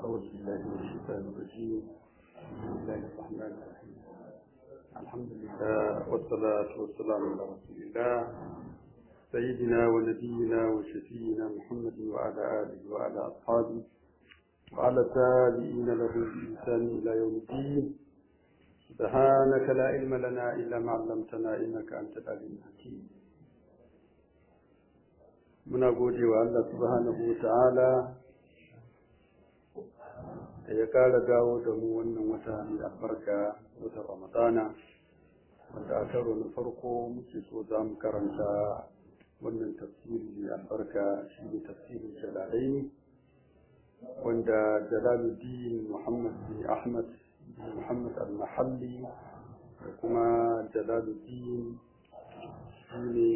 أعوذ بالله من الشيطان الرجيم بسم الله الرحمن الرحيم الحمد لله والصلاة والسلام على رسول الله سيدنا ونبينا وشفينا محمد وعلى آله وعلى أصحابه وعلى التابعين له بإحسان إلى يوم الدين سبحانك لا علم لنا إلا ما علمتنا إنك أنت العليم الحكيم muna gode wa Allah subhanahu wa ta'ala da ya ƙara dawo da mu wannan wata mai albarka wata ramadana wanda a karo na farko muke so za mu karanta wannan tafsiri mai albarka shi ne tafsirin jalalai wanda jalaluddin muhammad bin ahmad bin muhammad al-mahalli da kuma jalaluddin shi ne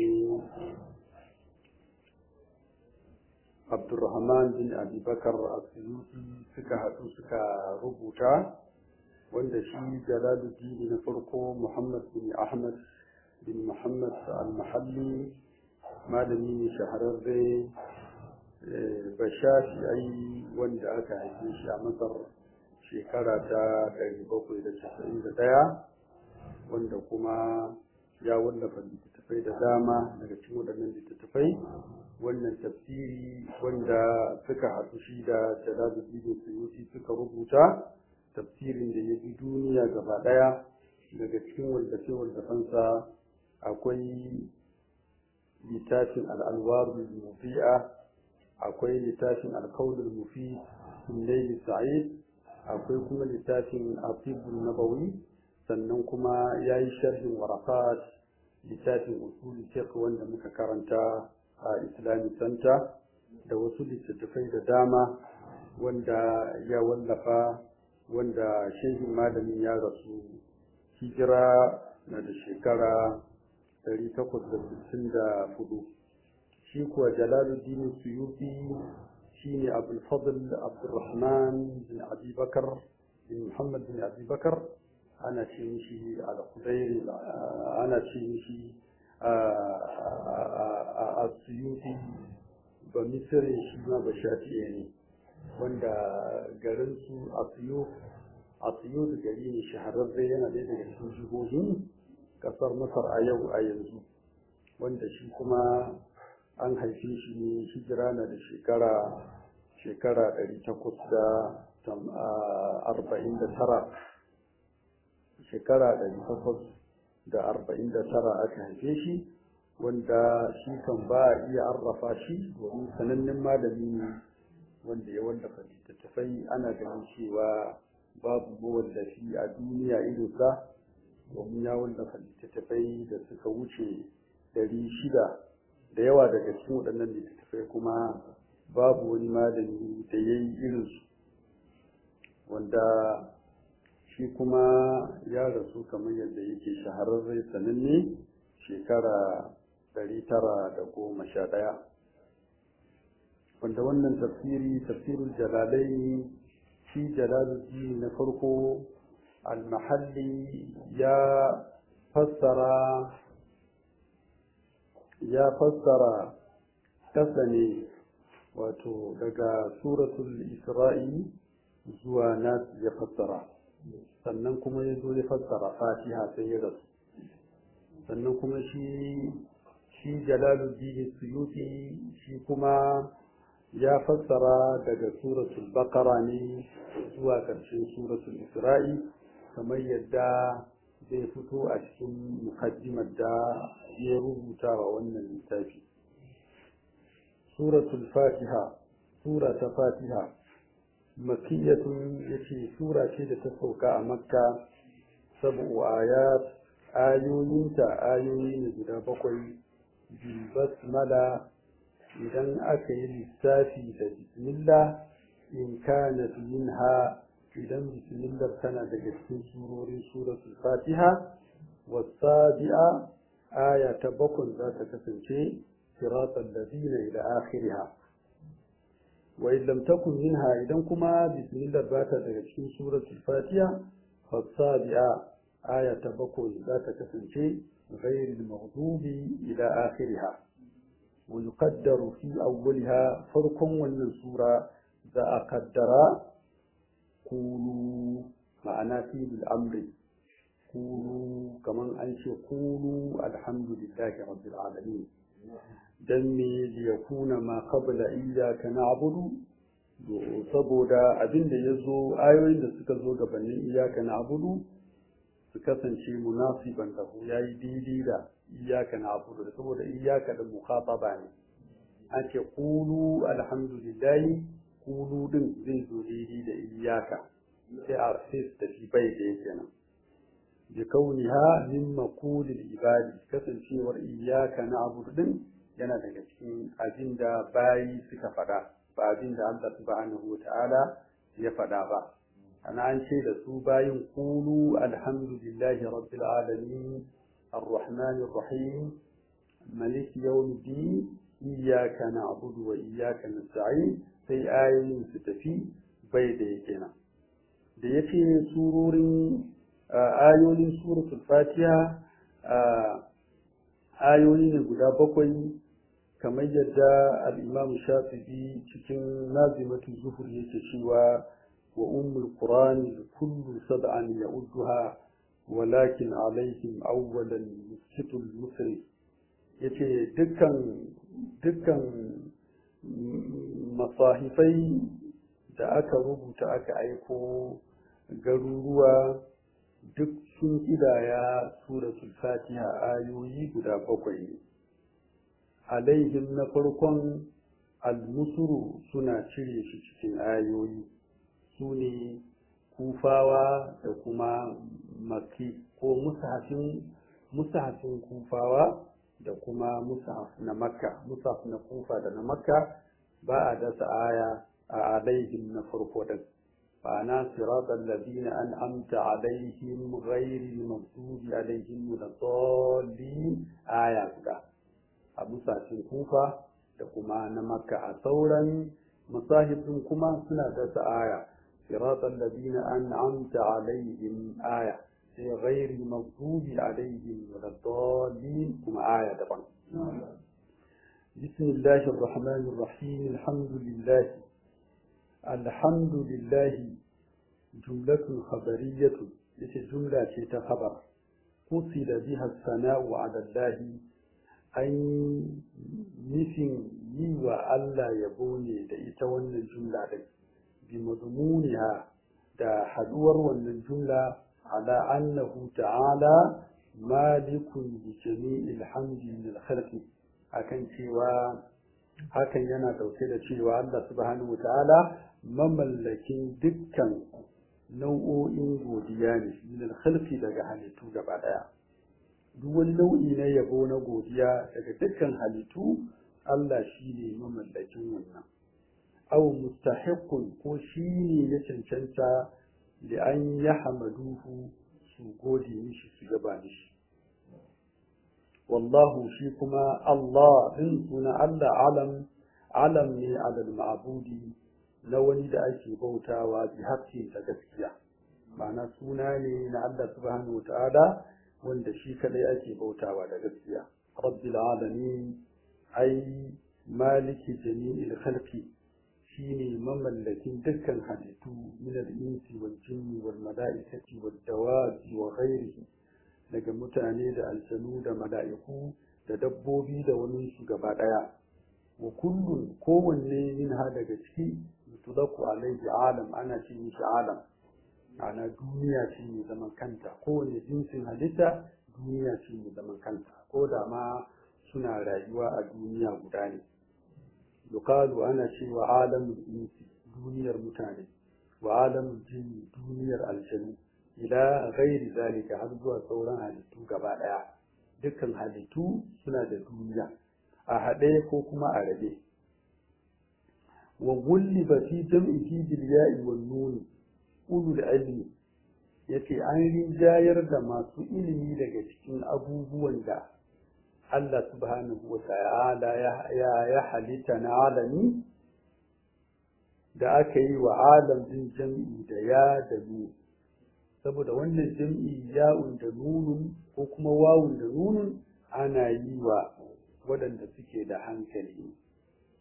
Abdulrahman bin Abi Bakar Asuyuti suka haɗu suka rubuta wanda shi Jalaluddin na farko Muhammad bin Ahmad bin Muhammad al-Mahalli malami ne shahararre bashafi ai wanda aka haife shi a Masar shekara ta 791 wanda kuma ya wallafa littattafai da dama daga cikin waɗannan littattafai wannan tafsiri wanda suka haɗu shi da Jalaluddin Suyuti suka rubuta tafsirin da ya bi duniya gaba ɗaya daga cikin wallafe wallafansa akwai littafin al'alwarul mufi'a akwai littafin alkaulul mufi sullaili sa'id akwai kuma littafin asibul nabawi sannan kuma ya yi sharhin warakat littafin usul fiqh wanda muka karanta a islamic center da wasu littattafai da dama wanda ya wallafa wanda shehin malamin ya rasu hijira na da shekara 864 shi kuwa jalaluddin suyuti shine abul fadl abdurrahman bin abi bakar bin muhammad bin abi bakar ana ce mishi al-khudairi ana ce mishi a suyuti ba misirin shi ma ba shafi'e ne wanda garin su a suyuti gari ne shahararre yana da daga cikin jihohin kasar masar a yau a yanzu wanda shi kuma an haife shi ne hijira na da shekara shekara 849 shekara 849 aka haife shi wanda shi kan ba a iya arrafa shi domin sanannen malami ne wanda ya wallafa littattafai ana ganin cewa babu mawallafi a duniya irinsa domin ya wallafa littattafai da suka wuce ɗari shida da yawa daga cikin waɗannan littattafai kuma babu wani malami da ya yi irinsu wanda shi kuma ya rasu kamar yadda yake shahararre sananne shekara ɗari tara da goma sha ɗaya wanda wannan tafsiri tafsirul jalalai shi jalaluddin na farko almahalli ya fassara ya fassara kasa ne wato daga suratul isra'i zuwa nas ya fassara sannan kuma ya zo ya fassara fatiha sai ya rasu sannan kuma shi shi jalaluddin suyuti shi kuma ya fassara daga suratul baqara ne zuwa ƙarshen suratul isra'i kamar yadda zai fito a cikin mukaddimar da ya rubuta wa wannan littafi suratul fatiha sura ta fatiha makiyatun yace sura ce da ta sauka a makka sab'u ayat ayoyinta ayoyi ne guda bakwai bil basmala idan aka yi lissafi da bismillah in kanat minha idan bismillah tana daga cikin surorin suratul fatiha wasabi'a aya ta bakwai za ta kasance siratal ladina ila akhiriha wa in lam takun minha idan kuma bismillah ba ta daga cikin suratul fatiha fasabi'a aya ta bakwai za ta kasance ghairil maghdubi ila akhiriha ويقدر في أولها فرق والنسورة ذا قدر kulu ma'ana fi'il amri kulu kaman an ce kulu alhamdulillahi rabbil alamin dan me liyakuna ma qabla iyyaka na'budu saboda abin da ya zo ayoyin da suka zo gabanin iyaka na abudu su kasance munasiban lahu ya yi daidai da iyaka na abudu da saboda iyaka da mukhataba ne an ce kulu alhamdulillahi kulu din zai zo daidai da iyaka sai a sai su tafi bai da yake nan bi kauniha min maqulil ibadi kasancewar iyaka na abudu din yana daga cikin abin da bayi suka faɗa ba abin da Allah subhanahu wa ta'ala ya faɗa ba ana an ce da su bayin kulu alhamdulillahi rabbil alamin arrahmanir rahim malik yawmiddin iyyaka na'budu wa iyyaka nasta'in sai ayoyin su tafi bai da yake nan da yace surorin ayoyin suratul fatiha ayoyi ne guda bakwai kamar yadda al'imam shafi'i cikin nazimatu zuhur yake cewa wa ummul qur'ani kullu sab'an ya'udduha walakin alaihim awwalan yusitul musri yace dukkan dukkan masahifai da aka rubuta aka aiko garuruwa duk sun kidaya suratul fatiha ayoyi guda bakwai ne alaihim na farkon almusuru suna cire shi cikin ayoyi su ne kufawa da kuma maki ko musahafin musahafin kufawa da kuma musahaf na makka musahaf na kufa da na makka ba a dasa aya a alaihim na farko din فأنا صراط الذين أنعمت عليهم غير المغضوب عليهم ولا الضالين آية a musafin kufa da kuma na makka a sauran masahibin kuma suna dasa aya siratal ladina an'amta alaihim aya sai ghairi maghdubi alaihim waladdallin kuma aya daban بسم الله الرحمن الرحيم الحمد لله الحمد لله جملة خبرية جملة خبر قصد بها الثناء على الله an nufin yi wa Allah yabo ne da ita wannan jumla ɗin bi mazmuniha da haɗuwar wannan jumla ala annahu ta'ala malikun bi jami'il hamdi lil khalqi akan cewa hakan yana dauke da cewa Allah subhanahu ta'ala mamallakin dukkan nau'o'in godiya ne lil khalqi daga halittu gaba daya duk wani nau'i na yabo na godiya daga dukkan halittu Allah shi ne mamallakin wannan aw mustahiqqun ko shi ne ya cancanta da an ya hamaduhu su gode mishi su gaba mishi wallahu shi kuma Allah din suna Allah alam alam ne alal ma'budi na wani da ake bautawa bi haƙƙi da gaskiya ma'ana suna ne na Allah subhanahu wa ta'ala wanda shi kadai ake bautawa da gaskiya rabbil alamin ai maliki jami'il khalqi shine mamallakin dukkan halittu min al-insi wal jinni wal mala'ikati wad dawabi wa ghairihi daga mutane da aljanu da mala'iku da dabbobi da wani su gaba daya wa kullun kowanne min ha daga ciki yutlaku alaihi alam ana ce mishi alam ana duniya ce mai zaman kanta kowane jinsin halitta duniya ce mai zaman kanta ko da ma suna rayuwa a duniya guda ne yuqalu ana cewa alamul insi duniyar mutane wa alamul jinni duniyar aljanu ila ghairi zalika har zuwa sauran halittu gaba daya dukkan halittu suna da duniya a haɗe ko kuma a rabe wa gulliba fi jam'ihi bil ya'i wan nun ulul ilmi yace an rinjayar da masu ilimi daga cikin abubuwan da Allah subhanahu wa ta'ala ya ya halitta na alami da aka yi wa alam din jam'i da ya da nu saboda wannan jam'i ya'un da nunun ko kuma wawun da nunun ana yi wa waɗanda suke da hankali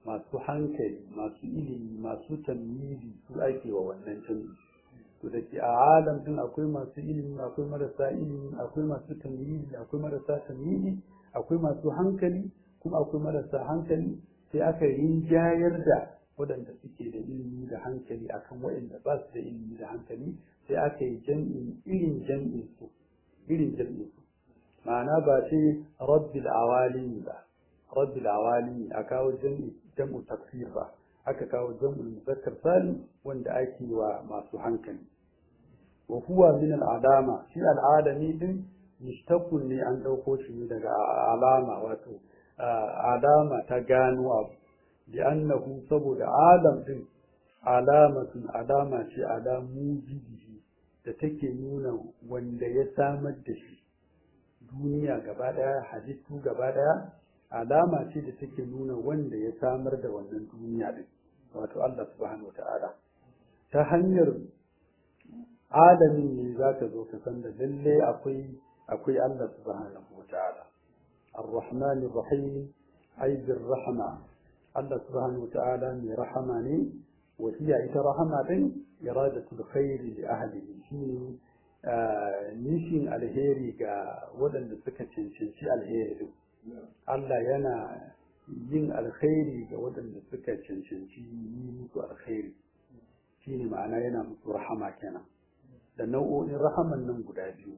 masu hankali masu ilimi masu tamyizi su ake wa wannan canji to da ke a alam din akwai masu ilimi akwai marasa ilimi akwai masu tamyizi akwai marasa tamyizi akwai masu hankali kuma akwai marasa hankali sai aka rinjayar da waɗanda suke da ilimi da hankali akan waɗanda ba su da ilimi da hankali sai aka yi jam'in irin jam'in su irin jam'in su ma'ana ba sai rabbil awalin ba rabbil awalin a kawo jam'i jam'u tafsir ba aka kawo jam'ul muzakkar salim wanda ake wa masu hankali wa huwa min al'adama shi al'adami din mushtaqun ne an dauko shi ne daga alama wato alama ta gano abu li'annahu saboda alam din alamatun alama ce ala mujibihi da take nuna wanda ya samar da shi duniya gaba daya halittu gaba daya alama ce da take nuna wanda ya samar da wannan duniya din wato Allah subhanahu wata'ala ta hanyar alamin ne za ka zo ka san da lalle akwai akwai Allah subhanahu wata'ala ar-rahman ar-rahim ay bir-rahma Allah subhanahu wata'ala mai rahama ne wa hiya ita rahama din iradatul khairi li ahlihi shine nishin alheri ga waɗanda suka cancanci alheri din Allah yana yin alkhairi ga waɗanda suka cancanci yi musu alkhairi shine ma'ana yana musu rahama kenan da nau'o'in rahaman nan guda biyu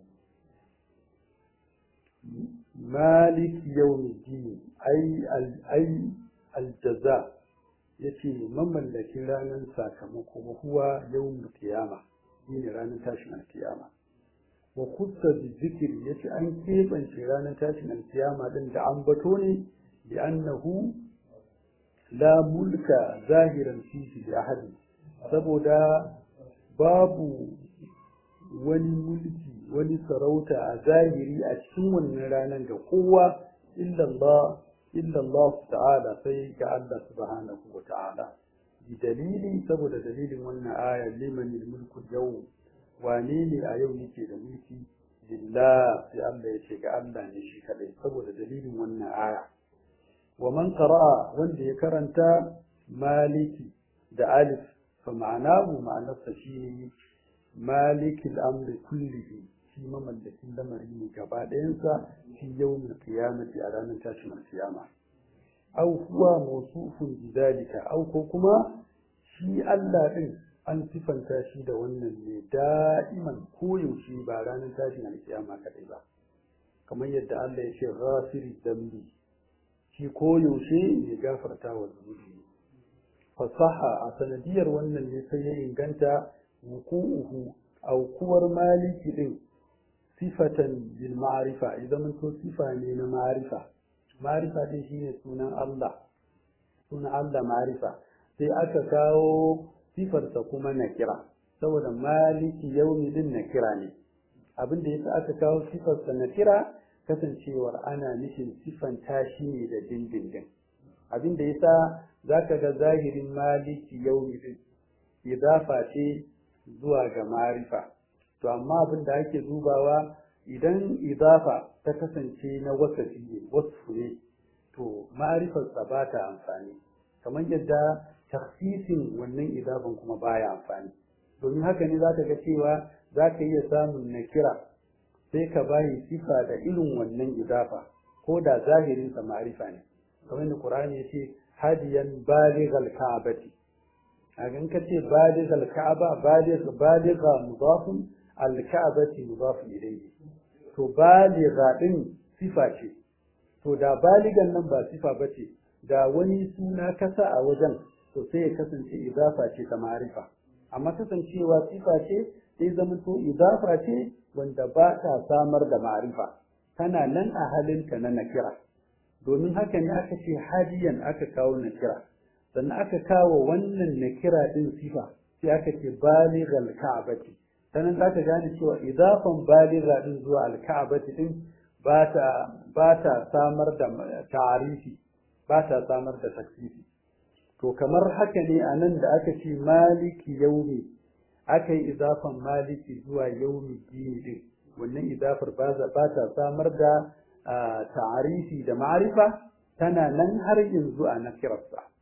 malik yawmiddin ai ai aljaza yace mamallakin ranar sakamako huwa yawmul qiyama shine ranar tashin alkiyama wa kusa bi zikir yace an keɓance ranar tashin alkiyama din da an bato ne bi annahu la mulka zahiran fihi li ahadin saboda babu wani mulki wani sarauta a zahiri a cikin wannan ranar ga kowa illa Allah illa Allah ta'ala sai ga Allah subhanahu wa ta'ala bi dalili saboda dalilin wannan aya liman mulku yawm wane ne a yau yake da mulki lillah sai Allah ya ce ga Allah ne shi kadai saboda dalilin wannan aya wa man qara'a wanda ya karanta maliki da alif fa ma'anahu ma'anarsa shi maliki al-amri kullihi shi mamallakin lamari ne gaba ɗayansa fi yawmin qiyamati a ranar tashin alkiyama aw huwa mawsufun bidalika aw ko kuma shi Allah din an sifanta shi da wannan ne da'iman koyaushe ba ranar tashin alkiyama kadai ba kamar yadda Allah ya ce ghafiri dambi shi koyaushe ya gafarta wa zunubi fasaha a sanadiyar wannan ne sai ya inganta wuku'uhu aukuwar maliki din sifatan bil ma'rifa idan to sifa ne na ma'rifa ma'rifa din shine sunan Allah sunan Allah ma'rifa sai aka kawo sifarsa kuma na kira saboda maliki yaumi din na kira ne abin da yasa aka kawo sifarsa na kira kasancewar ana nufin sifan tashi ne da dindindin abin da yasa zaka ga zahirin maliki yaumi din idafa ce zuwa ga marifa to amma abin da ake dubawa idan idafa ta kasance na wasafi ne wasu ne to ma'arifarsa ba ta amfani kamar yadda taksisin wannan idafan kuma baya amfani domin haka ne za ka ga cewa za ka iya samun na kira sai ka bayi sifa da irin wannan idafa ko da zahirinsa ma'arifa ne kamar yadda Qur'ani ya ce hadiyan balighal ka'bati a gan ka ce balighal ka'aba baligh baligha mudafun al ka'bati mudafun ilayhi to baligha din sifa ce to da baligan nan ba sifa bace da wani suna kasa a wajen to sai ya kasance idafa ce ta ma'arifa amma kasancewa sifa ce sai zama to idafa ce wanda ba ta samar da ma'arifa tana nan a halinta na nakira domin haka ne aka ce hadiyan aka kawo nakira sannan aka kawo wannan nakira din sifa sai aka ce balighal ka'bati sannan za ka gane cewa idafan baligha din zuwa alka'bati din ba ta ba ta samar da ta'arifi ba ta samar da taksifi to kamar haka ne a nan da aka ce maliki yaumi aka yi idafan maliki zuwa yaumi dini din wannan idafar ba ta samar da ta'arifi da ma'arifa tana nan har yanzu a nakirarsa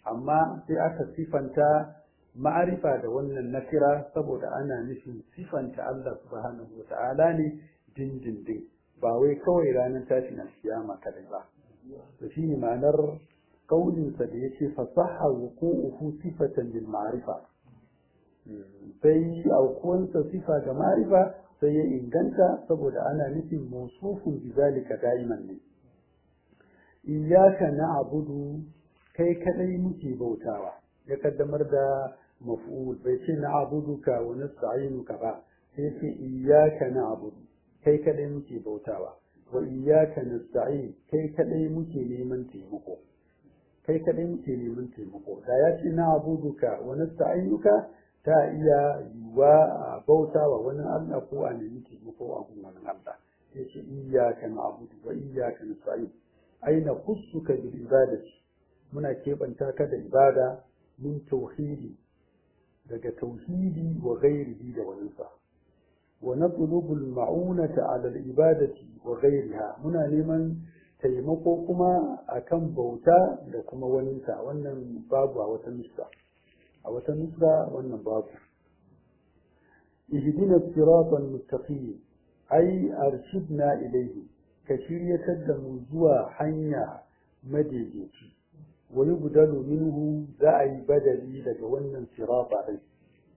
amma sai aka sifanta ma'arifa da wannan nakira saboda ana nufin sifanta Allah subhanahu wata'ala ne dindindin ba wai kawai ranar tashin alkiyama kadai ba to shine ma'anar kaulinsa da yace fasaha wuqu'uhu sifatan lil ma'rifa sai aukuwansa sifa ga ma'rifa sai ya inganta saboda ana nufin mausufun bizalika da'iman ne iyyaka na'budu kai kadai muke bautawa ya kaddamar da maf'ul bai ce na'buduka wa nasta'inuka ba sai ce iyyaka na'budu kai kadai muke bautawa wa iyyaka nasta'in kai kadai muke neman taimako kai kadai muke neman taimako da ya ce na'buduka wa nasta'inuka ta iya yiwa a bautawa wani Allah ko a nemi taimako a gun wani Allah sai ce iyyaka na'budu wa iyyaka nasta'in aina khussuka bil ibadati muna keɓanta ka da ibada min tauhidi daga tauhidi wa ghairihi da waninsa wa natlubu al-ma'unata 'ala al-ibadati wa ghairiha muna neman taimako kuma akan bauta da kuma waninsa wannan babu a wata nuska a wata nuska wannan babu ihdina siratan mustaqim ai arshidna ilayhi ka shiryatar da mu zuwa hanya madaidaici wa yubdalu minhu za a yi badali daga wannan sirata din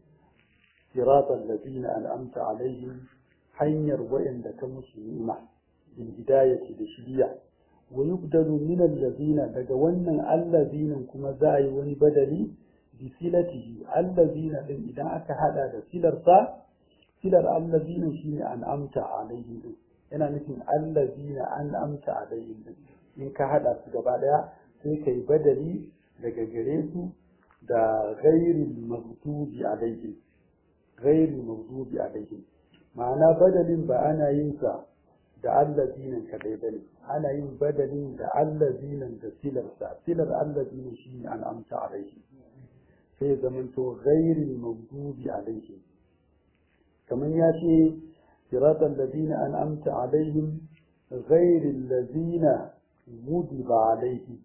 siratan ladina an'amta alaihim hanyar wa'anda ta musu ni'ima bil hidayati da shiriya wa yubdalu min allazina daga wannan allazina kuma za a yi wani badali bi silatihi allazina din idan aka hada da silarsa silar allazina shine an'amta alaihim din yana nufin allazina an'amta alaihim din in ka hada su gaba daya sai kai badali daga gare su da ghairil maghdubi alaihim ghairil maghdubi alaihim ma'ana badalin ba ana yin sa da allazinan kadai bane ana yin badalin da allazinan da silarsa silar allazinan shine an'amta alaihim sai zamanto ghairil maghdubi alaihim kamar ya ce صراط الذين أنعمت عليهم غير الذين غضب عليهم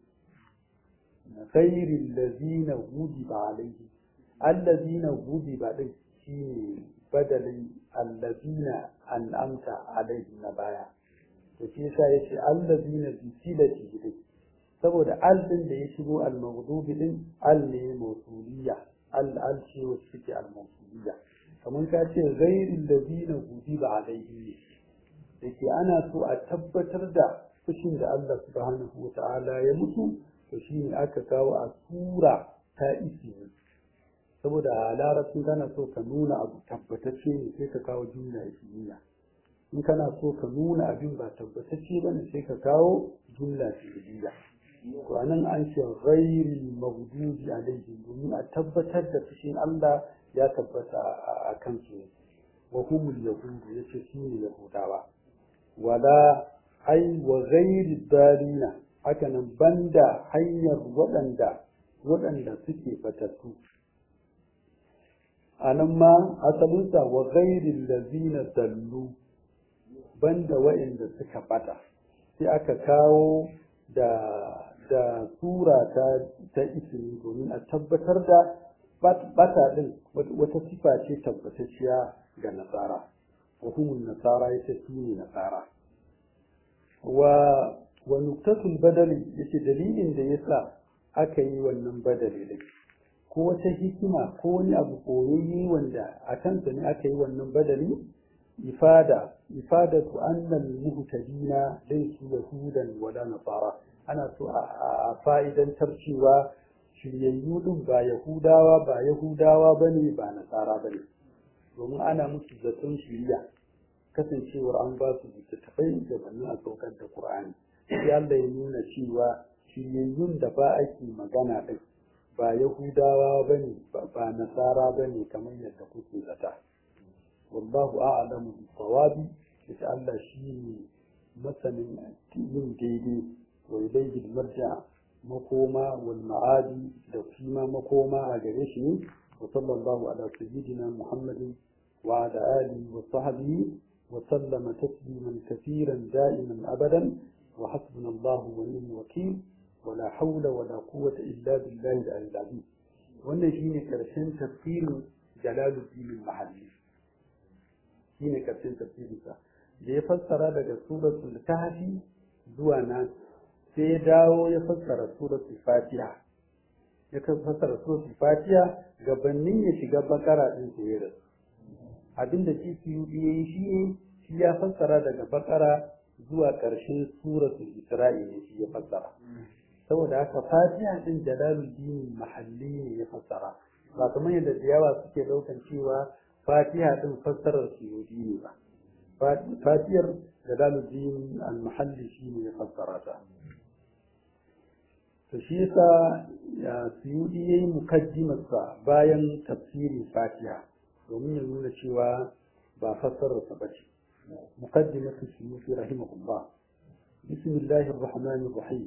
غير الذين غضب عليهم الذين غضب عليهم شيء بدل الذين أنعمت عليهم نبايا to shi yasa yace allazina bi silati dai saboda al din da ya shigo al maghdubi din al ne mawsuliyya al al ce wacce take al mawsuliyya kamar ka ce gairin da zina guji ba alaihi ne da ke ana so a tabbatar da fushin da Allah subhanahu wa ta'ala ya mutu to shi ne aka kawo a sura ta isi saboda a larabcin kana so ka nuna abu tabbatacce ne sai ka kawo jumla ismiya in kana so ka nuna abin ba tabbatacce ba ne sai ka kawo jumla fi'liya to anan an ce ghairi maghdubi alaihim domin a tabbatar da fushin Allah ya tabbata a kansu wa humul yahudu yace su ne yahudawa wala ai wa ghairi dalina haka nan banda hanyar waɗanda waɗanda suke batattu anan ma asalinsa wa ghairi lazina dallu banda waɗanda suka bata sai aka kawo da da sura ta ta ismi domin a tabbatar da bata din wata sifa ce tabbatacciya ga nasara wa humun nasara yace su ne nasara wa wa nuktatul badali yace dalilin da yasa aka yi wannan badali din ko wata hikima ko wani abu koyayye wanda a kansa ne aka yi wannan badali ifada ifadatu annal muhtadina laysu yahudan wala nasara ana so a fa'idantar cewa shiryayyu din ba Yahudawa ba Yahudawa bane ba Nasara bane domin ana musu zaton shiriya kasancewar an ba su littattafai gabanin a saukar da Qur'ani sai Allah ya nuna cewa shiryayyun da ba ake magana din ba Yahudawa bane ba Nasara bane kamar yadda kuke zata wallahu a'lamu bis-sawabi sai Allah shine masanin yin daidai wa ilayhi al-marja' makoma wal ma'adi da kuma makoma a gare shi ne wa sallallahu ala sayyidina muhammadin wa ala alihi wa sahbihi wa sallama tasliman kaseeran da'iman abadan wa hasbunallahu wa ni'mal wakeel wala haula wala quwwata illa billahi al-azim wannan shine karshen tafsirin jalaluddin al-mahalli shine karshen tafsirin sa da ya fassara daga suratul kahfi zuwa nan sai ya dawo ya fassara suratul fatiha ya fassara suratul fatiha gabanin ya shiga bakara din sai ya rasu abinda CCUD ya yi shi ne shi ya fassara daga bakara zuwa ƙarshen suratul isra'i ne shi ya fassara saboda haka fatiha din jalaluddin mahalli ne ya fassara ba kamar yadda da yawa suke daukan cewa fatiha din fassarar suyudi ne ba fatihar jalaluddin al-mahalli shi ne ya fassara ta to shi yasa ya suyudi yayi mukaddimarsa bayan tafsirin fatiha domin ya nuna cewa ba fassararsa ba ce مقدمة السيوطي رحمه الله بسم الله الرحمن الرحيم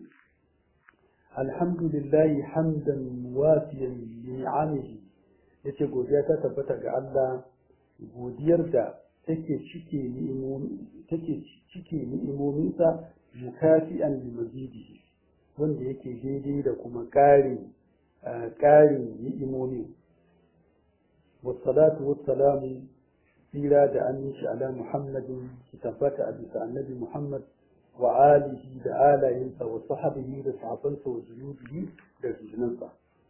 الحمد لله حمدا موافيا لنعمه yace godiya ta tabbata ga Allah godiyar da take cike take cike ni'imominsa mukafi'an li mazidihi wanda yake daidai da kuma ƙarin ƙarin ni'imomin wassalatu wassalamu tsira da aminci ala muhammadin su tabbata a bisa annabi muhammad wa alihi da alayensa wa sahabihi da sahabansa wa zunubihi da zunansa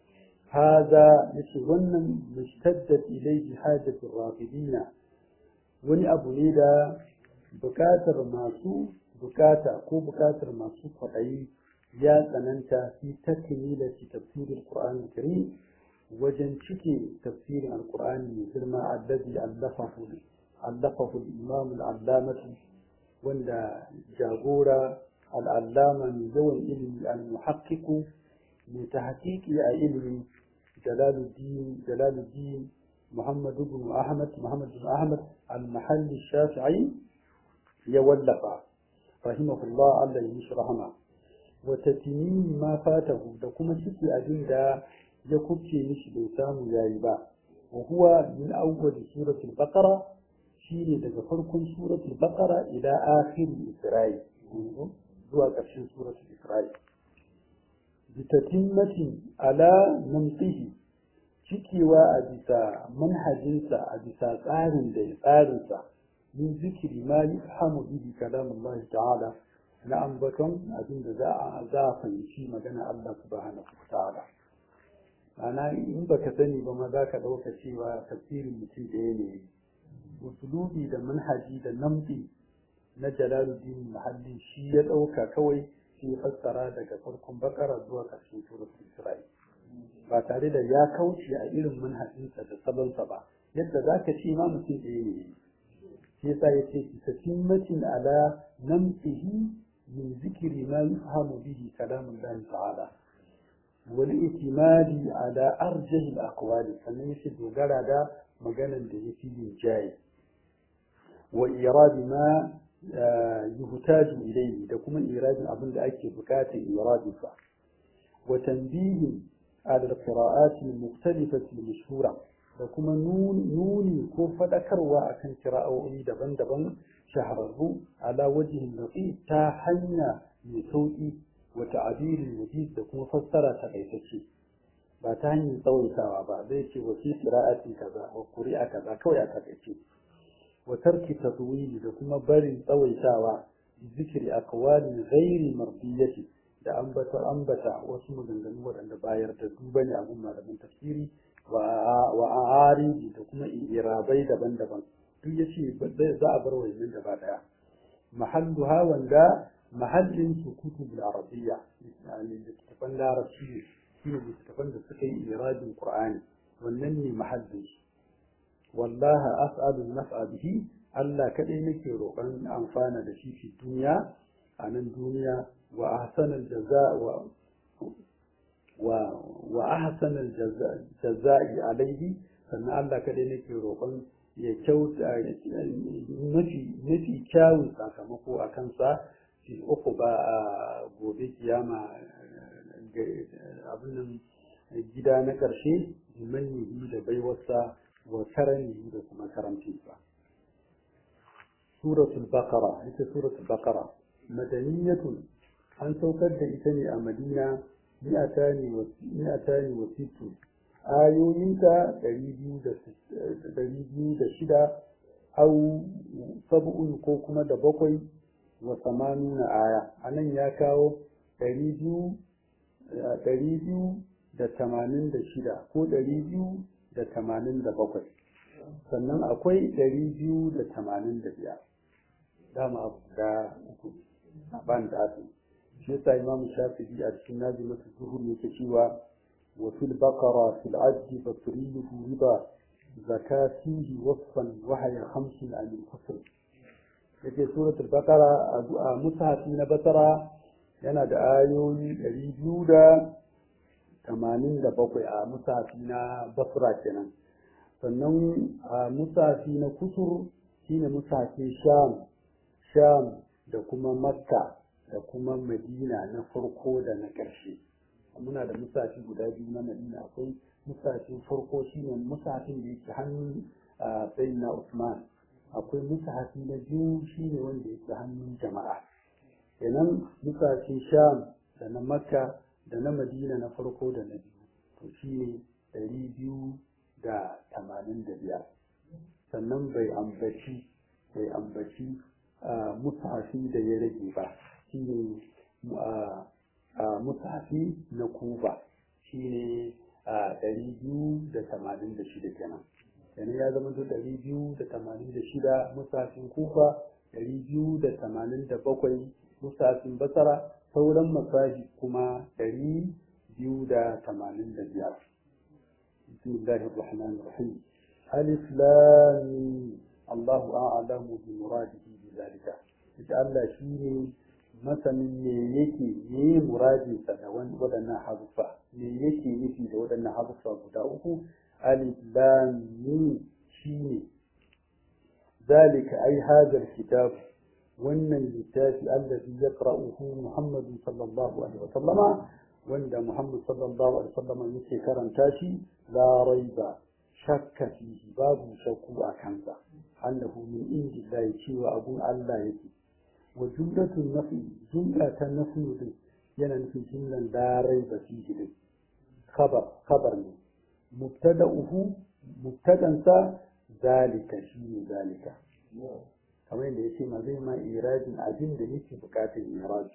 haza yace wannan mustaddat ilayhi hajatu rafidina wani abu ne da bukatar masu bukata ko bukatar masu kwaɗayi ya tsananta fi takmila fi tafsirin qur'an karim wajen cike tafsirin alkur'ani mai girma allazi allafahu allafahu al-imam al-allamatu wanda jagora al-allama mai yawan ilimi al-muhaqqiqu mai tahqiqi a ilimi jalaluddin jalaluddin muhammad ibn ahmad muhammad ibn ahmad al-mahalli shafi'i ya wallafa rahimahullah Allah ya mishi rahama wa tatmim ma fatahu da kuma cike abin da ya kubce mishi bai samu yayi ba wa huwa min awwal suratul baqara shine daga farkon suratul baqara ila akhir isra'i zuwa ƙarshen suratul isra'i bitatimmatin ala namtihi cikewa a bisa manhajinsa a bisa tsarin da tsarinsa min zikiri ma yufhamu bihi kalamullahi ta'ala na ambaton abin da za a za a fahimci magana Allah subhanahu wa ta'ala ana in baka sani ba ma za ka ɗauka cewa tafsirin mutum ɗaya ne usulubi da manhaji da namdi na jalaluddin mahalli shi ya ɗauka kawai shi ya fassara daga farkon bakara zuwa ƙarshen suratul isra'i ba tare da ya kauce a irin manhajinsa da salonsa ba yadda za ka ce ma mutum ɗaya ne shi yasa ya ce ki tatimmatin ala namtihi min zikiri ma yufhamu bihi kalamullahi ta'ala والاعتماد على أرجح الأقوال sannan yake dogara da maganan da ya fi yin jaye wa iradi ma yuhtaju ilayhi da kuma iradin abin da ake bukatar iradin sa wa tanbihi ala alqira'at almukhtalifah almashhura da kuma nuni ko fadakarwa akan kira'o'i daban-daban shahararru ala wajhin latif ta hanya mai sauki وتعبير المجيد da kuma fassara takaitacce ba ta hanyar tsawaitawa ba zai ce wa fi qira'ati kaza wa quri'a kaza kawai a takaice wa tarki tadwili da kuma barin tsawaitawa zikiri aqwali ghairi mardiyati da ambata ambata wasu maganganu waɗanda bayar da duba ne abun malamin tafsiri wa wa aridi da kuma irabai daban-daban duk yace za a bar wannan gaba daya mahalluha wanda mahallin su kutub al-arabiyya littattafan larabci shi ne littattafan da suka yi iradin qur'ani wannan ne mahallin shi wallaha as'alu naf'a bihi Allah kadai nake roƙon amfana da shi fi duniya a nan duniya wa ahsanal jaza wa wa wa ahsanal jaza'i alaihi sannan Allah kadai nake roƙon ya kyauta mafi mafi kyawun sakamako a kansa fi uku ba a gobe kiyama abin nan gida na ƙarshe manyi da baiwarsa wa karani da kuma karamcinsa suratul baqara ita suratul baqara madaniyatun an saukar da ita ne a madina mi'atani wa sittu ayoyinta ɗari biyu da shida au sab'un ko kuma da bakwai wa samanuna aya a nan ya kawo ɗari biyu da tamanin da shida ko ɗari biyu da tamanin da bakwai sannan akwai ɗari biyu da tamanin da biyar dama abu guda uku a ban da ake shi yasa imam shafi'i a cikin nazimatu zuhur yake cewa wa fil baqara fil ajji fasrihu riba zakatihi wasfan wa haya khamsin an al-fasl yake suratul baqara a mushafi na basara yana da ayoyi ɗari biyu da tamanin da bakwai a mushafi na basra kenan sannan a mushafi na kusur shine mushafin sham sham da kuma makka da kuma madina na farko da na ƙarshe muna da musafi guda biyu na madina akwai musafin farko shine musafin da yake hannun sayyid na usman akwai musafi na biyu shine wanda yake hannun jama'a kenan musafin sham da na makka da na madina na farko da na biyu to shine ɗari biyu da tamanin da biyar sannan bai ambaci bai ambaci mushafi da ya rage ba shi ne mushafi na kufa shi ne ɗari biyu da tamanin da shida kenan kenan ya zama ɗari biyu da tamanin da shida mushafin kufa ɗari biyu da tamanin da bakwai mushafin basara sauran masahi kuma ɗari biyu da tamanin da biyar bismillahir rahmanir rahim alif lam Allahu a'lamu bi muradihi bi zalika ita Allah shine masanin me yake me muradin sa da waɗannan harufa me yake nufi da waɗannan harufa guda uku alif lam mim shine zalika ai hadha alkitab wannan littafi allazi yaqra'uhu Muhammad sallallahu alaihi wa sallama wanda Muhammad sallallahu alaihi wa sallama yake karanta shi la raiba shakka fihi babu shakku a kansa annahu min indillahi cewa abun Allah yake wa jumlatun nafi jumla ta nafi din yana nufin jumlan la raiba fihi din khabar khabar ne mubtada'uhu mubtadansa zalika shine zalika kamar yadda yace ma zai ma irajin abin da yake bukatar iraj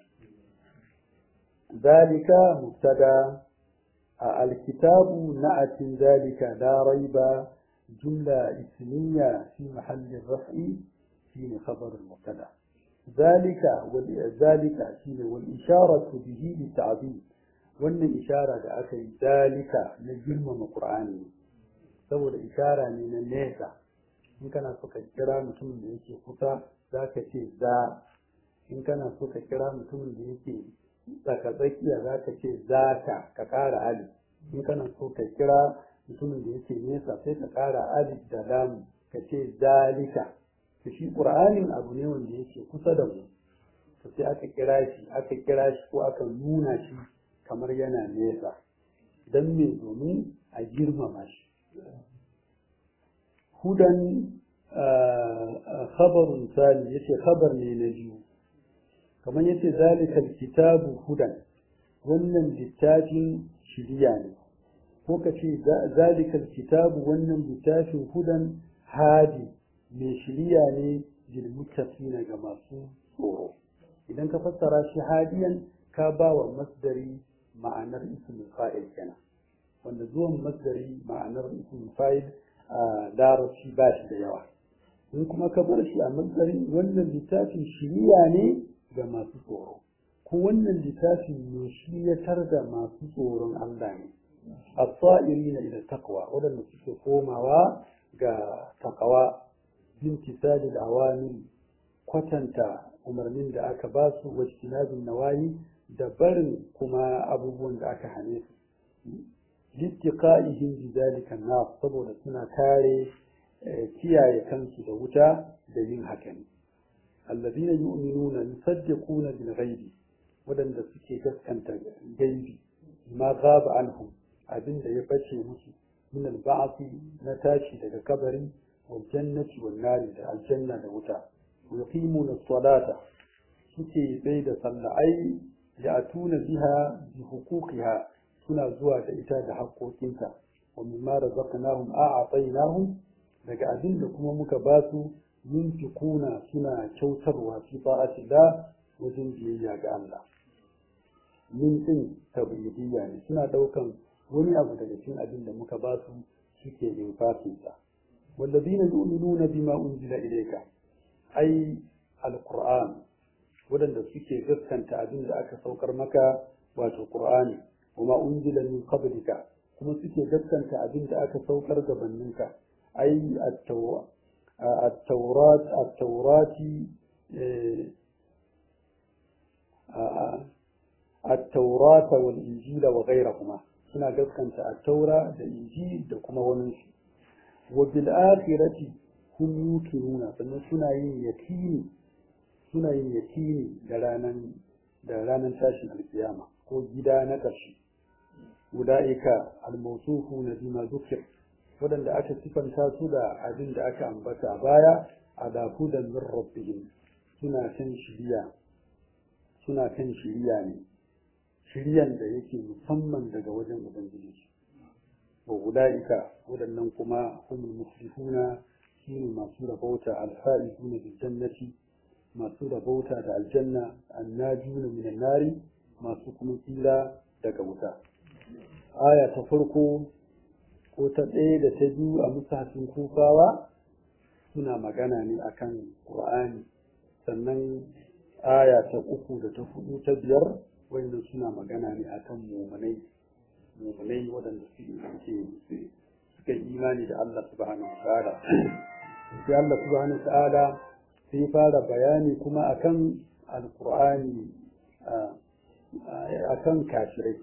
zalika mubtada الكتاب نأت ذلك لا ريب جملة اسمية في محل الرفع في خبر المبتدا ذلك ذلك شين والإشارة به للتعظيم وأن إشارة أخي ذلك نجم من القرآن saboda ishara ne na nesa in kana so ka kira mutumin da yake kusa za ka ce za in kana so ka kira mutumin da yake tsakatsakiya za ka ce za ka ka ƙara alif in kana so ka kira mutumin da yake nesa sai ka ƙara alif da lamu ka ce zalika to shi ƙur'anin abu ne wanda yake kusa da mu to sai aka kira shi aka kira shi ko aka nuna shi kamar yana nesa don me domin a girmama shi hudan khabarun sani yace khabar ne na biyu kamar yace zalikal kitabu hudan wannan littafin shiriya ne ko ka ce zalikal kitabu wannan littafin hudan hadi mai shiriya ne lil muttaqina ga masu tsoro idan ka fassara shi hadiyan ka ba wa masdari ma'anar ismul fa'il kenan wanda zuwan masdari ma'anar ismul fa'il a larabci ba shi da yawa in kuma ka bar shi a masdari wannan littafin shiriya ne ga masu tsoro ko wannan littafin ne shi ya tarda masu tsoron Allah ne as-sa'irina ila taqwa wadanda suke komawa ga taqwa bintisali al-awamir kwatanta umarnin da aka ba su wajtinabin nawayi da barin kuma abubuwan da aka hane su littiqa'ihim bi zalika na saboda suna kare kiyaye kansu da wuta da yin hakan alladhina yu'minuna yusaddiquna bil ghaibi wadanda suke gaskanta gaibi ma ghaba anhum abinda ya bace musu min al na tashi daga kabari wal jannati wan nari da aljanna da wuta yuqimuna as-salata suke bai da sallah ai ya'tuna biha bi huquqiha suna zuwa da ita da haƙoƙinta wa mimma razaqnahum a'atainahum daga abin da kuma muka ba su yunfiquna suna kyautarwa fi ta'atillah wajen biyayya ga Allah min din tabidiyya ne suna daukan wani abu daga cikin abin da muka ba su suke infafin sa والذين يؤمنون بما أنزل إليك أي القرآن wadanda suke gaskanta abin da aka saukar maka wato Qur'ani kuma unzila min qablika kuma suke gaskanta abin da aka saukar gabaninka ai at-taurat at-taurati at-taurat wal injila wa ghayrahuma suna gaskanta at-taura da injil da kuma wani wa bil akhirati hum yuqinuna sannan suna yin yakini suna yin yakini da ranan da ranan tashin alkiyama ko gida na ƙarshe ulaika almawsufuna bima dhukir wadanda aka sifanta su da abin da aka ambata a baya ala hudan min rabbihim suna kan shiriya suna kan shiriya ne shiriyan da yake musamman daga wajen ubangiji wa ulaika wadannan kuma humul muflihuna shine masu rabauta alfa'izuna bil jannati masu rabauta da aljanna annajuna minan nari masu kuma tsira daga wuta aya ta farko ko ta ɗaya da ta biyu a musafin kufawa suna magana ne akan ƙur'ani sannan aya ta uku da ta hudu ta biyar wannan suna magana ne akan mumunai mumunai waɗanda suke suka imani da Allah subhanahu wa ta'ala sai Allah subhanahu wa ta'ala sai fara bayani kuma akan alƙur'ani akan kafirai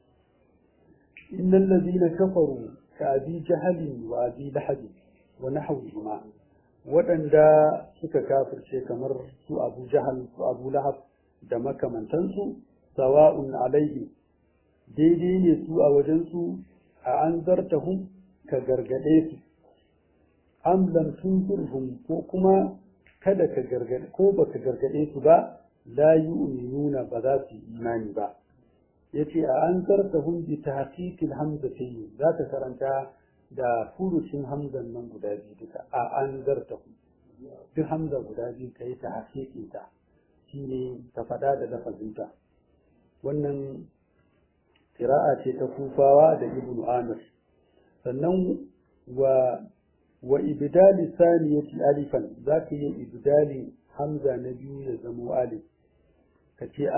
innal ladina kafaru ka abi jahalin wa abi lahab wa nahwihima waɗanda suka kafirce kamar su abu jahal su abu lahab da makamantansu sawa'un alaihi daidai ne su a wajensu a an zartahum ka gargade su am lam tunzirhum ko kuma kada ka gargade ko baka gargade su ba la yu'minuna ba za su yi imani ba yace a an zartahum bi tahqiqil hamzatayn za ta karanta da furucin hamzan nan guda biyu duka a an zartahum duk hamza guda biyu kai ta haƙiƙin ta shine ta faɗa da lafazinta wannan qira'a ce ta kufawa da ibnu amir sannan wa wa ibdali saniyati alifan zaka yi ibdali hamza na biyu ya zama alif ka ce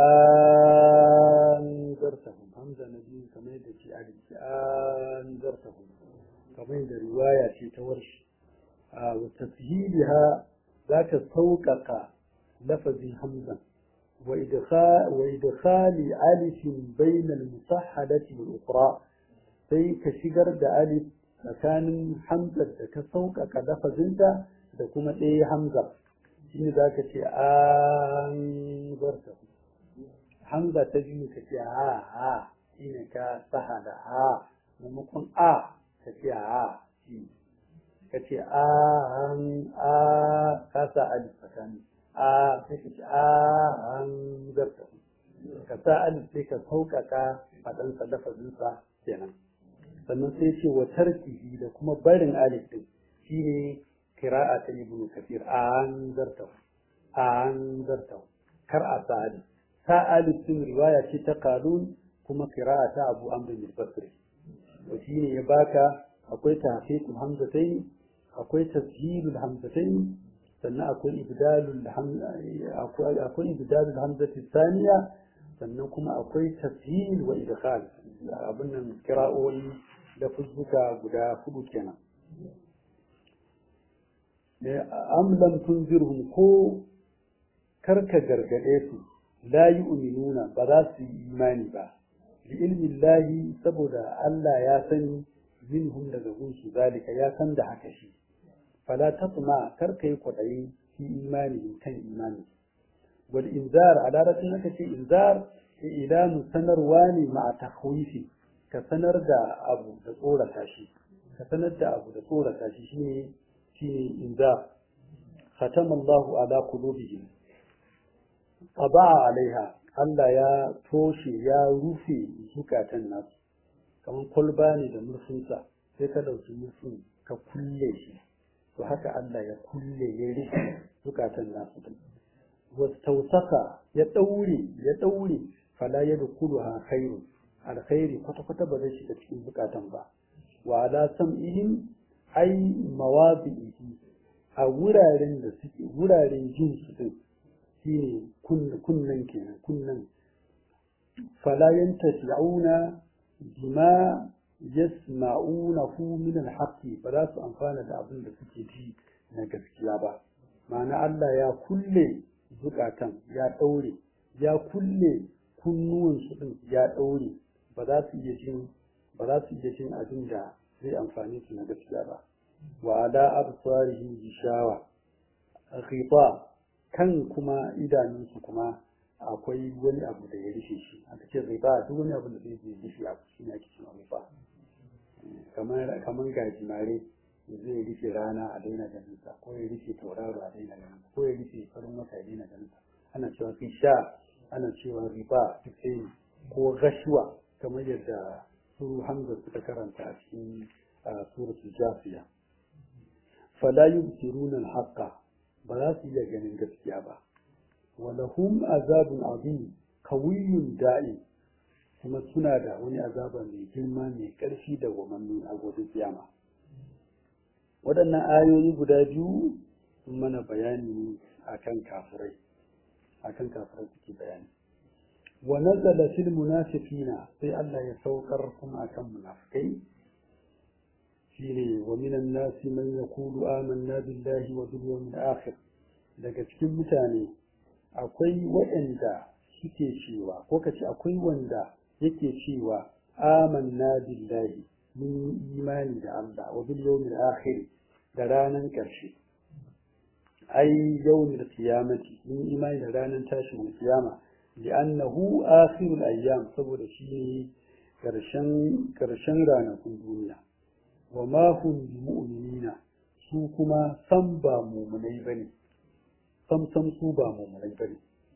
an zartahum hamza na biyu kamar da ce alif ce an zartahum kamar da riwaya ce ta warshi a wa tashiliha zaka sauƙaƙa lafazin hamza wa idkhali alifin bainal musahhadati wal ukhra sai ka shigar da alif tsakanin hamzar da ka sauƙaƙa lafazinta da kuma ɗaya hamza shi ne za ka ce an zarta hamza ta biyu ka ce ha ha shi ne ka saha da ha maimakon a ka ce ha shi ka ce an a ka sa alif tsakani a sai ka ce an zarta ka sa alif sai ka sauƙaƙa faɗansa lafazinsa kenan sannan sai ce wa tarkihi da kuma barin alif din shine qira'a ta ibnu kafir an zarta an zarta kar a sa alif sa alif din riwaya ce ta qalun kuma qira'a ta abu amr bin basri to shine ya baka akwai tahqiqul hamzatayn akwai tashilul hamzatayn sannan akwai ibdalul akwai akwai ibdalul hamzati thaniya sannan kuma akwai tashil wa idkhal abin nan kira'o'i da fuzzuka guda hudu kenan am lam tunzirhum ko karka gargade su la yu'minuna ba za su yi imani ba bi ilmi llahi saboda Allah ya sani minhum daga gunsu zalika ya san da haka shi fala tatma karka yi kwadayi fi imani kan imani wal inzar a larabcin haka ce inzar ilanu sanarwa ne ma'a tahwifi ka sanar da abu da tsorata shi ka sanar da abu da tsorata shi shine shine inda khatama Allahu ala qulubihim taba'a alaiha Allah ya toshe ya rufe zukatan nasu kamar kwalba ne da murfinsa sai ka ɗauki murfin ka kulle shi to haka Allah ya kulle ya rufe zukatan nasu wastausaka ya ɗaure ya ɗaure fala ya dukuluha khairu alkhairi kwata-kwata ba zai shiga cikin zukatan ba wa ala sam'ihim ai mawadi'ihi a wuraren da suke wuraren jin su din shine kunnan kenan kunnan fala yantafi'una bima yasma'unahu min al-haqqi ba za su amfana da abin da suke ji na gaskiya ba ma'ana Allah ya kulle zukatan ya daure ya kulle kunnuwan su din ya daure ba za su iya jin ba za su iya jin abin da zai amfane su na gaskiya ba wa ala absarihi gishawa ghita kan kuma idanunsu kuma akwai wani abu da ya rufe shi aka ce ghita duk wani abu da zai je rufe abu shi ne ake cewa ghita kamar kamar gajimare zai rufe rana a daina ganin sa ko ya rufe tauraro a daina ganin sa ko ya rufe farin wata a daina ganin sa ana cewa gisha ana cewa riba duk sai ko gashuwa kamar yadda su hamza suka karanta a cikin suratul jafiya fala yubsiruna al-haqqa ba za su iya ganin gaskiya ba wa lahum azabun azim kawiyyun da'i kuma suna da wani azaba mai girma mai ƙarfi da wamanni a gobe kiyama waɗannan ayoyi guda biyu sun mana bayani akan kafirai akan kafirai suke bayani wa nazala fil munafiqina sai Allah ya saukar kuma akan munafikai shine wa minan nasi man yaqulu amanna billahi wa bil yawmil akhir daga cikin mutane akwai waɗanda suke cewa ko kace akwai wanda yake cewa amanna billahi mun imani da Allah wa bil yawmil akhir da ranan ƙarshe ai yawmil qiyamati mun imani da ranan tashin kiyama li'annahu akhirul ayyam saboda shi ne karshen karshen ranakun duniya wa ma hum bimu'minina su kuma san ba mu'minai bane sam sam su ba mu'minai bane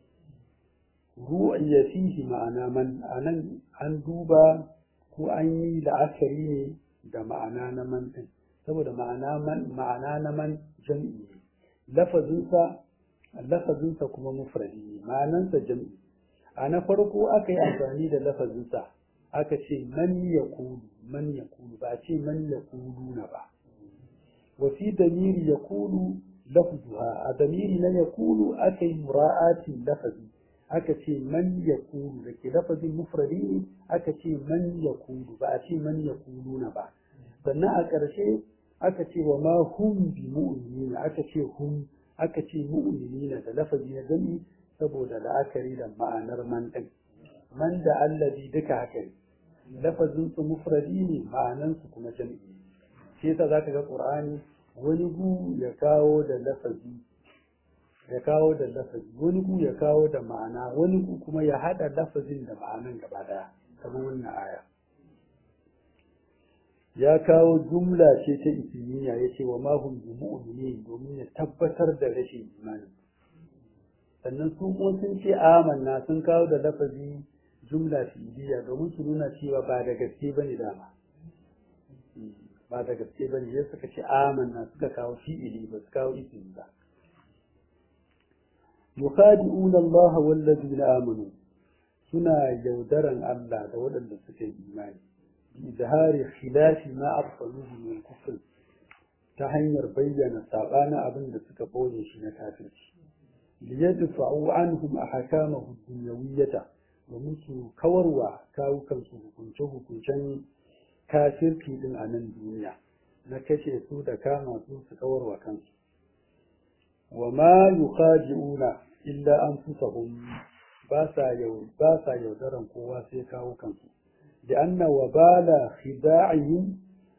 ru'ayya fihi ma'ana man anan an duba ko an yi la'akari ne da ma'ana na man din saboda ma'ana man ma'ana na man jam'i ne lafazinsa lafazinsa kuma mufradi ne ma'anansa jam'i a na farko aka yi amfani da lafazinsa aka ce man ya kulu man ya kulu ba ce man ya kulu na ba wa fi damiri ya kulu lafzuha a damiri na ya kulu aka yi mura'atin lafazi aka ce man ya kulu da ke lafazin mufradi ne aka ce man ya kulu ba a ce man ya kulu na ba sannan a ƙarshe aka ce wa ma hum bi mu'minina aka ce hum aka ce mu'minina da lafazi na gani saboda la'akari da ma'anar man ɗin man da allazi duka haka ne lafazin su mufradi ne ma'anan su kuma jam'i shi yasa zaka ga qur'ani wani gu ya kawo da lafazi ya kawo da lafazi wani gu ya kawo da ma'ana wani gu kuma ya hada lafazin da ma'anan gaba daya kamar wannan aya ya kawo jumla ce ta ismiya ya ce wa mahum bi mu'minin domin ya tabbatar da rashin imani sannan su kuma sun ce amanna sun kawo da lafazi jumla fi'iliya domin su nuna cewa ba da gaske bane dama ba da gaske bane sai suka ce amanna suka kawo fi'ili ba su kawo ismi ba yukhadi'una Allah wal ladina amanu suna yaudaran Allah da waɗanda suka yi imani bi izhari khilafi ma arsaluhu min kufr ta hanyar bayyana sabanin abin da suka boye shi na kafirci liyadfa'u anhum ahkamahu dunyawiyyata domin su kawarwa kawukan su hukunce hukuncen kafirci din a nan duniya na kashe su da kama su su kawarwa kansu wa ma yukhadi'una illa anfusahum ba sa yau ba sa yaudaran kowa sai kawo kansu da anna wabala khida'ihim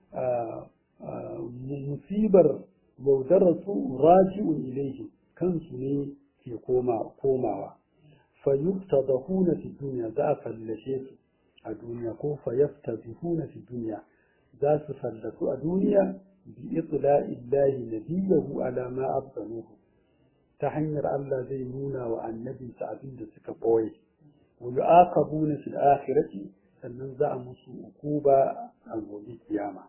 musibar yaudaratu raji'un ilayhi kansu ne ke koma komawa fa yuftadahuna fi dunya za a fallashe su a duniya ko fa yaftadihuna fi dunya za su fallasu a duniya bi itla'illahi nabiyahu ala ma abdanuhu ta hanyar Allah zai nuna wa annabinsa abin da suka boye wa yu'aqabuna fil akhirati sannan za a musu ukuba a gobe kiyama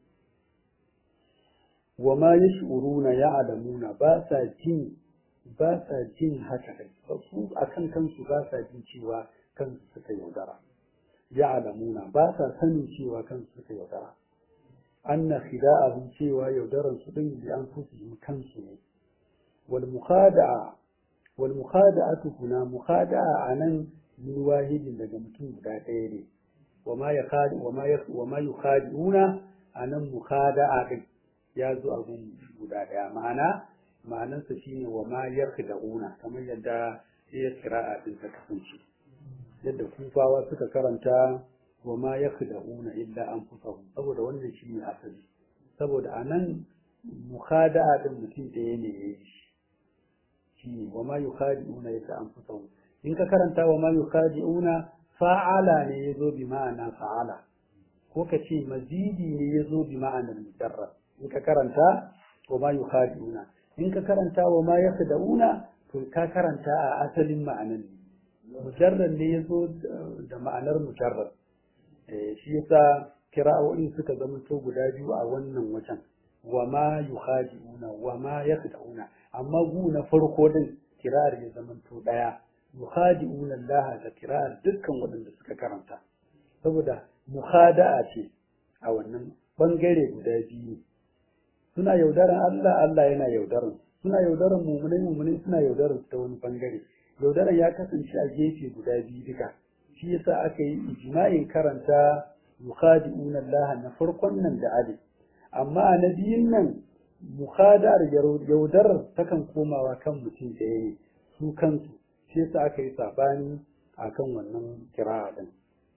wa ma yash'uruna ya'lamuna ba sa jin ba sa jin haka dai su akan kansu ba sa jin cewa kansu suka yaudara ya'lamuna ba sa sanin cewa kansu suka yaudara anna khida'ahum cewa yaudaran su din bi anfusihim kansu ne wal mukhada'a wal mukhada'atu kuna mukhada'a anan min wahidin daga mutum guda ɗaya ne wa ma yakhadi wa ma wa ma yukhadi'una anan mukhada'a din ya zo a gun guda ɗaya ma'ana ma'anarsa shine wa ma yakhda'una kamar yadda ya kira'a din ta kasance yadda kufawa suka karanta wa ma yakhda'una illa anfusahum saboda wannan shine asali saboda anan mukhada'a din mutum ɗaya ne yayi shi wa ma yukhadi'una illa anfusahum in ka karanta wa ma yukhadi'una fa'ala ne yazo bi ma'ana fa'ala ko ka ce mazidi ne yazo bi ma'anar mujarrad in ka karanta wa ma yukhadi'una in ka karanta wa ma yakhda'una to ka karanta a asalin ma'anan mujarrad ne yazo da ma'anar mujarrad shi yasa kira'o'in suka zama to guda biyu a wannan wajen wa ma yukhadi'una wa ma yakhda'una amma gu na farko din kira'ar ya zama to daya yukhadi'una Allah da kira'ar dukkan waɗanda suka karanta saboda mukhada'a ce a wannan bangare guda biyu suna yaudaran Allah Allah yana yaudaran suna yaudaran mumunai mumunai suna yaudaran ta wani bangare yaudaran ya kasance a gefe guda biyu duka shi yasa aka yi ijma'in karanta yukhadi'una Allah na farkon nan da ali amma a na biyun nan mukhadar yaudar takan komawa kan mutum da yayi su kansu shi yasa aka yi sabani akan wannan kira'a din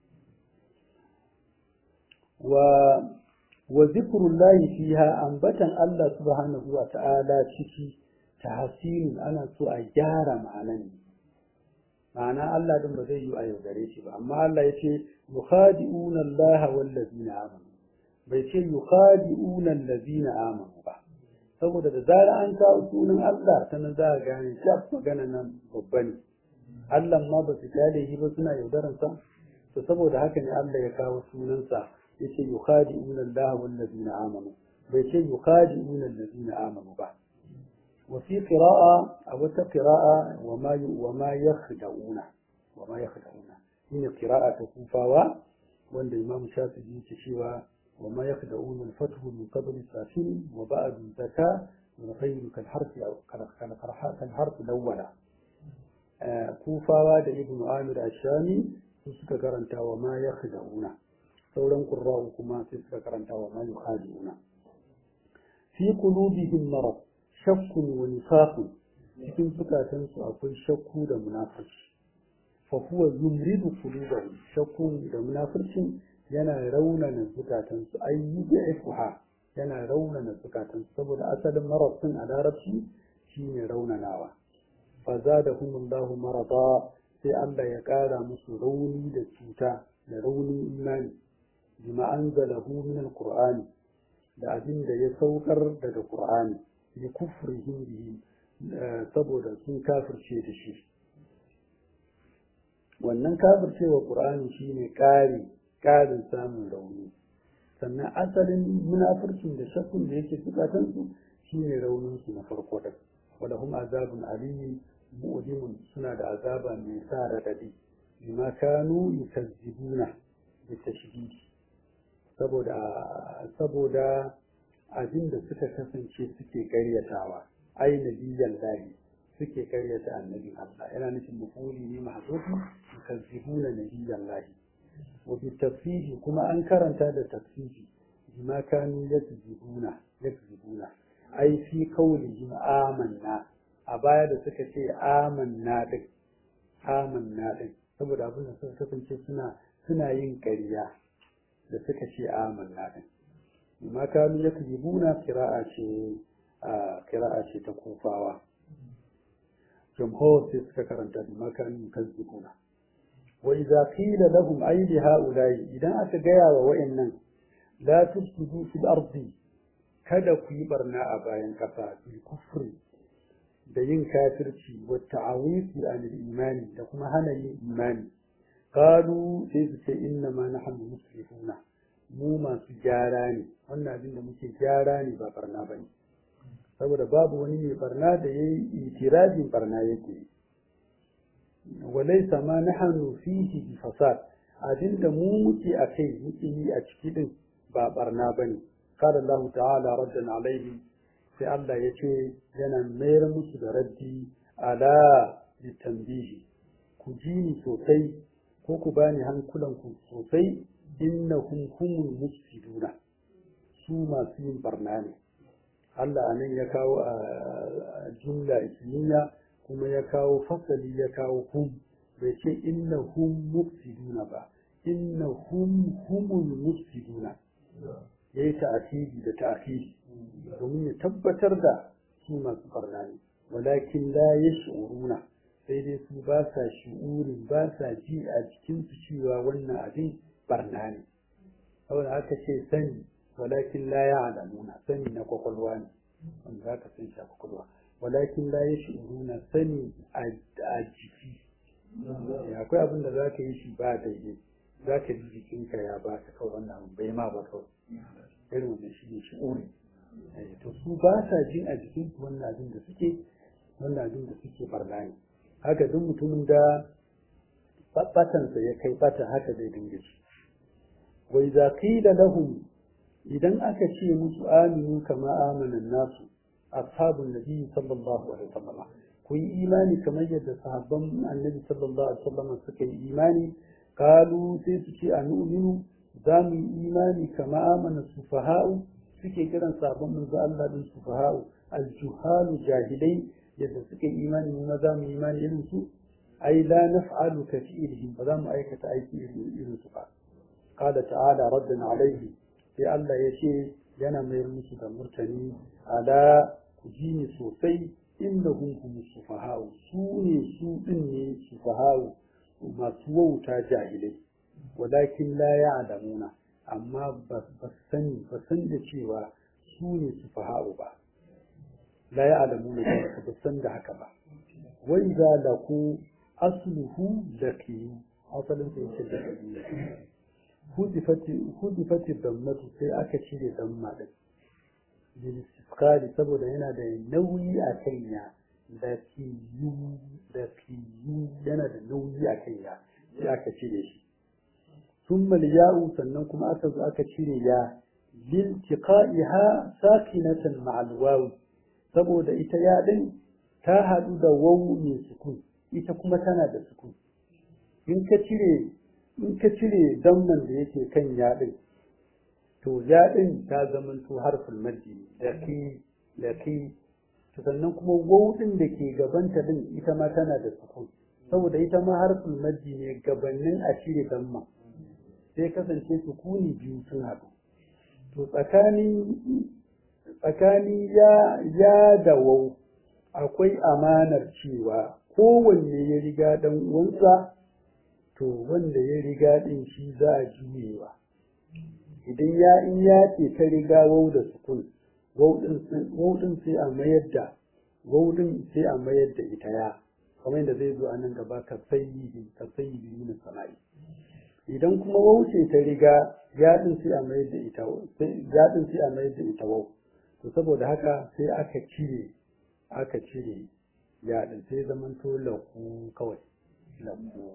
wa wa zikrullahi fiha ambatan Allah subhanahu wa ta'ala ciki tahsin ana so a gyara ma'anan ma'ana Allah din ba zai yi a yaudare shi ba amma Allah yace yukhadi'una Allah wal ladina amanu bai ce yukhadi'una allazina amanu ba saboda da zara an kawo sunan Allah ta nan za a gane shaf magana nan babba ne Allah ma ba su kyale shi ba suna yaudaran sa to saboda haka ne Allah ya kawo sunansa yace yukhadi'una Allah wal ladina amanu bai ce yukhadi'una allazina amanu ba wa fi qira'a aw ta qira'a wa ma wa ma yakhda'una wa ma yakhda'una shine qira'a ta kufawa wanda Imam Shafi'i yake cewa وما يخدعون الفتح من قبل ساكن وبعد زكاة والخير كالحرف أو كالحرف الأول كوفا da ibn Amir Ashami su suka karanta wa ma yakhda'una sauran qurra'u kuma sai suka karanta wa ma yukhadi'una fi qulubihim marad shakkun wa nifaqun cikin zukatan su akwai shakku da munafiki fa huwa yumridu qulubahum shakkun da munafircin yana raunana zukatansu ai yud'ifuha yana raunana zukatansu saboda asalin marabtin a larabci shine raunanawa fa zadahumullahu marada sai Allah ya kara musu rauni da cuta da raunin imani bima anzalahu min alqur'ani da abin da ya saukar daga qur'ani li kufrihim bihi saboda sun kafirce da shi wannan kafircewa qur'ani shine kari ƙarin samun rauni sannan asalin munafurcin da shakkun da yake zukatansu shine rauninsu na farko da wala hum azabun aliyu mu'limun suna da azaba mai sa radadi bima kanu yukazzibuna bi tashdidi saboda saboda abin da suka kasance suke karyatawa ai nabiyan lahi suke karyata annabin Allah yana nufin mafuli ne mahzufi yukazzibuna nabiyan lahi وبالتفسير كما أنكر هذا التفسير بما كانوا يكذبون يكذبون أي في قولهم آمنا أبايا da suka ce amanna din amanna din saboda abin da suka kasance suna suna yin ƙarya da suka ce amanna din bima kanu yakzibuna qira'a ce qira'a ce ta kufawa jumhur sai suka karanta bima kanu yakzibuna وإذا قيل لهم أي لهؤلاء إذا أتجايا وإن لا تفسدوا في الأرض kada ku yi barna a bayan ƙasa bil kufri da yin kafirci wa ta'awifi an imani da kuma hana yin imani qalu sai su ce inna ma nahnu muslihuna mu masu gyara ne wannan abin da muke gyara ne ba barna bane saboda babu wani mai barna da yayi itirafin barna yake walaysa ma nahnu fihi bi fasad abinda mu muke akai muke yi a ciki din ba barna bane qala Allah ta'ala raddan alaihi sai Allah ya ce yana mayar musu da raddi ala litambihi ku ji ni sosai ko ku bani hankulanku sosai innahum humul mufsiduna su masu yin barna ne Allah anan ya kawo a jumla ismiya kuma ya kawo fasali ya kawo hum bai ce innahum mufsiduna ba innahum humul mufsiduna yayi ta'akidi da ta'akidi domin ya tabbatar da su masu barna ne walakin la yash'uruna sai dai su ba sa shi'urin ba sa ji a jikinsu cewa wannan abin barna ne saboda haka ce sani walakin la ya'lamuna sani na kwakwalwa ne wanda zaka san shi a kwakwalwa walakin la yash'uruna sani a jiki akwai abin da zaka yi shi ba daidai zaka ji jikinka ya ba ka kawai wannan bai ma ba kawai irin wannan shi ne shi'uri to su ba sa jin a jikinsu wannan abin da suke wannan abin da suke barna ne haka duk mutumin da batansa ya kai bata haka zai dinga shi wai za qila lahum idan aka ce musu aminu kama amana nasu ashabun nabi sallallahu alaihi wasallam ku yi imani kamar yadda sahabban annabi sallallahu alaihi wasallam suka yi imani kalu sai su ce anu'minu za mu yi imani kama amana sufaha'u suke kiran sabon manzo Allah din sufaha'u aljuhalu jahilai yadda suka yi imani mu ma za mu yi imani irin su ai la naf'alu ka fi'lihim ba za mu aikata aiki irin su ba qala ta'ala raddan alaihi sai Allah ya ce yana mayar musu da murtani ala ku ji ni sosai innahum hum sufaha'u su ne su din ne sufaha'u masu wauta jahilai walakin la ya'lamuna amma ba sani ba san da cewa su ne sufaha'u ba لا يعلمون ذلك بسن ده haka ba وإذا لقوا أصله لقيوا أصلا في شدة هدفت الضمة sai aka cire damma din bilistikali saboda yana da nauyi a kanya da kiyu da kiyu yana da nauyi a kanya sai aka cire shi ثم الياء sannan kuma aka zo aka cire ya liltiqa'iha sakinatan ma'al wawi saboda ita yaɗin ta haɗu da wawu mai sukun ita kuma tana da sukun in ka cire in ka cire damnan da yake kan yaɗin to yaɗin ta zamanto harfin maddi laqi laqi sannan kuma wawu ɗin da ke gabanta din ita ma tana da sukun saboda ita ma harfin maddi ne gabanin a cire damma sai kasance sukuni biyu sun haɗu to tsakanin tsakani ya ya da wau akwai amanar cewa kowanne ya riga dan uwansa to wanda ya riga din shi za a juyewa idan ya in ya ce ta riga wau da sukun wau din sai a mayar da wau din sai a mayar da ita ya kamar yadda zai zo a nan gaba ka sayyidi ka sayyidi min sana'i idan kuma wau ce ta riga ya din sai a mayar da ita ya din sai a mayar da ita wau to saboda haka sai aka cire aka cire yaɗin sai zaman to laku kawai laku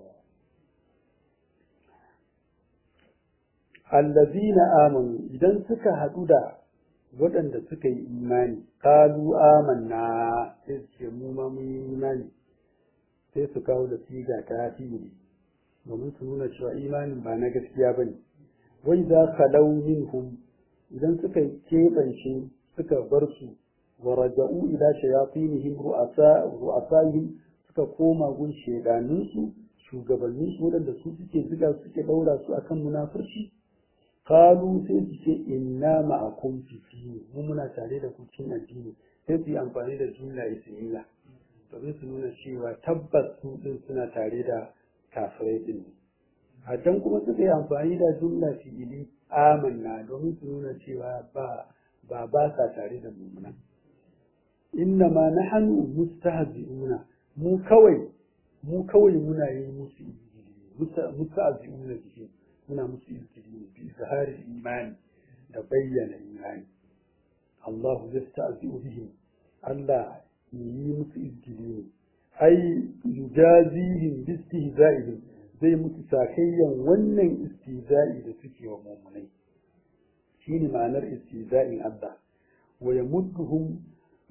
allazina amanu idan suka haɗu da waɗanda suka yi imani kalu amanna sai su ce mu ma mun yi imani sai su kawo da siga ta fili domin su nuna cewa imanin ba na gaskiya bane wai za ka minhum idan suka keɓance suka bar su wa raja'u ila shayatinihim ru'asa ru'asaihim suka koma gun shedanin su shugabannin su wadanda su suke zuga suke daura su akan munafurci qalu sai su ce inna ma'akum fi dini mu muna tare da ku cikin addini sai su yi amfani da jumla ismiyya domin su nuna cewa tabbas su din suna tare da kafirai din haddan kuma suka yi amfani da jumla fi'ili amanna domin su nuna cewa ba ba ba sa tare da mummunan inna ma nahnu mustahzi'una mu kawai mu kawai muna yi musu mustahzi'una bihi muna musu izgili bi izhari imani da bayyana imani Allah yasta'zi'u bihim Allah yi musu izgili ne ai yujazihim bi istihza'ihim zai musu sakayyan wannan istihza'i da suke wa mu'minai shine ma'anar istihza'in Allah wa yamudduhum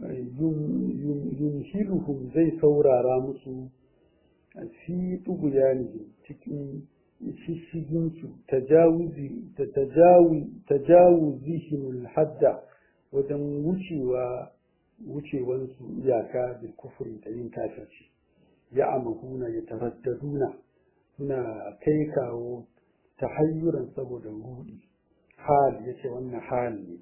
yumhiluhum zai saurara musu fi tuguyanihim cikin shishiginsu tajawuzihim hadda wajen wucewa wucewansu iyaka bil kufri da yin kafirci ya amahuna ya taraddaduna suna kai kawo ta hayyuran saboda rudi hal yace wannan hal ne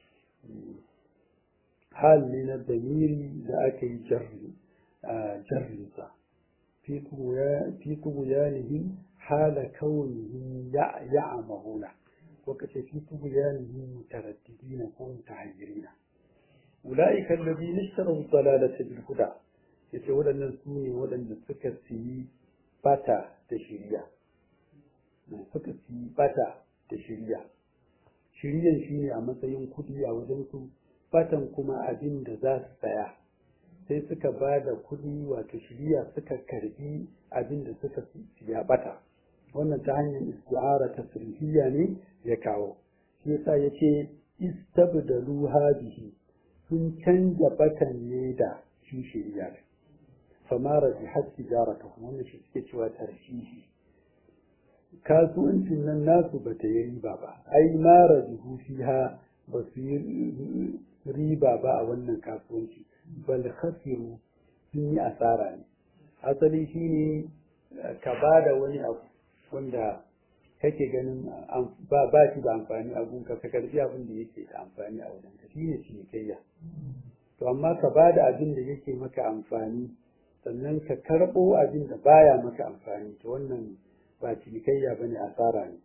hal ne na damiri da aka yi jarri jarrinsa fi tuguyanihim hala kaunihim ya'amahuna ko kace fi tuguyanihim mutaraddidina ko mutahayyirina ulaika alladhina ishtaraw dalalata bil huda yace waɗannan su ne waɗanda suka siyi bata da shiriya suka siyi bata da shiriya shiriyan shine a matsayin kudi a wajen su batan kuma abin da za su saya sai suka ba da kuɗi wato shiriya suka karbi abin da suka siya bata wannan ta hanyar isti'ara ta sulhiyya ne ya kawo shi yasa yace istabdalu hadihi sun canja batan ne da shi shiriya famara bi hatti jarata wannan shi suke cewa tarshihi kasuwancin nan nasu bata yi riba ba ai mara bihu fiha ba su yi riba ba a wannan kasuwanci bal khasiru sun yi asara ne asali shine ka ba da wani abu wanda kake ganin ba ba shi da amfani a gunka ka karbi abin da yake da amfani a wajen ka shine cinikayya to amma ka ba da abin da yake maka amfani sannan ka karɓo abin da baya maka amfani to wannan ba cinikayya bane asara ne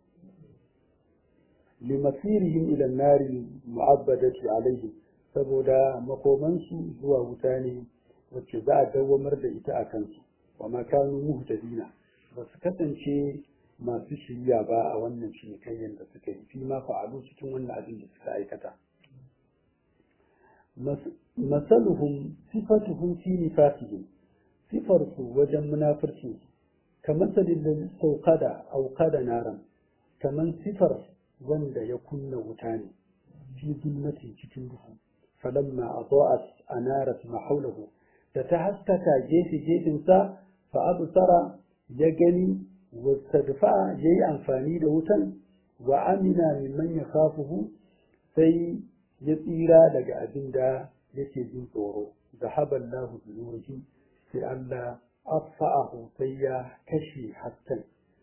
limasirihim ila nari mu'abbadati alaihim saboda makomansu zuwa wuta ne wacce za a dawwamar da ita a kansu wa makanu muhtadina ba su kasance masu shirya ba a wannan cinikayyar da suka yi fi ma fa'alu cikin wannan abin da suka aikata masaluhum sifatuhum fi nifaqihim sifar su wajen munafircin su kamar sadin da sauqada auqada naran kamar sifar wanda ya kunna wuta ne fi zulmatin cikin duhu falamma adaat anarat ma hawlahu da ta haskaka gefe gefensa fa absara ya gani wastadfa yayi amfani da wutan wa amina mimman yakhafuhu sai ya tsira daga abin da yake jin tsoro zahaba Allahu bi nurihi sai Allah afa'ahu sai ya kashe hasken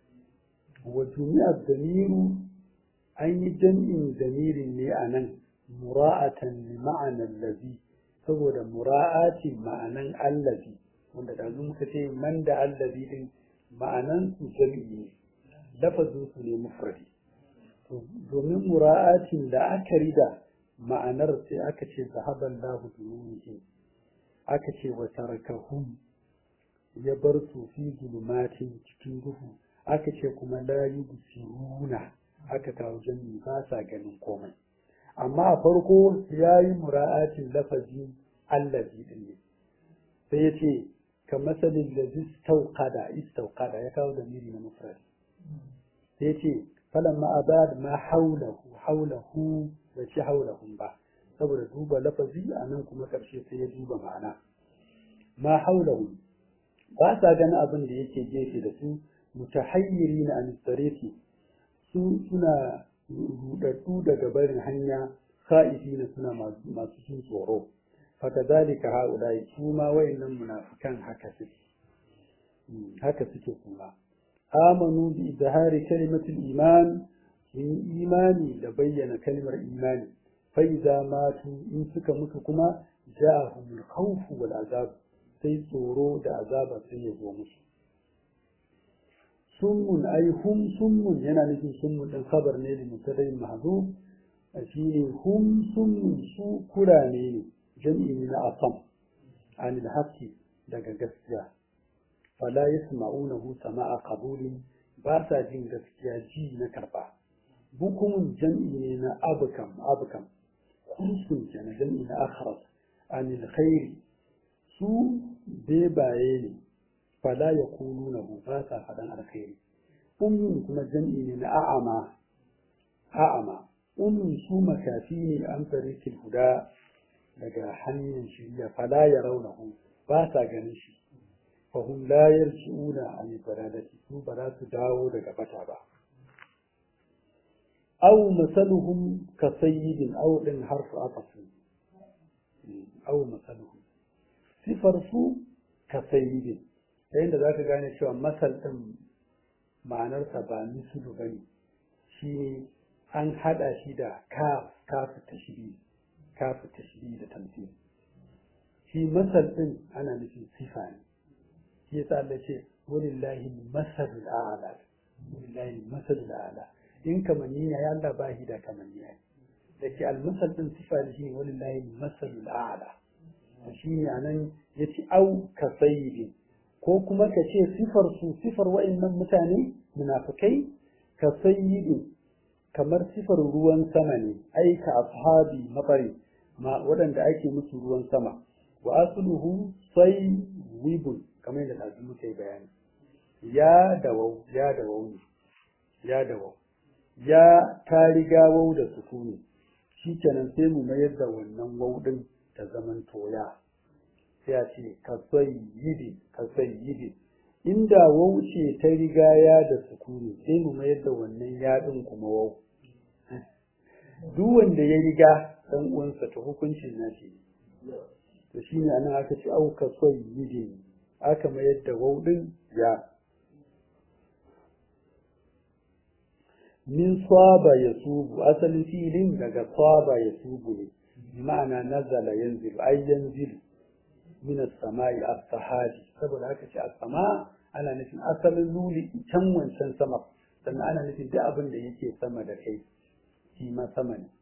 wa jumi'a damiru an yi jam'in damirin ne a nan mura'atan li ma'anar lazi saboda mura'atin ma'anan allazi wanda da muka ce man da allazi din ma'anan su jam'i ne lafazin su ne mufradi domin mura'atin da aka rida ma'anar sai aka ce zahaban lahu dununihi aka ce wa tarakahum ya bar su fi zulumatin cikin duhu aka ce kuma la yubsiruna aka kawo jami ba sa ganin komai amma a farko ya yi mura'atin lafazi allazi din ne sai ya ce ka masalin da istauqada istauqada ya kawo da miri na mufrad sai ya ce falan ma abad ma haulahu haulahu bai ce haulahum ba saboda duba lafazi a nan kuma karshe sai ya duba ma'ana ma haulahum ba sa ganin abin da yake gefe da su mutahayyiri na anistareti su suna rudaddu daga barin hanya sa'ifi na suna masu jin tsoro faka zalika haulai su ma wayannan munafikan haka suke haka suke kuma amanu bi izhari kalimatul iman sun imani da bayyana kalmar imani fa idza matu in suka mutu kuma ja'ahumul khawfu wal azab sai tsoro da azaba sai ya zo musu summun ai hum summun yana nufin summun din khabar ne da mutadai mahzuf shine hum summun su kurane ne jam'i ne na asam anil haqqi daga gaskiya fala yasma'unahu sama'a qabulin ba sa jin gaskiya ji na karba bukumun jam'i ne na abukam abukam kursun kenan jam'i na akhras anil khairi su bebaye ne fala yaqulunahu ba sa fadan alkhairi ummin kuma jam'i ne na a'ama a'ama ummin su makafi ne an tarikin huda daga hanyar shirya fala ya raunahu ba sa ganin shi fahim la yarji'una an baradati su ba za su dawo daga bata ba aw masaluhum ka sayyidin aw din harfu afasin aw masaluhum sifar su ka sayyidin yayin da zaka gane cewa masal din ma'anarsa ba misulu bane shi an hada shi da kaf kafu tashbih kafu tashbih da tamthil shi masal din ana nufin sifa ne shi yasa Allah ce walillahi masalul a'la walillahi masalul a'la in kamanni ne ya Allah ba shi da kamanni ne da ke almasal din sifa da shi walillahi masalul a'la shi ne anan yace au ka sayyidin ko kuma ka ce sifar su sifar wa'annan mutane munafikai ka sayyidin kamar sifar ruwan sama ne ai ka ashabi mabari ma waɗanda ake musu ruwan sama wa asluhu sai wibun kamar yadda ɗazu muka yi bayani ya dawau ya dawau ne ya dawau ya ta riga wau da sukuni shi kenan sai mu mayar da wannan wau ɗin ta zaman toya sai a ce ka yidi ka yidi inda wau ce ta riga ya da sukuni sai mu mayar da wannan ya ɗin kuma wau duk wanda ya riga ɗan uwansa ta hukuncin nashi to shine anan aka ce au ka yidi aka mayar da wauɗin ya min saba ya subu asalin filin daga saba ya subu ne bi ma'ana nazala yanzilu ai yanzilu min as-sama'i as-sahari saboda haka ce as-sama ana nufin asalin luli can wancan sama sannan ana nufin duk abin da yake sama da kai shi ma sama ne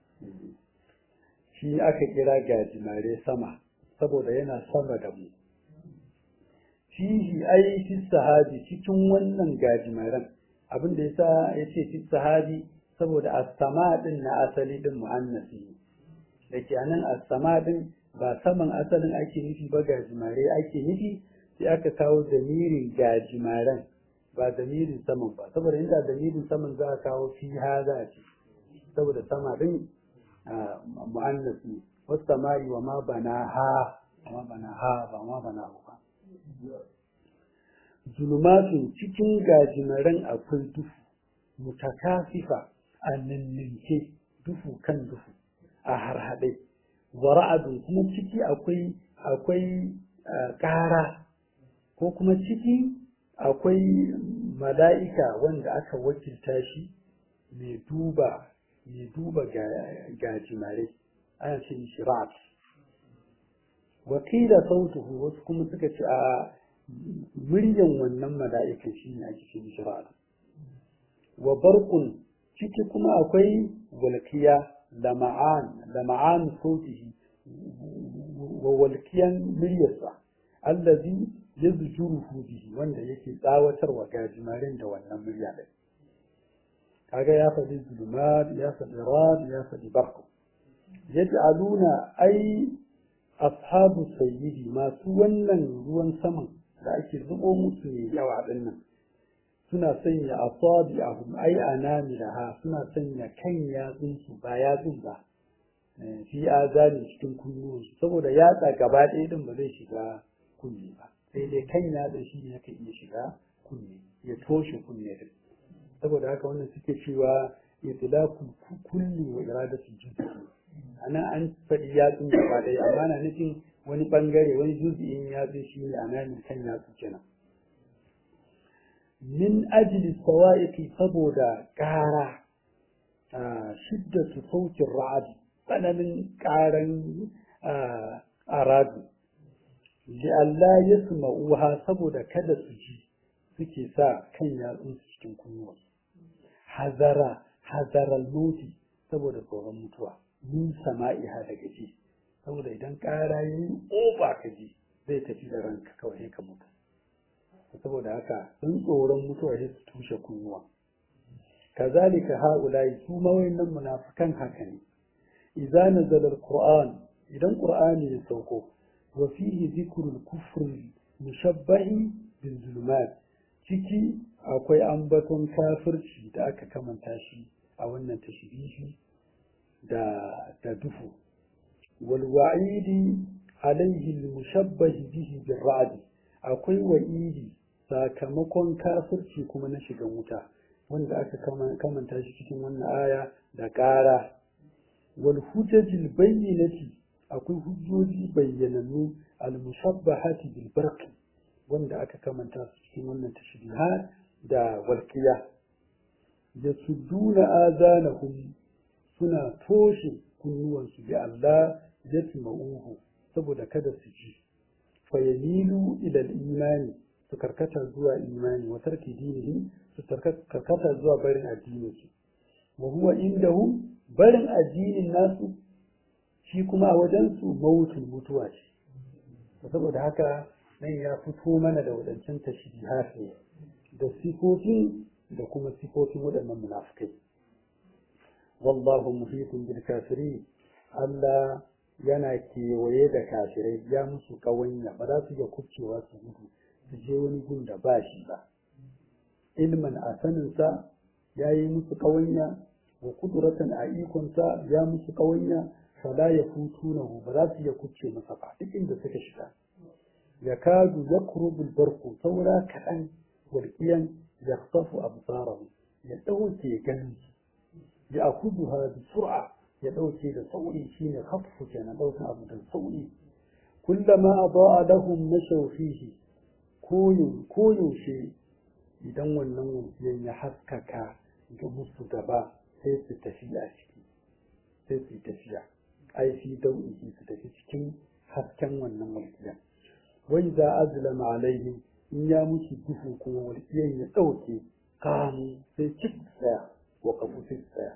shi aka kira gajimare sama saboda yana sama da mu fihi ai fi sahabi cikin wannan gajimaren abin da yasa yace fi sahabi saboda as-sama din na asali din muannasi dake anan as-sama din ba saman asalin ake nufi ba gajimare ake nufi sai aka kawo damirin gajimaren ba damirin saman ba saboda inda damirin saman za a kawo fi haza ce saboda sama din muannasi wasu samari wa ma bana ha ma bana ha ba ma bana ba zulumatun cikin gajimaren akwai duhu mutakasifa a ninninke duhu kan duhu a harhaɗe wara'adun kuma ciki akwai akwai ƙara ko kuma ciki akwai mala'ika wanda aka wakilta shi mai duba mai duba gajimare ana ce shi ra'at wakila sautuhu wasu kuma suka ce a muryan wannan mala'ika shi ne ake ce mishi ra'ad wa barqun ciki kuma akwai walkiya lama'an lama'an sautihi wa walkiyan muryarsa allazi yazjuruhu bihi wanda yake tsawatarwa gajimarin da wannan murya din kaga ya faɗi zulumat ya faɗi rad ya faɗi barq yaj'aluna ai ashabu sayyidi masu wannan ruwan saman da ake zubo musu ne yawa din nan suna sanya asabi ahum ai anamilaha suna sanya kan yatsun su ba yatsun ba fi azani cikin kunnuwansu saboda yatsa gaba ɗaya din ba zai shiga kunne ba sai dai kan yatsa shi ne yake iya shiga kunne ya toshe kunne din saboda haka wannan suke cewa itlaqul kulli wa iradatu juz'i ana an faɗi yatsun gaba ɗaya amma na nufin wani ɓangare wani juz'in yatsu shi ne a nan kan yatsu kenan min ajli sawa'iqi saboda ƙara shiddatu sautin ra'ad tsananin ƙaran aradu li Allah ya suma'uha saboda kada su ji suke sa kan yatsun su cikin kunnuwansu hazara hazaral moti saboda tsoron mutuwa min sama'iha daga ji saboda idan ƙara ya yi oba ka ji zai tafi da ranka kawai ka mutu saboda haka sun tsoron mutuwa sai su tushe kunnuwa kazalika haula'i su mawayannan munafikan haka ne idza nazala alquran idan qur'ani ya sauko wa fihi dhikrul kufri mushabbahi bil zulumat ciki akwai ambaton kafirci da aka kamanta shi a wannan tashbihi da da dufu wal wa'idi alaihi al mushabbah bihi bil ra'd akwai wa'idi sakamakon kafirci kuma na shigan wuta wanda aka kamanta shi cikin wannan aya da ƙara wal hujajil bayyinati akwai hujjoji bayyanannu al mushabbahati bil barqi wanda aka kamanta su cikin wannan tashbihat da walqiya yasudduna azanahum suna toshe kunnuwansu bi Allah yasma'uhu saboda kada su ji fayamilu ila al-imani su karkata zuwa imani wa tarki dinihi su karkata zuwa barin addininsu wa huwa indahu barin addinin nasu shi kuma a wajensu mawutun mutuwa ce saboda haka nan ya fito mana da wadancan tashbihat ne da sifofin da kuma sifofin waɗannan munafikai wallahu muhitun bil kafirin Allah yana kewaye da kafirai ya musu kawanya ba za su iya kubcewa su gudu su je wani gun da ba shi ba ilman a saninsa ya yi musu ƙawanya wa kuduratan a ikonsa ya musu ƙawanya fala ya hutu na ba za su iya kuce masa ba duk inda suka shiga ya kadu ya kurubul barku saura kaɗan walƙiyan ya safu absarahu ya ɗauke ganin ya akudu ha bi sur'a ya ɗauke da sauri shine khaffu kenan ɗaukan abu da sauri kullama adaa lahum nashaw fihi koyaushe idan wannan wutsiyan ya haskaka ga musu gaba sai su tafi a ciki sai su tafiya ai fi dau'ihi su tafi cikin hasken wannan walƙiyan wai za azlama alaihim in ya musu duhu kuma walƙiyan ya ɗauke kamu sai cik tsaya wa kafu sai tsaya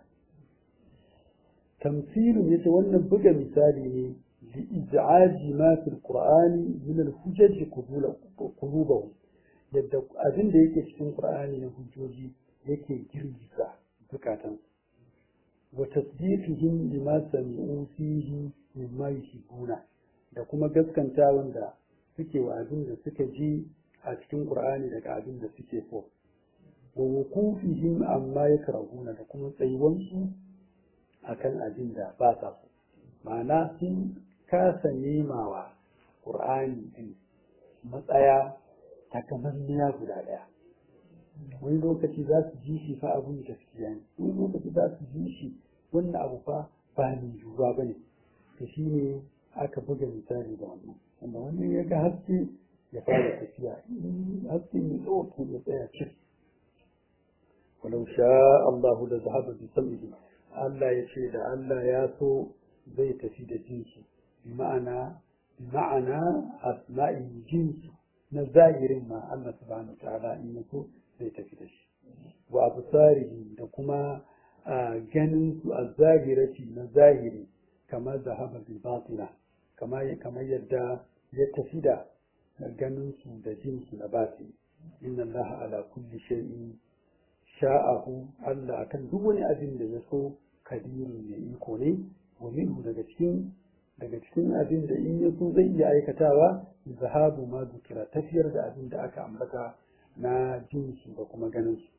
tamsilin yace wannan buga misali ne li ij'aji ma fil qur'ani min al hujaj qulubahum yadda abin da yake cikin qur'ani na hujjoji yake girgiza zukatan wa tasdiqihim lima sami'u fihi mimma yuhibbuna da kuma gaskanta wanda suke wa abin da suka ji a cikin qur'ani daga abin da suke so wa wuqufihim amma yakrahuna da kuma tsayuwansu akan abin da ba sa so ma'ana sun kasa nemawa qur'ani din matsaya takamanniya guda ɗaya wani lokaci za su ji shi fa abun gaskiya ne wani lokaci za su ji shi wannan abu fa ba mai yiwuwa ba ne to shi ne aka buga misali da wannan wanda wannan ya ga haske ya fara tafiya haske mai ɗauke ya tsaya cik walau sha Allahu da zahaba bi sam'ihi Allah ya ce da Allah ya so zai tafi da jinsu bi ma'ana bi ma'ana asma'i jinsu na zahirin ma Allah subhanahu wa ta'ala in ya so zai tafi da shi wa absarihi da kuma ganin su a zahirati na zahiri kamar zahaba bil batina kamar kamar yadda ya tafi da ganin su da jin su na batini inna Allah ala kulli shay'in sha'ahu Allah akan duk wani abin da ya so kadiru ne iko ne wa minhu daga cikin daga cikin abin da in ya so zai iya aikatawa zahabu ma zukira tafiyar da abin da aka ambata na jinsu da kuma ganinsu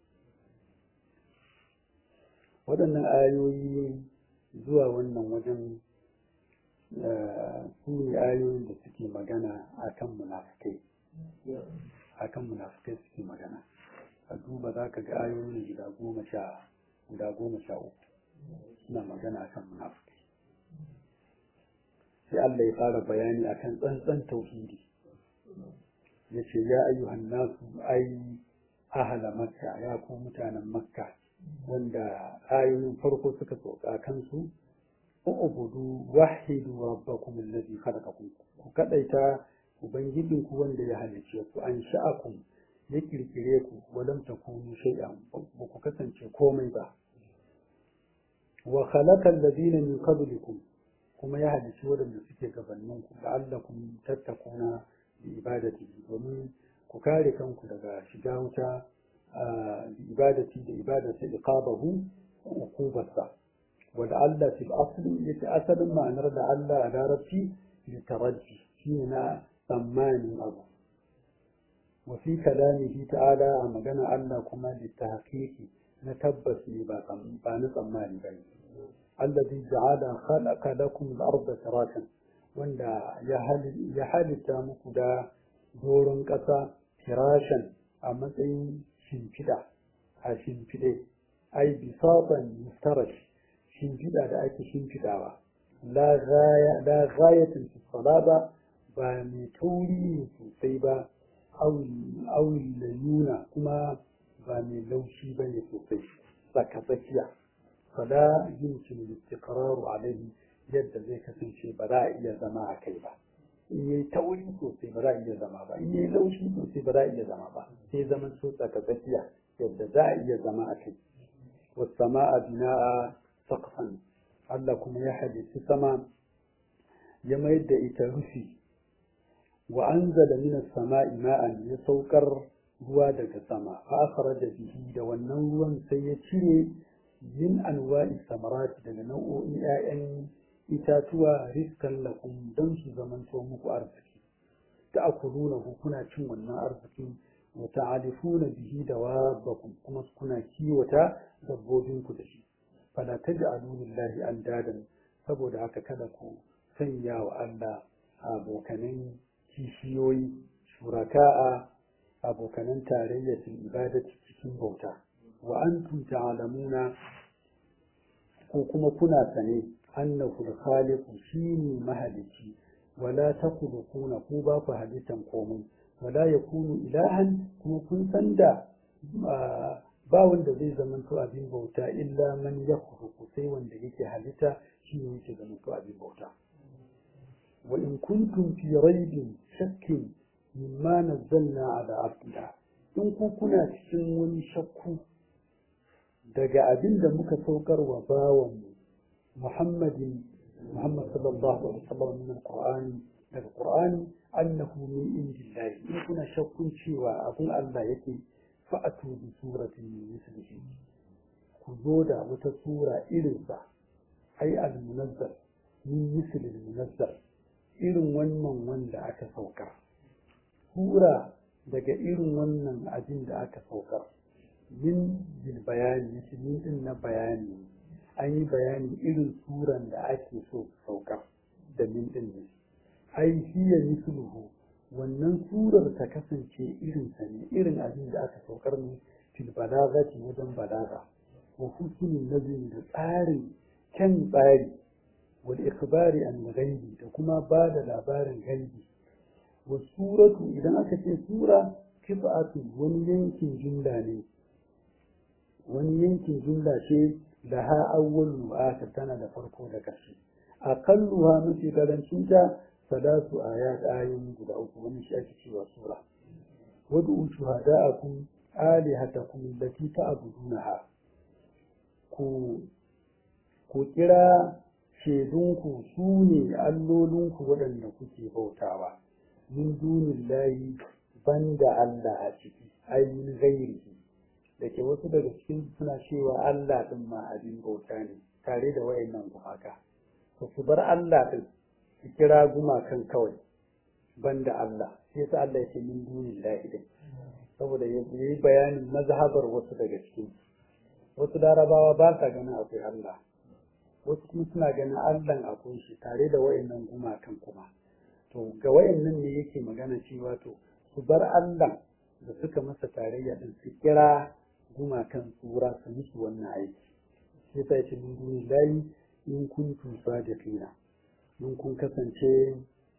waɗannan ayoyi zuwa wannan wajen su ne ayoyin da suke magana akan munafukai akan munafukai suke magana a duba za ka ga ayoyin guda goma sha guda goma sha uku suna magana akan munafukai sai Allah ya fara bayani akan tsantsan tauhidi ya ce ya ayyuhan nasu ai ahala makka ya ku mutanen makka wanda ayoyin farko suka sauka kansu ubudu wahidu rabbakum alladhi khalaqakum ku kadaita ubangijin ku wanda ya halice ku an sha'akum ya kirkire ku walam takunu shay'an ba ku kasance komai ba wa khalaqa alladhina min qablikum kuma ya halicci waɗanda suke gabanin ku la'allakum tattakuna bi ibadati domin ku kare kanku daga shiga wuta bi ibadati da ibadati iqabahu wa uqubarsa wa la'alla fil asli yace asalin ma'anar da Allah a larabci li taraji shine na tsammanin abu wa fi kalamihi ta'ala a magana Allah kuma li tahqiqi na tabbas ne ba na tsammani ba ne الذي جعل خلق لكم الأرض فراشا wanda ya halitta muku da doron ƙasa firashan a matsayin shimfiɗa a shimfiɗe ai bisatan mustarash shimfiɗa da ake shimfiɗawa la ghayatin fi salaba ba mai tauri ne sosai ba awi layuna kuma ba mai laushi ba ne sosai tsaka tsakiya fala yumkin istiqraru alayhi yadda zai kasance ba za a iya zama a kai ba in yayi tauri sosai ba za a iya zama ba in yayi laushi sosai ba za a iya zama ba sai zaman so tsaka tsakiya yadda za a iya zama a kai wasama'a bina'a saqfan Allah kuma ya halitta sama ya mayar da ita rufi wa anzala minas sama'i ma'an ya saukar ruwa daga sama fa akhraja bihi da wannan ruwan sai ya cire min anwa'i samarati daga nau'o'in 'ya'yan itatuwa riskan lakum don su zamanto muku arziki ta'kuluna kuna cin wannan arzikin wa ta'alifuna bihi dawabakum kuma kuna kiwata dabbobinku da shi fala taj'alu lillahi andadan saboda haka kada ku sanya wa Allah abokanan kishiyoyi shuraka'a abokanan tarayya fil ibadati cikin bauta wa antum ta'lamuna ko kuma kuna sane annahu al-khaliqu shine mahalici wala takhluquna ku ba ku halittan komai wala yakunu ilahan kuma kun san da ba wanda zai zamanto abin bauta illa man yakhluqu sai wanda yake halitta shine yake zamanto abin bauta wa in kuntum fi raibin shakkin mimma nazzalna ala abdina in ku kuna cikin wani shakku daga abin da muka saukar wa bawanmu Muhammadin Muhammad sallallahu alaihi wasallam min alqur'ani daga qur'ani annahu min indillahi in kuna shakkun cewa abun Allah yake fa'atu bi suratin min mislihi ku zo da wata sura irin sa ai al-munazzal min misli al-munazzal irin wannan wanda aka saukar sura daga irin wannan abin da aka saukar min bil bayani yace min din na bayani an yi bayani irin suran da ake so saukar da min din ne ai hiya misluhu wannan surar ta kasance irin sa ne irin abin da aka saukar ne fil balagati wajen balaga wa husnul nazmi da tsarin kyan tsari wal ikhbari an ghaibi da kuma ba da labarin gaibi wa suratu idan aka ce sura kifa'atu wani yankin jumla ne wani yankin jumla ce da ha awwalu wa akhir tana da farko da ƙarshe aqalluha mafi karancin ta salatu ayat ayoyi guda uku wani shi ake cewa sura wad'u shuhada'akum alihatakum allati ta'budunaha ku ku kira shedunku su ne allolinku waɗanda kuke bautawa min dunillahi banda Allah a ciki ayin ghairihi da ke wasu daga cikin suna cewa Allah ɗin ma abin bauta ne tare da wayannan gumaka to su bar Allah ɗin su kira gumakan kawai banda Allah sai sa Allah ya ce min dunillahi din saboda ya yi bayanin mazhabar wasu daga cikin wasu larabawa ba sa ganin akwai Allah wasu kuma suna ganin Allah akwai shi tare da wayannan gumakan kuma to ga wayannan ne yake magana cewa to su bar Allah da suka masa tarayya din su kira gumakan tsura su musu wannan aiki sai ta ce min duni layi in kuntum sadiqina in kun kasance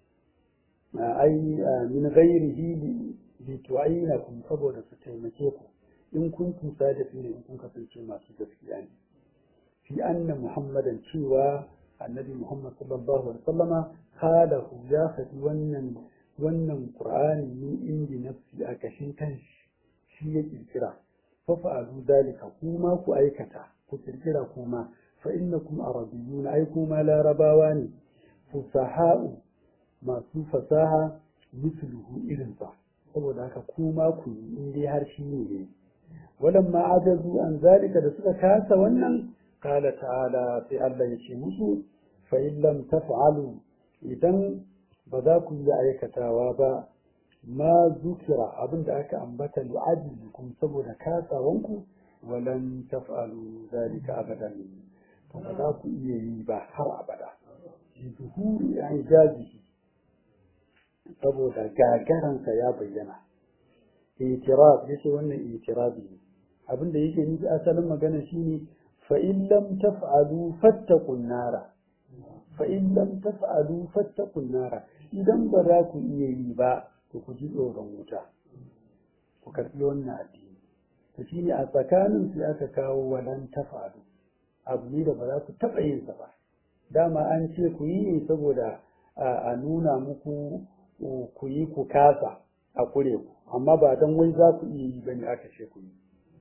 ai min ghairihi li tu'aynakum saboda su taimake ku in kuntum sadiqina in kun kasance masu gaskiya ne fi anna muhammadan cewa annabi muhammad sallallahu alaihi wasallama halahu ya faɗi wannan wannan qur'ani min indi nafsi a kashin kanshi shi ya kirkira fafa'alu dalika kuma ku aikata ku kirkira kuma fa innakum arabiyyun ai kuma larabawa ne fusaha'u masu fasaha misluhu irinsa saboda haka kuma ku yi in dai har shi ne walamma ajazu an zalika da suka kasa wannan qala ta'ala sai Allah ya ce musu fa in lam taf'alu idan ba za ku yi aikatawa ba ma zukira abinda aka ambata li'ajizikum saboda kasawanku walan taf'alu zalika abadan to ba za ku iya yi ba har abada zuhuri ijazihi saboda gagaransa ya bayyana itiraf yace wannan itirabi ne abinda yake nufi asalin magana shine fa in lam taf'alu fattaqun nara fa in lam taf'alu fattaqun nara idan ba za ku iya yi ba to ku ji tsoron wuta ku karbi wannan addini to shine a tsakanin su aka kawo walan taf'alu abu ne da ba za ku taɓa yin sa ba dama an ce ku yi ne saboda a nuna muku ku yi ku kasa a kure ku amma ba don wai za ku iya yi bane aka ce ku yi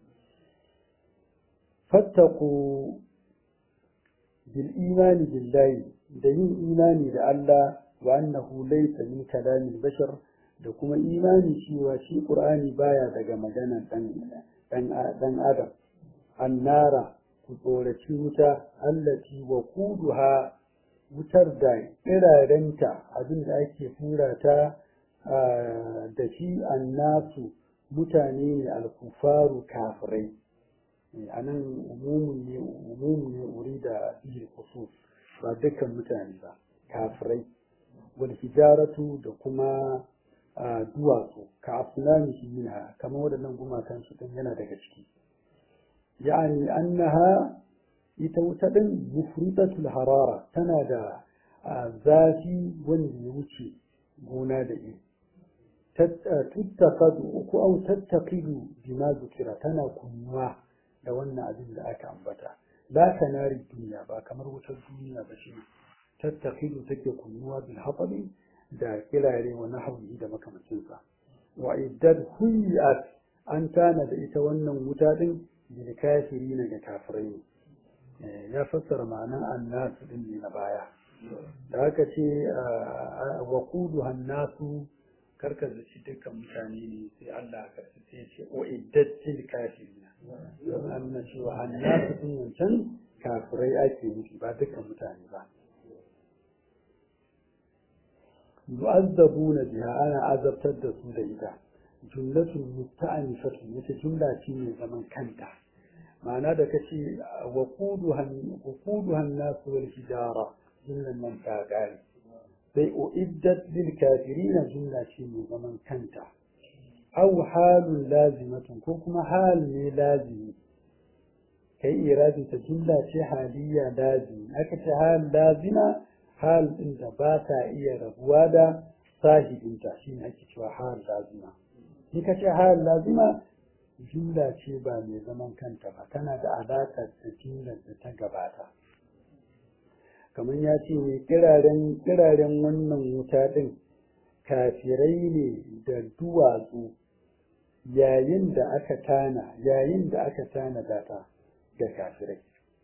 fattaku bil imani billahi da yin imani da Allah wa annahu laysa min kalamin bashar da kuma imani cewa shi qur'ani baya daga maganar dan dan dan adam annara ku tsoraci wuta allati wa kuduha wutar da kirarenta abin da ake fura ta da shi annasu mutane ne alkufaru kafirai a nan umumun ne umumun ne wuri da iya khusus ba dukkan mutane ba kafirai wal hijaratu da kuma duwatsu ka afnani minha kamar waɗannan gumakan su din yana daga ciki yani annaha ita wuta din mufridatul harara tana da zafi wanda ya wuce gona da iri tuttakadu ko au tattaqidu bima zukira tana kunnuwa da wannan abin da aka ambata la kanari duniya ba kamar wutar duniya ba shi tattaqidu take kunnuwa bil hatabi da kilare wa nahwi da makamancin sa wa iddad huyat an tana da ita wannan wuta din bil kafirina ga kafirai ya fassara ma'anan annasu din ne na baya da haka ce wa quduha nasu karka zaci dukkan mutane ne sai Allah karka sai ce o iddatil kafirina don annan cewa annasu din wancan kafirai ake nufi ba dukkan mutane ba yu'azzabuna biha ana azabtar da su da ita jumlatul musta'anifatu yace jumla ce mai zaman kanta ma'ana da kace wa quduhan quduhan nasu wal hijara jumlan nan ta gari sai uiddat lil kafirin jumla ce mai zaman kanta aw halun lazimatun ko kuma hal ne lazimi kai iradi ta jumla ce haliya lazimi aka ce hal lazima hal din da ba ta iya rabuwa da sahibinta shine ake cewa hal lazima in ka ce hal lazima jumla ce ba mai zaman kanta ba tana da alaƙa da jumlar da ta gabata kamar ya ce ne kiraren kiraren wannan wuta din kafirai ne da duwatsu yayin da aka tana yayin da aka tana data ga kafirai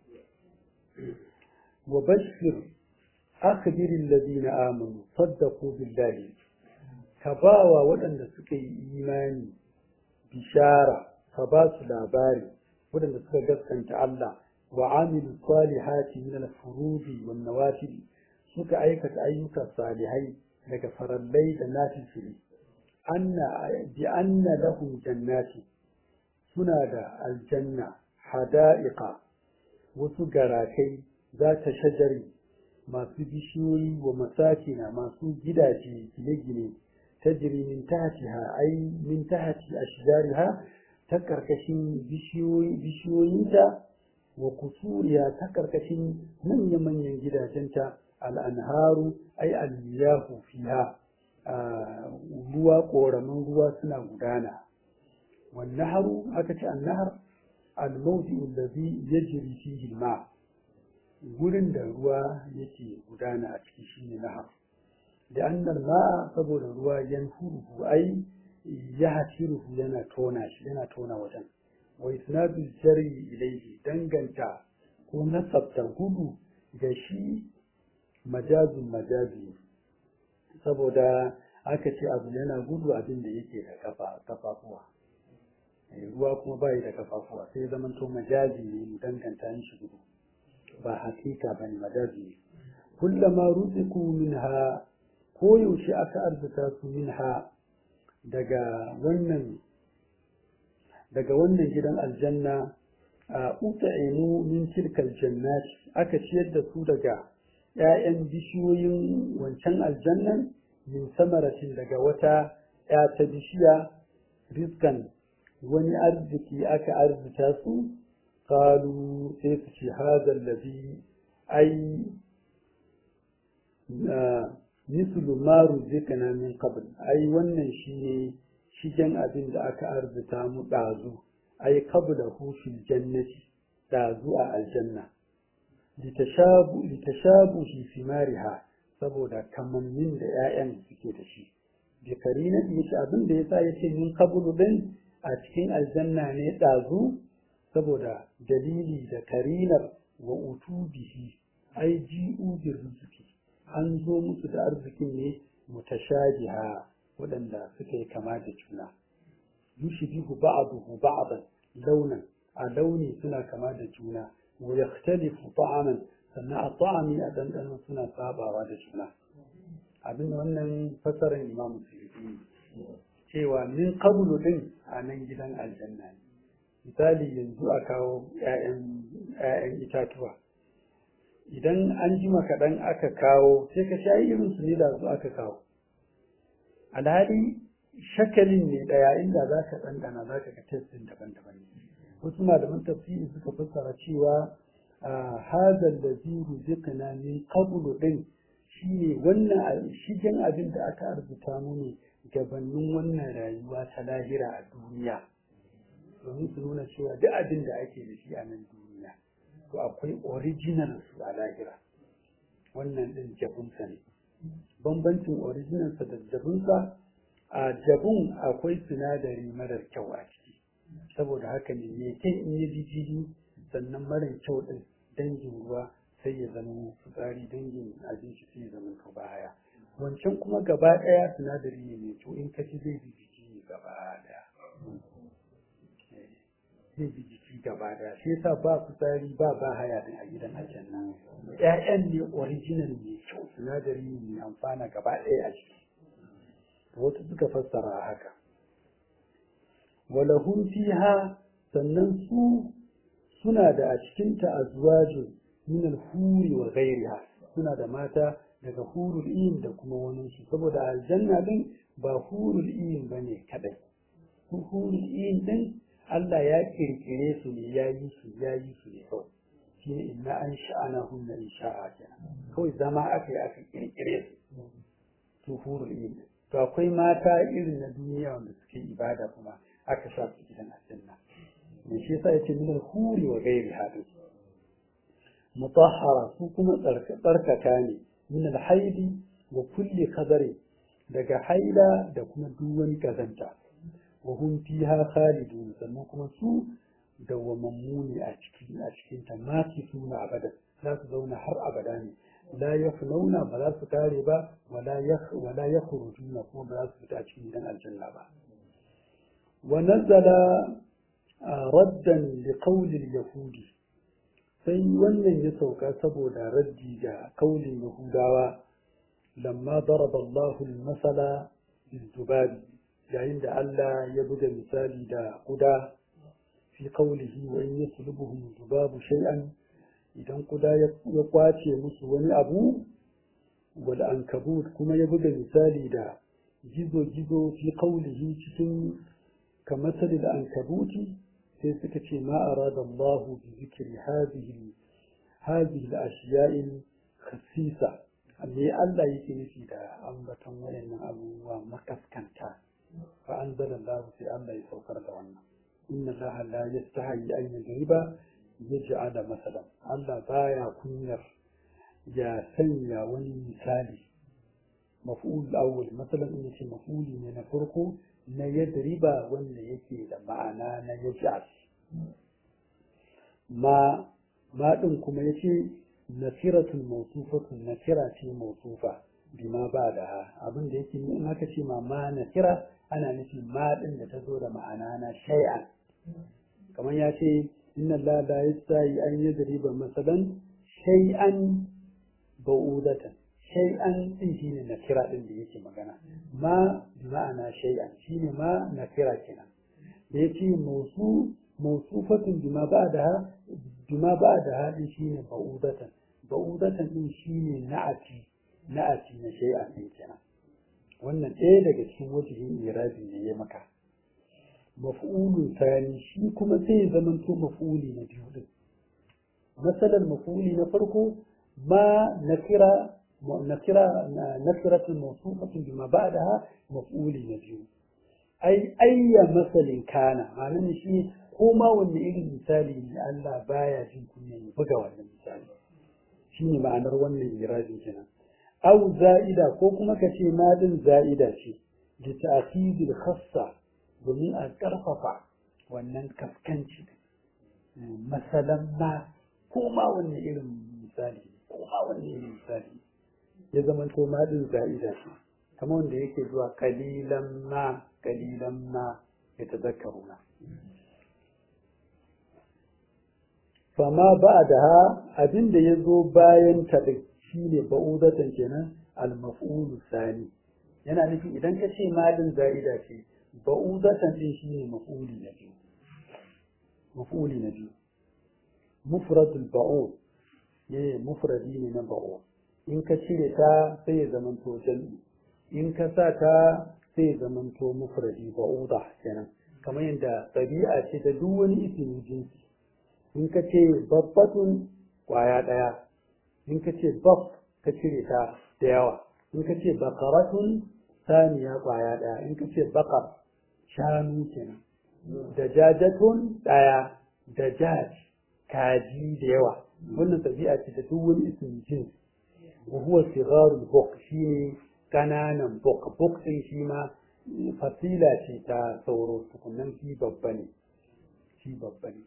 wa bashir akhbir alladhina amanu saddaqu billahi ka bawa waɗanda suka yi imani bishara ka ba su labari waɗanda suka gaskanta Allah wa amilu salihati min al-furudi wan nawafil suka aikata ayyuka salihai daga farallai da nafili anna bi anna lahum jannati suna da aljanna hada'iqa wasu garakai za ta shajari masu bishiyoyi wa masakina masu gidaje gine-gine tajri min tahtiha ay min tahti ashjariha ta karkashin bishiyoyi bishiyoyinta wa kusuriya ta karkashin manya-manyan gidajenta al'anharu ai almiyahu fiha ruwa ƙoramin ruwa suna gudana wannaharu aka ce annahar almauti allazi yajri fihi ma gurin da ruwa yake gudana a ciki shine nahar da annal ma saboda ruwa yanfuruhu ai ya hasiruhu yana tona shi yana tona wajen wa isnadu jari ilayhi danganta ko nasabta gudu da shi majazin majazi saboda aka ce abu yana gudu abin da yake da kafafuwa ruwa kuma bai da kafafuwa sai zaman to majazi ne mu danganta mishi gudu ba hakika ba ne majazi ne kullama ruziku minha ko yaushe aka arzuta su minha daga wannan daga wannan gidan aljanna a utaimu min tilkal jannat aka ciyar da su daga ‘ya'yan bishiyoyin wancan aljannan min samaratin daga wata ‘ya ta bishiya rizkan wani arziki aka arzita su kalu sai su ce hazar labi ai mislu maru zikana min qabl ai wannan shine shigen abin da aka arzita mu ɗazu ai qabla hu fil jannati ɗazu a aljanna litashabu litashabu fi simariha saboda kamannin da 'ya'yan suke da shi bi karina yace abin da yasa yace min qablu din a cikin aljanna ne ɗazu saboda dalili da karinar wa utubihi ai ji'u bir rizqi an zo musu da arzikin ne mutashabiha waɗanda suka yi kama da juna yushbihu ba'dahu ba'dan launan a launi suna kama da juna wa yakhtalifu ta'aman sannan a ta'ami a ɗanɗano suna sabawa da juna abin da wannan fasarar imam suyuti cewa min qablu din a nan gidan aljanna ne misali yanzu a kawo 'ya'yan itatuwa idan an jima kaɗan aka kawo sai ka sha irin su ne da su aka kawo alhali shakalin ne ɗaya inda za ka ɗanɗana za ka ga testin daban-daban ne wasu malaman tafsiri suka fassara cewa hazal da ziru zikana min qablu din shine wannan shigen abin da aka arzuta mu ne gabanin wannan rayuwa ta lahira a duniya domin su nuna cewa duk abin da ake da shi a nan duniya to akwai original su a lahira wannan din jabunsa ne bambancin original sa da jabunsa a jabun akwai sinadari marar kyau a ciki saboda haka ne me kyan in yi jijiji sannan marar kyau din dangin ruwa sai ya zama fitsari dangin abinci sai ya zama to baya wancan kuma gaba ɗaya sinadari ne mai kyau in ka ci zai bi jiki gaba ɗaya zai bi jiki gaba ɗaya shi yasa ba fitsari ba ba haya din a gidan aljanna ƴaƴan ne original mai kyau sinadari ne mai amfana gaba ɗaya a ciki wasu suka fassara haka walahum fiha sannan su suna da a cikinta azwajin min al-huri wa ghayriha suna da mata daga hurul iyin da kuma wani su saboda aljanna din ba hurul iyin bane kadai su hurul iyin din Allah ya kirkire su ne ya yi su ya yi su ne kawai shi ne inna an sha'ana hunna in sha'a kenan kawai zama aka yi aka kirkire su su hurul iyin to akwai mata irin na duniya wanda suke ibada kuma aka sa su gidan aljanna ne shi yasa yace min al-huri wa ghairi hadin mutahhara su kuma tsarkaka ne min al-haidi wa kulli qadari daga haila da kuma duk wani kazanta wa hum fiha khalidun sannan kuma su dawwamammu ne a cikin a cikin ta ma suna abada za su zauna har abada ne la yaflauna ba za su kare ba wala yakh wala yakhrujuna kuma ba za su fita cikin gidan aljanna ba wa nazzala raddan li qawli al-yahudi sai wannan ya sauka saboda raddi ga kaulin yahudawa lamma daraba Allahu al-masala bil yayin da Allah ya buga misali da kuda fi qawlihi wa in yaslubuhum dubabu shay'an idan kuda ya kwace musu wani abu wal ankabut kuma ya buga misali da gizo gizo fi qawlihi cikin كمثل العنكبوت sai suka ce ma arada Allah bi zikri hadhihi hadhihi al-ashya' al-khassisa me Allah yake nufi da ambaton wayannan abubuwa makaskanta fa anzala Allah sai Allah ya saukar da wannan inna Allah la yastahi an yadriba yaj'ala masalan Allah baya kunyar ya sanya wani misali maf'ul awwal masalan in yace maf'uli ne na farko na yadriba wanda yake da ma'ana na yaj'al ma ma din kuma yace nasiratun mawsufatun nasira ce mawsufa bima ba da ha abin da yake in aka ce ma ma nasira ana nufin ma din da ta zo da ma'ana na shay'an kamar ya ce inna la la yastahi an yadriba masalan shay'an ba'udatan shay'an din shine nakira din da yake magana ma bi ma'ana shay'an shine ma nakira kenan da yace mausu mausufatun bima ba'daha bima ba'daha din shine ba'udatan ba'udatan din shine na'ati na'ati na shay'an din kenan wannan ɗaya daga cikin wajihin irabi ne ya maka maf'ulun sani shi kuma sai ya zamanto maf'uli na biyu din masalan maf'uli na farko ma nakira nakira nakiratul mawsufatun bima ba'daha maf'uli na biyu ai ayya masalin kana ma'anar shi ko ma wanne irin misali ne Allah baya jin kunya ya buga wannan misali shine ma'anar wannan irajin kenan aw za'ida ko kuma ka ce ma din za'ida ce da ta'khidil khassa domin a karfafa wannan kaskanci masalan ma ko ma wanne irin misali ko ma wanne irin misali ya zama to ma din za'ida ce kamar wanda yake zuwa kalilan ma kalilan ma ya tazakkaruna fama ba da ha abin da ya zo bayan ta ɗin shi ne ba'udatan kenan al-maf'ulu sani yana nufi idan ka ce malin za'ida ce ba'udatan ɗin shi ne maf'uli na biyu maf'uli na biyu mufradul ba'ud ne mufradi ne na ba'ud in ka cire ta sai ya zamanto jam'i in ka sa ta sai ya zamanto mufradi ba'uda kenan kamar yadda ɗabi'a ce ta duk wani ismin jinsi in ka ce babbatun kwaya ɗaya in ka ce baf ka cire ta da yawa in ka ce bakaratun saniya kwaya ɗaya in ka ce bakar shanu kenan da jajatun ɗaya da jaj kaji da yawa wannan tabi'a ce ta duk wani ismin jins wa huwa sigarul buk shine kananan buk buk din shi ma fasila ce ta sauro tukunan shi babba ne shi babba ne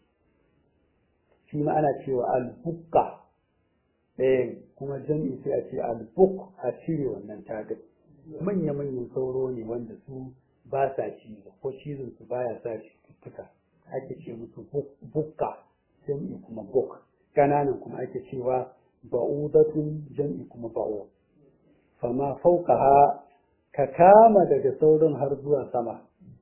shi ma ana cewa albukka ɗaya kuma jam'i sai a ce albuk a cire wannan tagar manya-manyan sauro ne wanda su ba sa cizo ko cizon su baya sa cututtuka ake ce musu bukka jam'i kuma buk ƙananan kuma ake cewa ba'udatun jam'i kuma ba'u fama fauqaha ka kama daga saurin har zuwa sama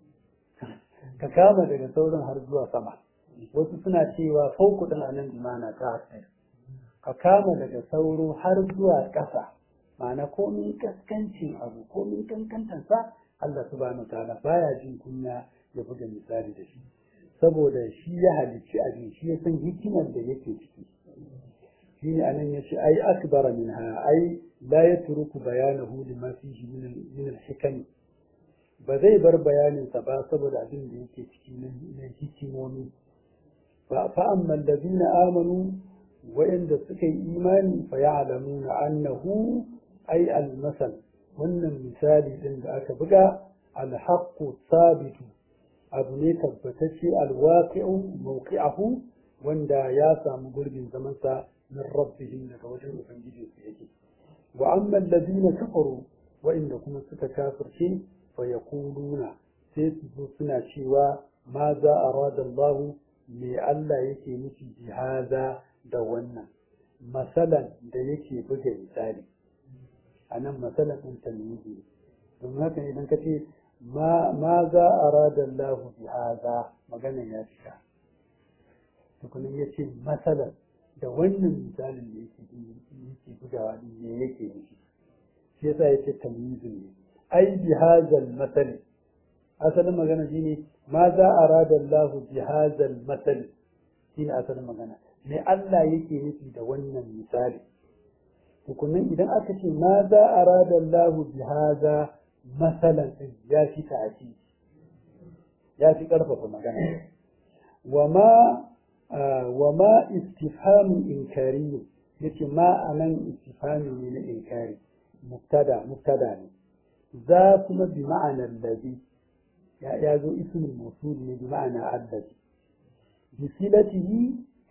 ka kama daga saurin har zuwa sama wasu suna cewa fauku din anan imana ta hasir ka kama daga sauro har zuwa ƙasa ma'ana komin kaskancin abu komin kankantansa Allah subhanahu ta'ala baya jin kunya ya buga misali da shi saboda shi ya halicci abin shi ya san hikimar da yake ciki shi ne anan ya ce ai akbara minha ai la yatruku bayanahu lima fihi min al-hikam ba zai bar bayaninsa ba saboda abin da yake ciki na hikimomi فأما الذين آمنوا وإن سكي إيمان فيعلمون أنه أي المثل وأن المثال عند أكبقى الحق الثابت أبني تبتشي الواقع موقعه وأن ياسا مقرب زمنسا من ربهم لتوجه فنجي سيجي وأما الذين كفروا وإنكم ستكافر شيء فيقولون سيسنا شيوا ماذا أراد الله me Allah yake nufi jihaza da wannan masalan da yake buga misali a nan masalan ɗin talmidi don haka idan ka ce ma za a rada Allah jihaza magana ya fita tukunan ya ce masalan da wannan misalin da yake yake bugawa ne yake nufi shi yasa ya ce talmidi ne ai bihazal masali asalin magana shine ma za a rada Allah jihazal matsal shi ne asalin magana me Allah yake nufi da wannan misali hukunan idan aka ce ma za a rada Allah jihaza matsalan ɗin ya fi ta'aki ya fi ƙarfafa magana wa ma wa ma istifhamun inkari yace ma anan istifhami ne na inkari mubtada mubtada ne za kuma bi ma'anar ladhi ya zo ismin mausul ne bi ma'ana allazi bi silatihi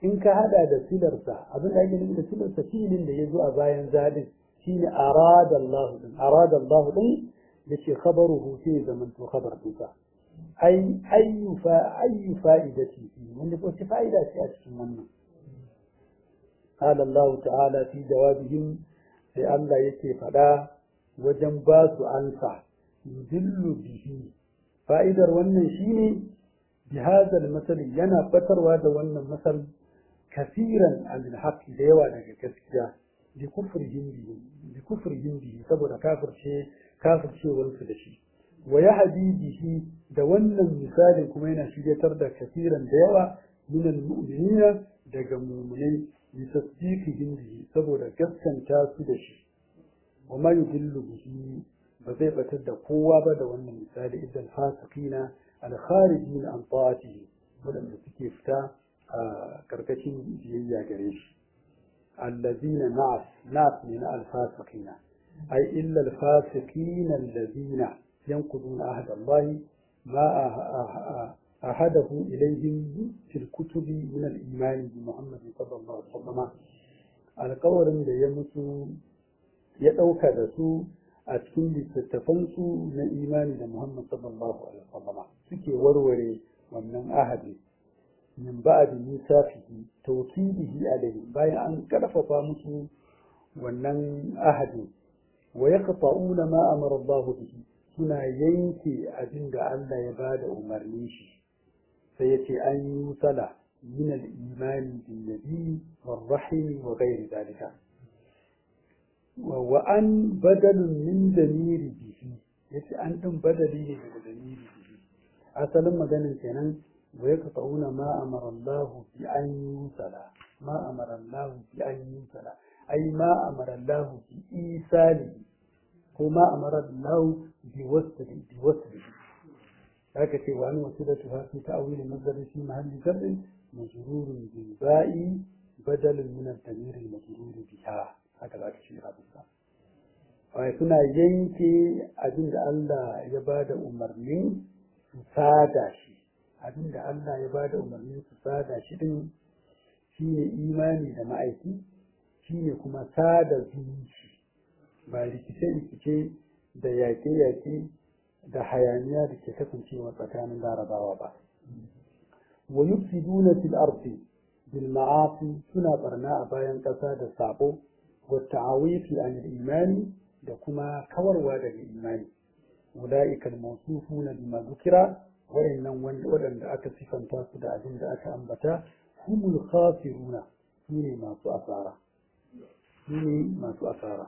in ka hada da silarsa abin da ake nufi da silarsa filin da ya zo a bayan zadin shine arada Allah din arada Allah din yace khabaruhu sai zaman to khabar dinsa ai ayyu fa ayyu fa'idati wanda ko ce fa'ida ce a cikin wannan قال الله تعالى في جوابهم sai Allah yake faɗa wajen ba su ansa yudillu bihi fa'idar wannan shine bi hadal masali yana batarwa da wannan masal kasiran al haqqi da yawa daga gaskiya bi kufrihim bihi bi kufrihim bihi saboda kafirce kafircewar su da shi wa yahdi bihi da wannan misalin kuma yana shiryatar da kasiran da yawa min al mu'minina daga mu'minai litasdiqihim bihi saboda gaskanta su da shi wa ma yudillu bihi ba zai batar da kowa ba da wannan misali idan fasiqina al-kharijin an ta'atihi wadanda suke fita a karkashin biyayya gare shi allazina na'as na'as ne na al-fasiqina ay illa al-fasiqina allazina yanquduna ahd Allah ma أحده إليهم في الكتب من الإيمان بمحمد صلى الله عليه وسلم alƙawarin da ya mutu ya ɗauka da su a cikin littattafansu na imani da Muhammad sallallahu alaihi wasallam suke warware wannan ahadi min ba'di misafihi tawkidihi alaihi bayan an karfafa musu wannan ahadi wa yaqta'una ma amara Allah bihi suna yanke abin da Allah ya bada umarni shi sai ya ce an yi sala min al-imani bin nabi wa rahimi wa ghairi dalika wa an badalun min damiri bihi yace an din badali ne daga damiri bihi asalin maganin kenan wa yaqta'una ma amara Allah bi an yusala ma amara Allah bi an yusala ai ma amara Allah bi isali ko ma amara Allah bi wasli bi wasli haka ce wa an wasilatu ha fi ta'wil masdar fi mahalli jar majrur bil ba'i badal min al-damir al-majrur biha haka za ka ce rabinsa wai suna yanke abin da Allah ya ba da umarnin su sada shi abin da Allah ya ba da umarnin su sada shi din shi ne imani da ma'aiki shi ne kuma sada zumunci ba rikice-rikice da yaƙe-yaƙe da hayaniya da ke kasancewa tsakanin larabawa ba wa yufsiduna fil ardi bil ma'asi suna barna a bayan ƙasa da sabo والتعويف عن الإيمان دكما كوروا دك الإيمان أولئك الموصوفون بما ذكر وإن ولن أك صفا تاسد أجند أك أنبتا هم الخاسرون سوني ما سؤثارا سوني ما سؤثارا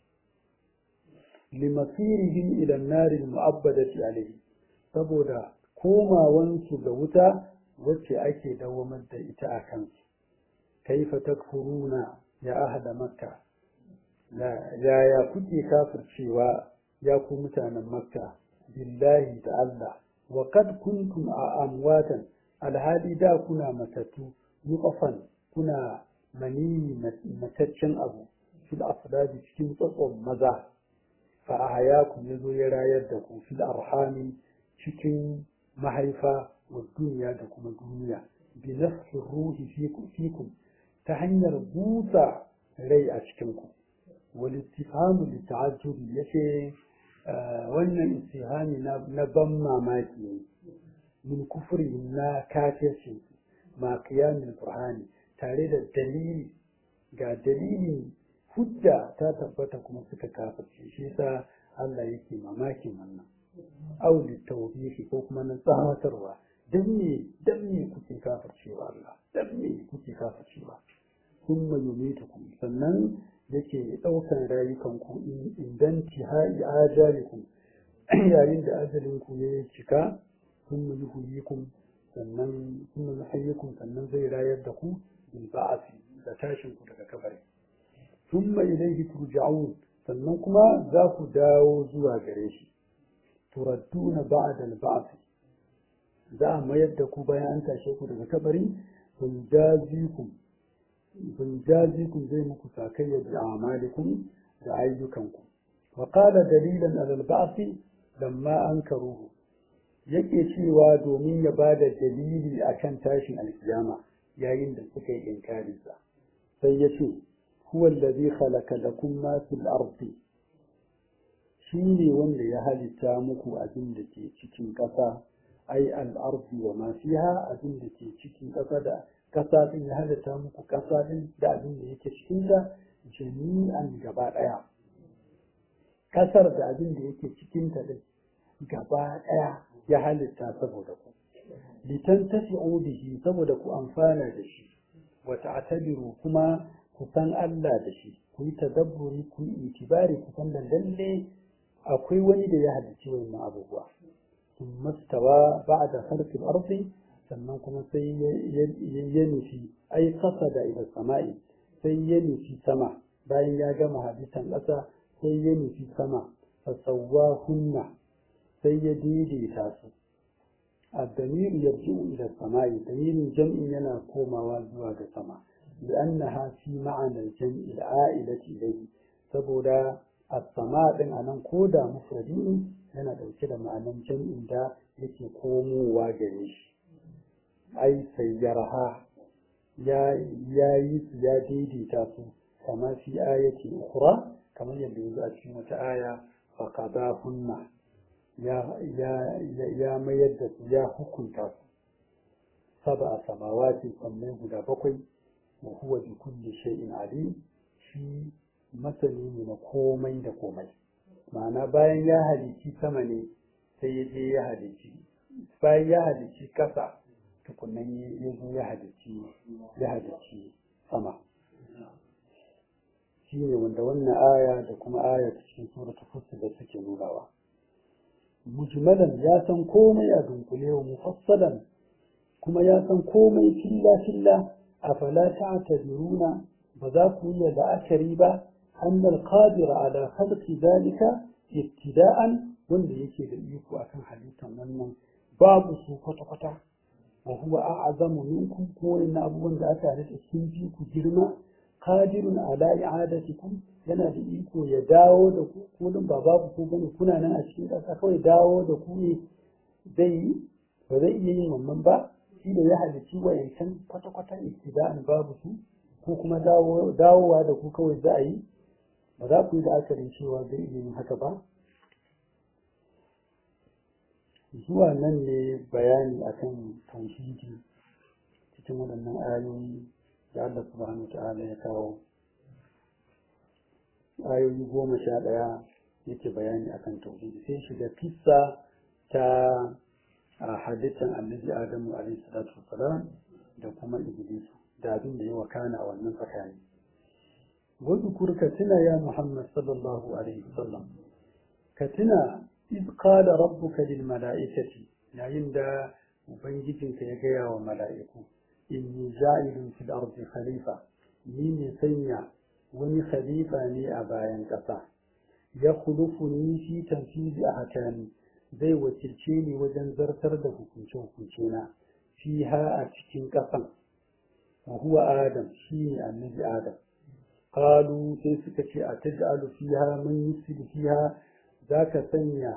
لمصيرهم إلى النار المؤبدة عليه saboda komawansu ga wuta wacce ake dawamar da ita a kansu kaifa takfuruna ya ahada makka yaya kuke kafircewa ya ku mutanen makka billahi da Allah wa kad kuntum a amwatan alhali da kuna matattu muqafan kuna mani mataccen abu fil afdadi cikin tsotson maza fa ahayakum yazo ya rayar da ku fil arhami cikin mahaifa wa duniya da kuma duniya bi nafsi ruhi fikum ta hanyar busa rai a cikinku wani istifhamu da ta'ajjubi ya ce wannan istifhami na ban mamaki ne min kufuri na kafirci ma kiyamin burhani tare da dalili ga dalili hujja ta tabbata kuma suka kafirce shi yasa Allah yake mamakin wannan au tawbihi ko kuma na tsawatarwa dan me dan me kuke kafircewa Allah dan me kuke kafircewa thumma yumitukum sannan yake ɗaukan rayukanku idan tihai ajalikum yayin da ajalinku ya cika thumma yuhyikum sannan thumma yuhyikum sannan zai rayar da ku bil ba'thi da tashin ku daga kabari thumma ilayhi turja'un sannan kuma za ku dawo zuwa gare shi turadduna ba'da al-ba'th za a mayar da ku bayan an tashe ku daga kabari sun jazikum kun zai muku sakayya da amalikum da ayyukanku wa qala dalilan ala al-ba'thi lamma ankaruhu yake cewa domin ya bada dalili akan tashin alkiyama yayin da suka yi inkarinsa sai ya ce huwa allazi khalaqa lakum ma fil ardi shi ne wanda ya halitta muku abin da ke cikin ƙasa ai al'ardi wa ma fiha abin da ke cikin ƙasa da ƙasa din ya halitta muku ƙasa din da abin da yake cikin ta jami'an gaba ɗaya ƙasar da abin da yake cikin ta din gaba ɗaya ya halitta saboda ku litan tafi'u bihi saboda ku amfana da shi wa ta'tabiru kuma ku san Allah da shi ku yi tadabburi ku yi itibari ku san lalle akwai wani da ya halicci wannan abubuwa sun mastawa ba da harfin arzi sannan kuma sai ya nufi ai kasa da ila sama'i sai ya nufi sama bayan ya gama hadisan ƙasa sai ya nufi sama fasawwa hunna sai ya daidaita su الضمير يرجع إلى السماء ضمير جمع ينا كوما وزوا سما لأنها في معنى الجمع العائلة إليه saboda as-sama din anan koda mufradi ne yana dauke da ma'anan jam'in da yake komowa gare shi ai sayyarha ya ya yi su ya daidaita su kama fi ayati ukhra kamar yadda yanzu a cikin wata aya fa qadahunna ya ya ya mayar da su ya hukunta su sab'a samawati sannan guda bakwai wa huwa bi kulli shay'in alim shi masani ne na komai da komai ma'ana bayan ya halici sama ne sai ya je ya halici bayan ya halici kasa tukunan ya zo ya halici ya halici sama shi ne wanda wannan aya da kuma aya cikin suratul fussilat da suke nunawa mujmalan ya san komai a dunkule wa mufassalan kuma ya san komai filla filla afala ta'tabiruna ba za ku yi la'akari ba أن القادر على خلق ذلك ابتداء wanda yake da iko akan halittar wannan babu su kwata-kwata wa huwa a'zamu minkum ko inna abubuwan da aka halitta sun fi ku girma qadirun ala i'adatikum yana da iko ya dawo da ku ko din ba babu ku bane kuna nan a cikin ƙasa kawai dawo da ku ne zai ba zai iya yin wannan ba shi da ya halicci wayancan kwata-kwata ibtida'an babu su ko kuma dawowa da ku kawai za a yi ba za ku yi la'akarin cewa zai iya yin haka ba zuwa nan ne bayani akan tauhidi cikin waɗannan ayoyi da Allah subhanahu ta'ala ya kawo ayoyi goma sha ɗaya yake bayani akan tauhidi sai shiga kissa ta a halittar annabi adamu alaihi salatu wasalam da kuma iblis da abin da ya wakana a wannan tsakani واذكر كتنا يا محمد صلى الله عليه وسلم كتنا إذ قال ربك للملائكة عند وبنجتك يجيا وملائكة إني جاعل في الأرض خليفة مين سنيا وني خليفة ني أبايا كسا يخلفني في تنفيذ أحكامي zai wakilce ni wajen zartar da hukunce-hukuncena fiha a cikin ƙasan wa huwa adam shi ne annabi adam qalu sai suka ce a taj'alu fiha man yufsidu fiha zaka sanya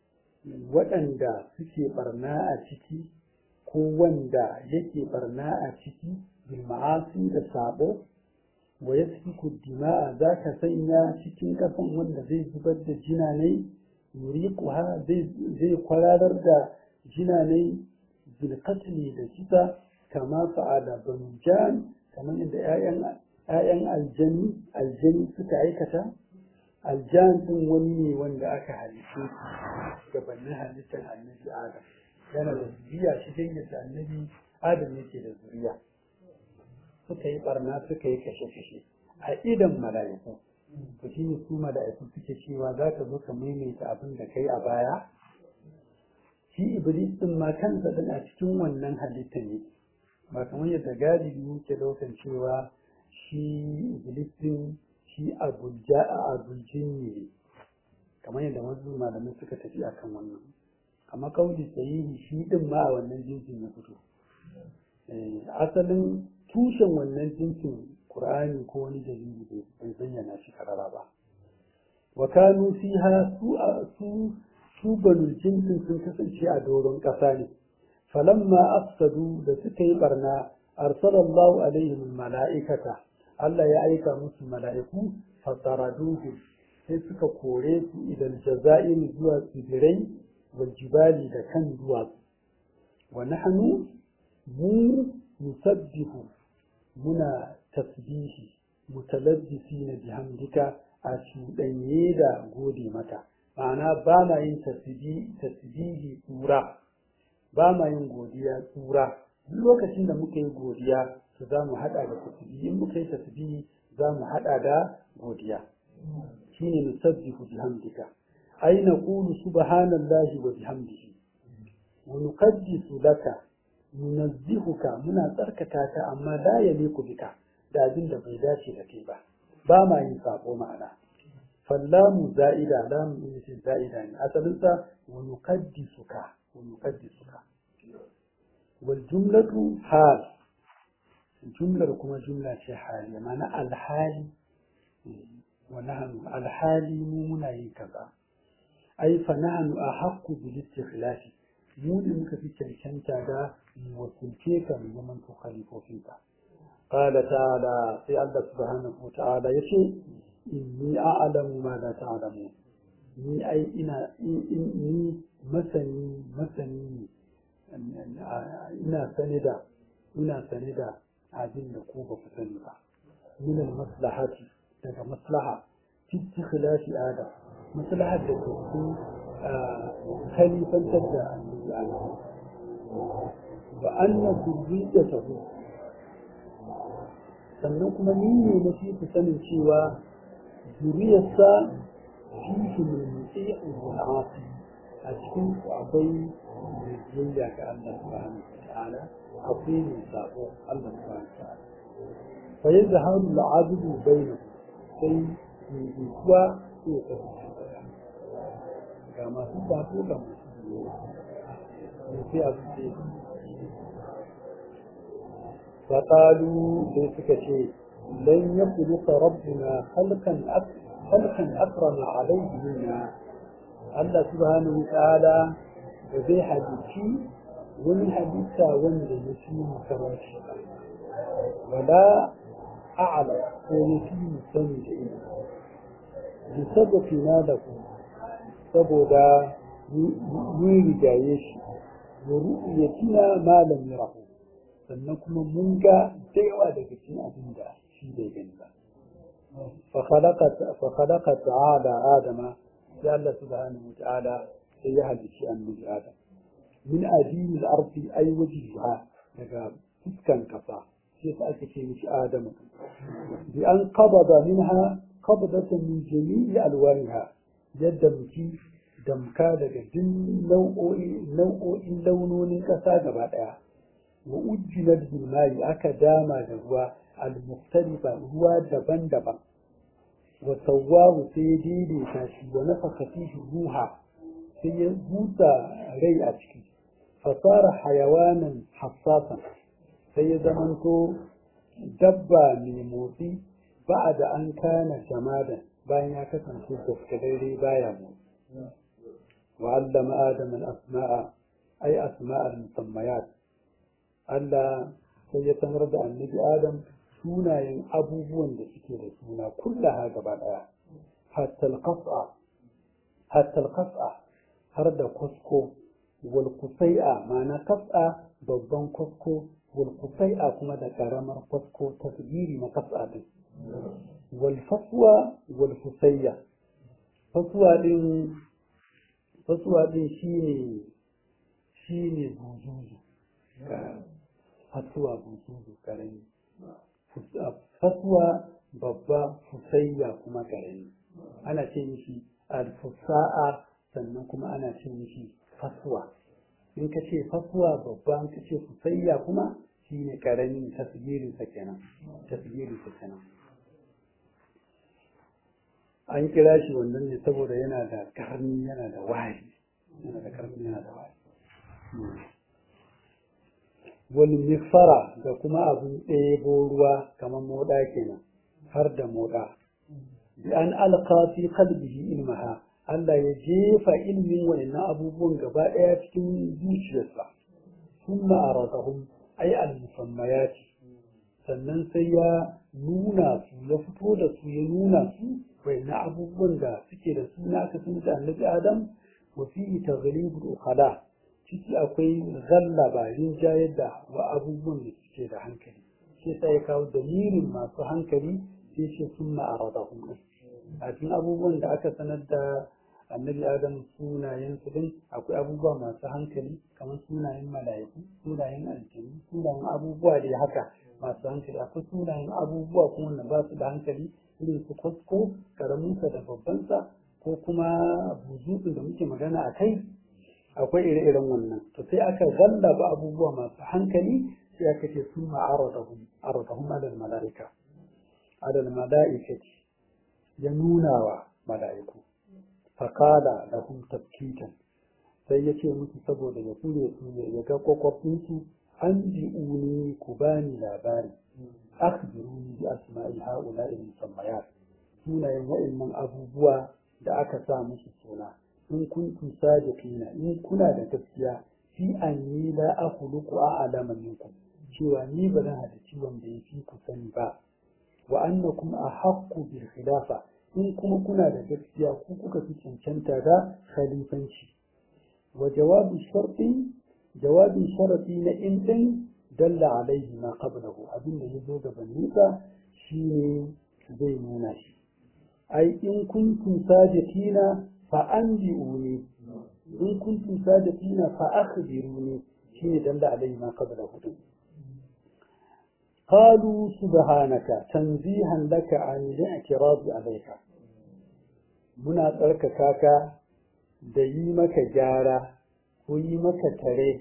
waɗanda suke barna a ciki ko wanda yake barna a ciki bil ma'asi da sabo wa yasfiku dima'a zaka sanya cikin kafan wanda zai zubar da jinanai yuriquha zai zai kwararar da jinanai bil qatli da kisa kama fa'ala banu jan kamar yadda 'ya'yan ‘ya'yan aljani aljani suka aikata aljan ɗin wani ne wanda aka halittu gabanin halittar annabi adam yana da zuriya shi dai yadda annabi adam yake da zuriya suka yi barna suka yi kashe-kashe a idan mala'iku to shi ne su mala'iku suke cewa za ka zo ka maimaita abin da kai a baya shi iblis ɗin ma kansa ɗin a cikin wannan halittar ne ba kamar yadda galibi muke ɗaukan cewa shi iblis din shi abuljin ne kamar yadda wasu malamai suka tafi akan wannan amma kauli sahihi shi din ma a wannan jinsin ya fito asalin tushen wannan jinsin qur'ani ko wani dalili bai bayyana shi karara ba wa kanu fiha su su su banul jinsin sun kasance a doron ƙasa ne falamma afsadu da suka yi barna arsalallahu alaihim mala'ikata Allah ya aika musu mala'iku fataraduhu sai suka kore su idan jaza'in zuwa tsibirai wal jibali da kan duwatsu wa nahnu mu nusabbihu muna tasbihi mutalabbisina bihamdika a cuɗanye da gode mata ma'ana ba ma yin tasbihi tsura ba ma yin godiya tsura duk lokacin da muka yi godiya to za mu haɗa da tasbihi in muka yi tasbihi za mu haɗa da godiya shine nusabbihu bihamdika ay naqulu subhanallahi wa bihamdihi wa nuqaddisu laka nunazzihuka muna tsarkaka ka amma la yaliku bika da abin da bai dace da kai ba ba ma yin sako ma'ana fallamu za'ida lamu in ce za'ida ne asalinsa wa nuqaddisuka wa nuqaddisuka wal jumlatu hal jumlar kuma jumla ce hali ma'ana alhali wa nahnu alhali mu muna yin kaza ai fa nahnu ahaqqu bil istikhlafi mu ne muka fi cancanta da wakilce ka mu zaman to khalifofinka قال تعالى في الله سبحانه وتعالى يشي إني أعلم ما لا تعلمون ni ai ina ni masani masani ina sane da ina sane da abin da ku ba ku sani ba min al maslahati daga maslaha fi ikhlasi adam maslahar da ke cikin khalifantar da annabi adam wa anna zurriyatahu sannan kuma ni ne na fi ku sanin cewa zuriyarsa fihi min muti'in wal asi a cikin ku akwai biyayya ga Allah subhanahu wa ta'ala akwai mai sabo Allah subhanahu wa ta'ala fa yazharu al-'abdu bainahu sai mai kuwa sai ya kasance ga masu sabo ga masu biyayya sai abu ce فقالوا سيسكتي لن يخلق ربنا خلقا خلقا أكرم عليه منا الله سبحانه وتعالى بذي حديثي ومن حديثا ومن يسيم كراشي ولا أعلم ويسيم سمج إليه بسببنا له saboda mun rigaye shi wa ru'yatina ma lam yarahu sannan kuma mun ga da yawa daga cikin abin da shi bai gani ba fa khalaqa ta'ala adama sai Allah subhanahu ta'ala sai ya halici annabi adam min adil al-ardi ay wajhiha daga fuskan kasa sai ta ake ce mishi adam bi an qabada minha qabdatan min jami'i alwaniha yadda muke damka daga duk nau'o'in launonin ƙasa gaba ɗaya wa ujjilat bil ma'i aka dama da ruwa al mukhtalifa ruwa daban-daban wa sawwahu sai ya daidaita shi wa nafaka fihi ruha sai ya busa rai a ciki fasara hayawanan hassasan sai ya zamanto dabba mai motsi ba da an kana jamadan bayan ya kasance daskararre baya motsi wa allama adam al-asma'a ay asma'a al-musammayat Allah sai ya sanar da annabi Adam sunayen abubuwan da suke da suna kullaha gaba daya hatta al-qas'a hatta al-qas'a har da kusko wal qusai'a ma'ana qas'a babban kusko wal qusai'a kuma da karamar kusko tasgiri na qas'a din wal faswa wal fusayya faswa din faswa din shine shine buzuzu fasuwa buzuzu karami fasuwa babba fusayya kuma karami ana ce mishi alfusa'a sannan kuma ana ce mishi fasuwa in ka ce fasuwa babba in ka ce fusayya kuma shine karami tasgirin sa kenan tasgirin sa kenan an kira shi wannan ne saboda yana da karni yana da wari yana da karni yana da wari wani mifara da kuma abin ɗebo ruwa kamar moɗa kenan har da moɗa bi an alqa fi qalbihi ilmaha Allah ya jefa ilmin wayannan abubuwan gaba ɗaya cikin zuciyarsa thumma aradahum ay al musammayati sannan sai ya nuna su ya fito da su ya nuna su bai na abubuwan da suke da suna aka sun da annabi adam wa fi taghlibul ukhala ciki akwai zallaba rinjayar da wa abubuwan da suke da hankali sai sai ya kawo dalilin masu hankali sai ce sun ma'aradahum a cikin abubuwan da aka sanar da annabi adam sunayen su din akwai abubuwa masu hankali kamar sunayen mala'iku sunayen aljanu sunayen abubuwa da haka masu hankali akwai sunayen abubuwa kuma wanda ba su da hankali irin su kwasko karaminsa da babbansa ko kuma buzutun da muke magana a kai akwai ire-iren wannan to sai aka zallaba abubuwa masu hankali sai aka ce sun ma'aradahum aradahum adal mala'ika adal mala'ikati ya nuna wa mala'iku faƙala da hun tafkitan sai ya ce musu saboda ya kure su ya ga kwakwafinsu an bi'uni ku bani labari akhbiruni bi asma'i ha'ula'i musammayat sunayen wa'annan abubuwa da aka sa musu suna in kuntum sadiqina in kuna da gaskiya fi anni la akhluqu a'lama minkum cewa ni ba zan hada ciwon da yafi ku sani ba wa annakum ahaqqu bil khilafa in kuma kuna da gaskiya ku kuka fi cancanta da khalifanci wa jawabi sharti jawabin sharati na in din dalla alaihi ma qablahu abinda yazo gabanin sa shine zai nuna shi ai in kuntum sadiqina fa anbi'uni in kuntum sadiqina fa akhbiruni shine dalla alaihi ma qablahu قالوا سبحانك تنزيها لك عن الاعتراض عليك muna tsarkaka ka da yi maka gyara ko yi maka tare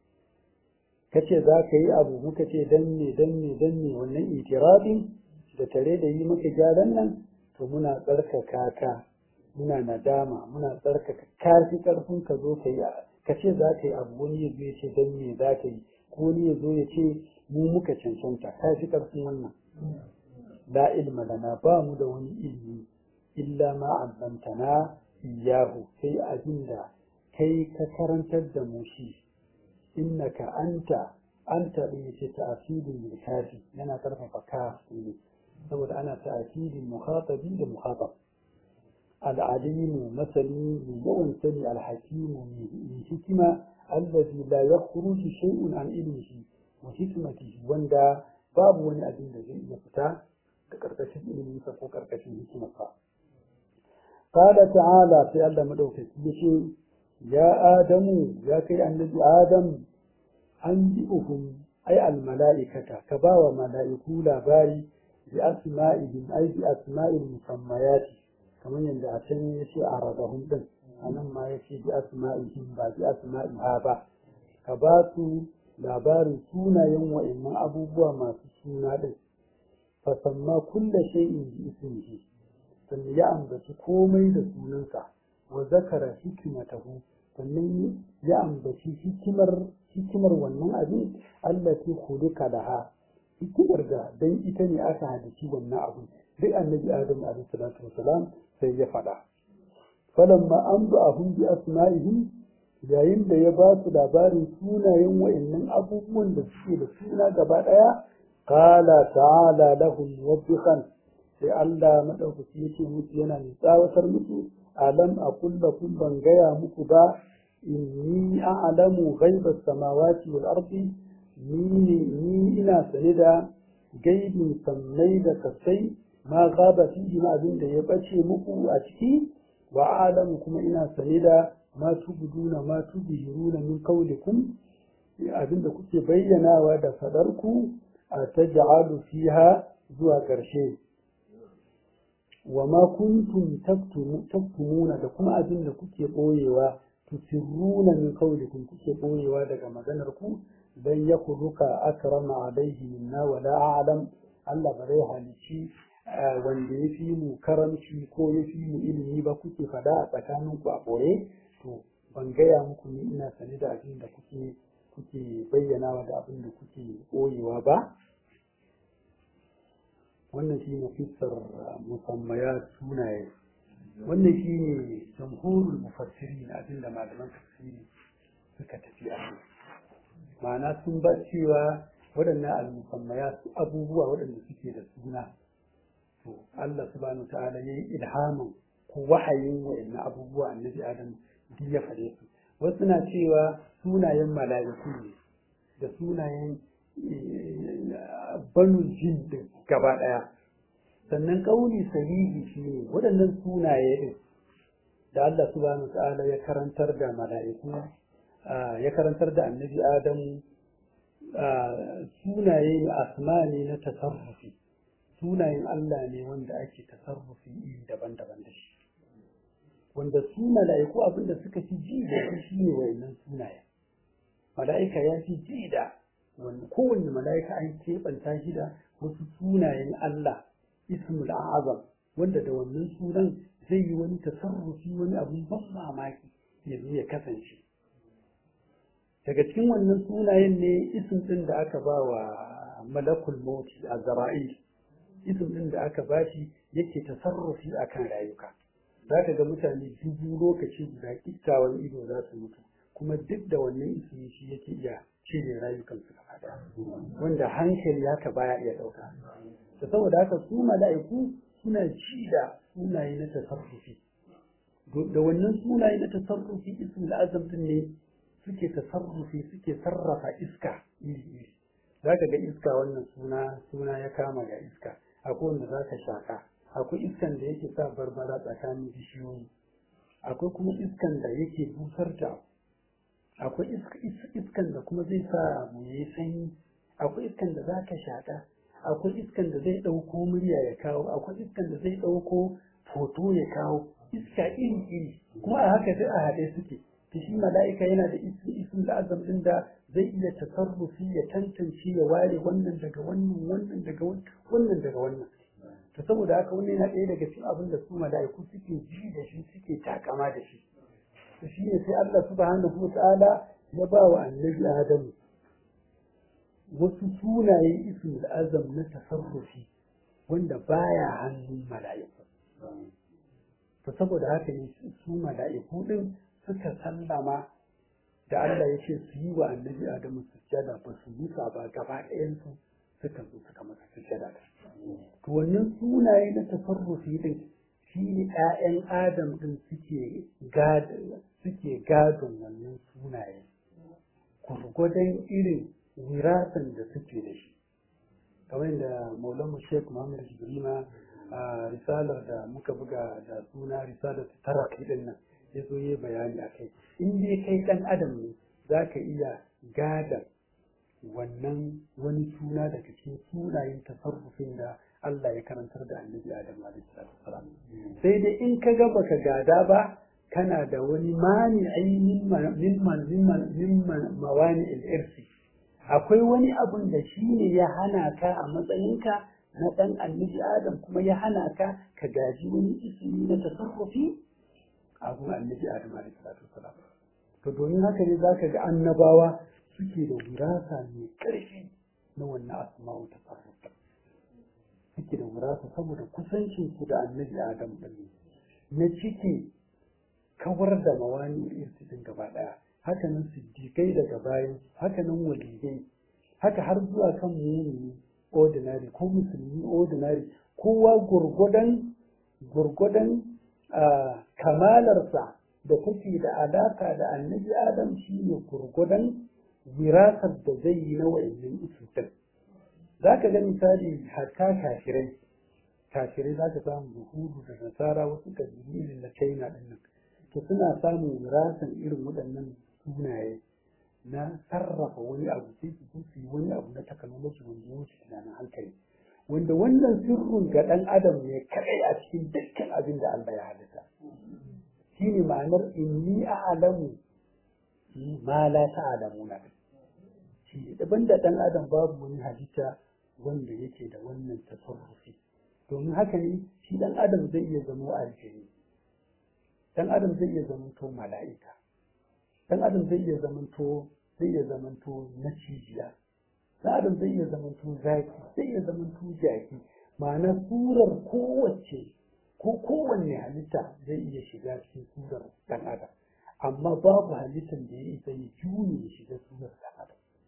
kace za ka yi abu muka ce danne danne danne wannan itirafin da tare da yi maka gyaran nan to muna tsarkaka ka muna nadama muna tsarkaka ka fi karfin ka zo ka yi ka ce za ka yi abu wani ya zo ya ce danne za ka yi ko wani ya zo ya ce mu muka cancanta ka fi karfin wannan la ilma lana ba mu da wani ilimi illa ma allamtana iyahu sai abinda kai ka karantar da mu shi innaka anta anta din ce ta'sidin bil kafi yana karfafa ka ne saboda ana ta'sidin mukhatabi da mukhatab العليم مثلي من يوم سني الحكيم من حكمة الذي لا يخرج شيء عن علمه وحكمته وندا باب وني أبين زي يفتا كركشين علمه فكو كركشين حكمته قال تعالى في الله مدوك يشي يا آدم يا كي النبي آدم أنبئهم أي الملائكة كباوى ملائكو لاباري بأسمائهم أي بأسماء المسميات kamar yadda a can ya ce a radahun ɗin a nan ma ya ce bi asma'ihim ba bi asma'iha ba ka ba su labarin sunayen wa'annan abubuwa masu suna ɗin fasamma kulla shay'in bi ismihi sannan ya ambaci komai da sunansa wa zakara hikmatahu sannan ya ambaci hikimar hikimar wannan abin allati khuliqa laha hikimar da dan ita ne aka halici wannan abin duk annabi adam alaihi salatu wasalam sai ya faɗa falamma an ba ahun bi asma'ihim yayin da ya ba su labarin sunayen wa'annan abubuwan da suke da suna gaba ɗaya qala ta'ala lahum wabbihan sai Allah madaukaki yake musu yana mai tsawatar musu alam aqul lakum ban gaya muku ba inni a'lamu ghaibas samawati wal ardi ni ni ina sane da gaibin sammai da kasai ma gaba fihi ma abin da ya bace muku a ciki wa alamu kuma ina sane da ma tubduna ma tubhiruna min qawlikum abin da kuke bayyanawa da fadarku a taj'alu fiha zuwa ƙarshe wa ma kuntum taktumuna da kuma abin da kuke boyewa tusirruna min qawlikum kuke boyewa daga maganar ku dan yakhluqa akrama alaihi minna wa la a'lam Allah bare halici wanda ya fi mu karamci ko ya fi mu ilimi ba kuke fada a tsakaninku a ɓoye to ban gaya muku ni ina sane da abin da kuke kuke bayyanawa da abin da kuke ɓoyewa ba wannan shi ne fissar musammaya sunaye wannan shi ne jamhurul mufassiri na abin da malaman tafsiri suka tafi a ma'ana sun ba cewa waɗannan al-musammaya abubuwa waɗanda suke da suna to Allah subhanahu ta'ala yayi ilhamin ko wahayin wa'annan abubuwa annabi Adam duk ya fare su wasu na cewa sunayen mala'iku ne da sunayen banu jin din gaba ɗaya sannan kauli sahihi shine waɗannan sunaye din da Allah subhanahu ta'ala ya karantar da mala'iku ya karantar da annabi Adam sunaye ne asma ne na tasarrufi sunayen Allah ne wanda ake tasarrufi iri daban-daban da shi wanda su mala'iku abinda suka fi ji da shi shine wayannan sunaye mala'ika ya fi ji da wanda kowanne mala'ika an keɓanta shi da wasu sunayen Allah ismul azam wanda da wannan sunan zai yi wani tasarrufi wani abun ban mamaki ya zo ya kasance daga cikin wannan sunayen ne isim ɗin da aka ba wa malakul mauti a zara'il isim ɗin da aka ba shi yake tasarrufi akan rayuka za ka ga mutane dubu lokaci guda kittawan ido za su mutu kuma duk da wannan ismi shi yake iya cire rayukan su gaba wanda hankali haka baya iya ɗauka da saboda haka su mala'iku suna ji da sunaye na tasarrufi da wannan sunaye na tasarrufi ismul azam din ne suke tasarrufi suke sarrafa iska iri-iri za ka ga iska wannan suna suna ya kama ga iska akwai wanda za ka shaka akwai iskan da yake sa barbara tsakanin bishiyoyi akwai kuma iskan da yake busar da akwai iskan da kuma zai sa abu ya yi sanyi akwai iskan da za ka shaka akwai iskan da zai ɗauko murya ya kawo akwai iskan da zai ɗauko foto ya kawo iska iri-iri kuma a haka duk a haɗe suke to shi mala'ika yana da isin da azam din da zai iya tasarrufi ya tantance ya ware wannan daga wannan wannan daga wannan daga wannan to saboda haka wannan yana ɗaya daga cikin abin da su mala'iku suke ji da shi suke takama da shi to shi ne sai Allah subhanahu wa ta'ala ya ba wa annabi Adam wasu sunaye isin da azam na tasarrufi wanda baya hannun mala'iku to saboda haka ne su mala'iku din suka sallama da Allah ya ce su yi wa annabi Adamu sujjada ba su musa ba gaba ɗayansu suka zo suka masa sujjada da to wannan sunaye na tasarrufi din shi ne ƴaƴan Adam din suke gadon suke gadon wannan sunaye gurgudan irin wirasan da suke da shi kamar da Maulana Sheikh Muhammad Jibrima a risalar da muka buga da suna risalar taraki din nan ya zo yi bayani a kai in dai kai ɗan adam ne za ka iya gada wannan wani suna daga cikin sunayen tasarrufin da Allah ya karantar da annabi Adam salam sai dai in ka ga baka gada ba kana da wani mani min mawani irsi akwai wani abun da shi ne ya hana ka a matsayinka na ɗan annabi Adam kuma ya hana ka ka gaji wani ismi na tasarrufi abun annabi Adam alaihi salatu wasalam to domin haka ne zaka ga annabawa suke da wirasa mai ƙarfi na wannan asma'u tasarruf suke da wirasa saboda kusancin su da annabi Adam din na ciki kawar da mawani irsi din gaba daya haka nan siddiqai daga bayan haka nan waliyai haka har zuwa kan mumini ordinary ko musulmi ordinary kowa gurgudan gurgudan kamalarsa da take da alaka da annabi adam shi ne gurgudan wirasar da zai yi na wa'annan usulun za ka ga misali hatta kafirai kafirai za ka samu buhudu da nasara wasu kabilu irin na china din nan to suna samun wirasan irin waɗannan sunaye na sarrafa wani abu sai su su yi wani abu na technology wanda ya wuce tunanin hankali wanda wannan sirrin ga ɗan adam ne kaɗai a cikin dukkan abin da Allah ya halitta shi ne ma'anar inni a'lamu ma la ta'lamuna shi ne daban da ɗan adam babu wani halitta wanda yake da wannan tasarrufi domin haka ne shi ɗan adam zai iya zama aljini ɗan adam zai iya zama to mala'ika ɗan adam zai iya zama to zai iya zama to na cijiya ɗan adam zai iya zama to zaki zai iya zama to jaki ma'ana surar kowace ko kowanne halitta zai iya shiga cikin surar ɗan adam amma babu halittar da ya isa ya juye ya shiga surar ɗan adam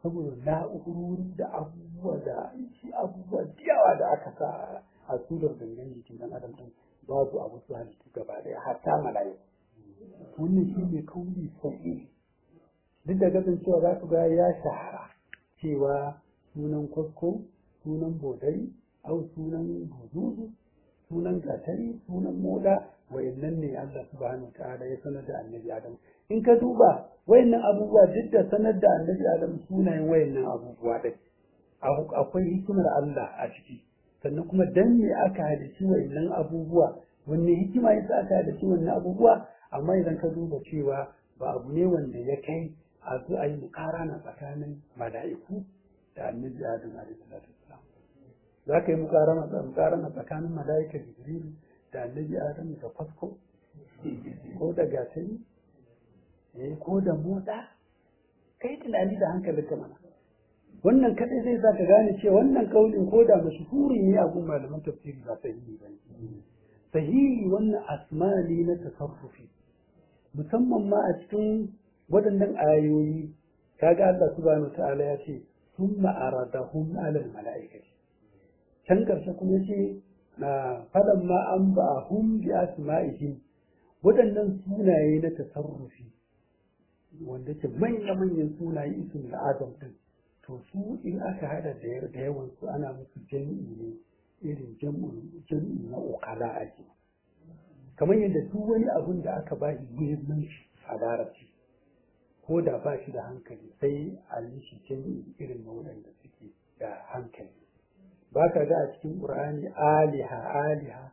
saboda na'urori da abubuwa da shi abubuwa yawa da aka sa a surar gangan jikin dan adam din babu abu su halittu gaba daya hatta mala'iku wannan shi ne kauli sahihi duk da kasancewa za ku ga ya shahara cewa sunan kwasko sunan bodari au sunan buzuzu sunan gatari sunan moda wayannan ne Allah subhanahu ta'ala ya sanar da annabi Adam in ka duba wayannan abubuwa duk da sanar da annabi Adam sunayen wayannan abubuwa din akwai hikimar Allah a ciki sannan kuma dan me aka halici wayannan abubuwa wanne hikima yasa aka halici wannan abubuwa amma idan ka duba cewa ba abu ne wanda ya kai a zo a yi mukarana tsakanin mala'iku da annabi Adam alaihi salatu wasalam za ka yi mukarana tsakanin mala'ika Jibril da annabi Adam da fasko ko da gatari eh ko da motsa kai tunani da hankalin ka mana wannan kadai zai sa ka gane cewa wannan kaulin ko da mashhuri ne a gun malaman tafsiri ba sahihi ba sahihi wannan asmali na tasarrufi musamman ma a cikin waɗannan ayoyi kaga Allah subhanahu ta'ala ya ce summa aradahum alal mala'ikati can karshe kuma yace na fadan ma an ba'ahum bi asma'ihim waɗannan sunaye na tasarrufi wanda ke manya-manyan sunaye isin da adam din to su in aka hada da yawan su ana musu jami'i ne irin jami'i na ukala ake kamar yadda duk wani abun da aka ba shi muhimmanci a larabci ko da ba shi da hankali sai a yi shi jami'i irin na waɗanda suke da hankali ba ka ga a cikin ƙur'ani aliha aliha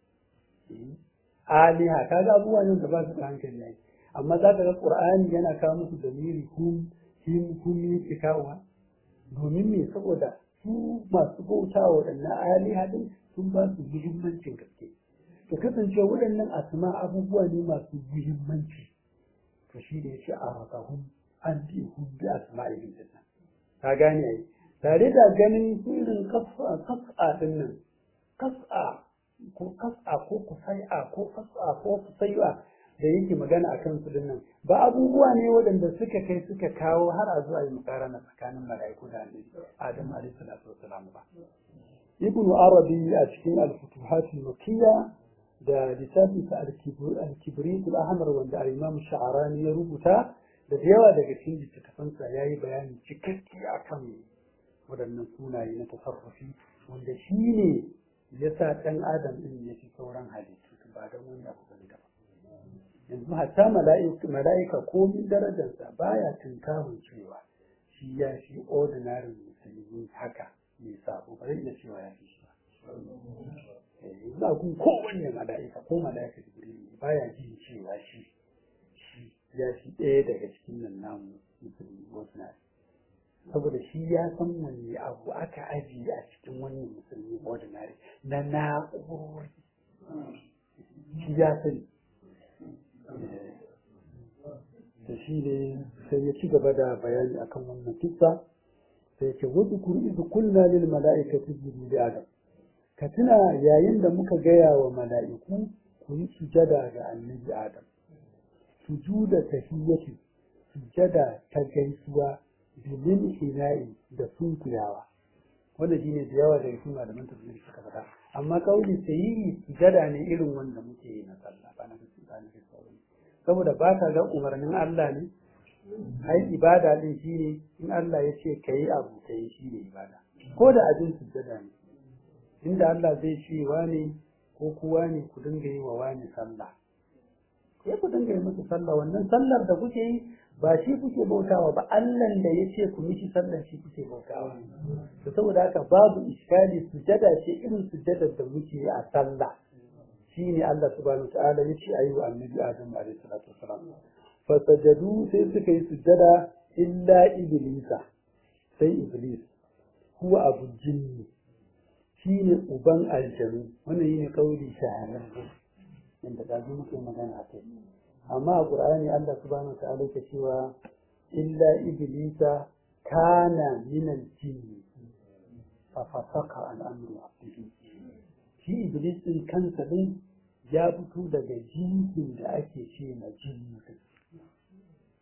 aliha ka ga abubuwa ne da ba su da hankali ne amma za ka ga ƙur'ani yana kawo musu dalili hum him hum yake kawowa domin me saboda su masu bauta wa waɗannan aliha din sun ba su muhimmancin gaske to kasance waɗannan asma abubuwa ne masu muhimmanci to shi da yace a rakahum an bi hum bi asma'ihim dinnan ka gane ai tare da ganin irin kas'a kas'a din nan kas'a ko kas'a ko kusai'a ko kas'a ko kusai'a da yake magana akan su dinnan ba abubuwa ne waɗanda suka kai suka kawo har a zuwa yi mukarana tsakanin mala'iku da annabi Adam alaihi salatu wassalam ba ibnu arabi a cikin al-futuhat al-makkiyya da littafin sa al-kibrit al-ahmar wanda al-imam sha'arani ya rubuta da yawa daga cikin littattafansa yayi bayani cikakke akan waɗannan sunaye na tasarrufi wanda shi ne ya sa ɗan adam ɗin ya fi sauran halittu ba don wani abu bane ba yanzu hatta mala'ika komin darajarsa baya tunkarun cewa shi ya fi ordinary musulmi haka mai sabo ba zai iya cewa ya fi shi ba yanzu a kun kowanne mala'ika ko mala'ika jibril baya jin cewa shi shi ya fi ɗaya daga cikin nan namu musulmi wasu na saboda shi ya san wanne abu aka ajiye a cikin wannan musulmi ordinary na na'urori shi ya sani da shi ne sai ya ci gaba da bayani akan wannan kissa sai ce wadda kuri izu kunna lil mala'ikati jiru da adam ka tuna yayin da muka gaya wa mala'iku ku yi sujada ga annabi adam sujuda tahiyyati sujada ta gaisuwa bilin ina'i da sunkuyawa wanda shine da yawa daga cikin malaman tafsiri suka faɗa amma kauli sahihi sujada ne irin wanda muke yi na sallah ba na ba na sauran saboda ba ka ga umarnin Allah ne ai ibada din shine in Allah ya ce kai abu kai shine ibada ko da abin sujada ne inda Allah zai ce wani ko kuwa ne ku dinga yi wa wani sallah sai ku dinga yi masa sallah wannan sallar da kuke yi ba shi kuke bautawa ba Allah da ya ce ku mishi sallar shi kuke bautawa to saboda haka babu iskali sujada ce irin sujadar da muke a sallah shine Allah subhanahu ta'ala ya ce ayi wa annabi Adam alaihi salatu wasalam fa sajadu sai suka yi sujada illa iblisa sai iblis huwa abu jinni shine uban aljanu wannan yine kauli shahararre inda da muke magana a kai amma a ƙur'ani Allah subhanahu wa ta'ala ke cewa illa iblisa kana min al-jinn fa fasaqa an amri rabbihi shi iblis din kansa din ya fito daga jinsin da ake ce na jinni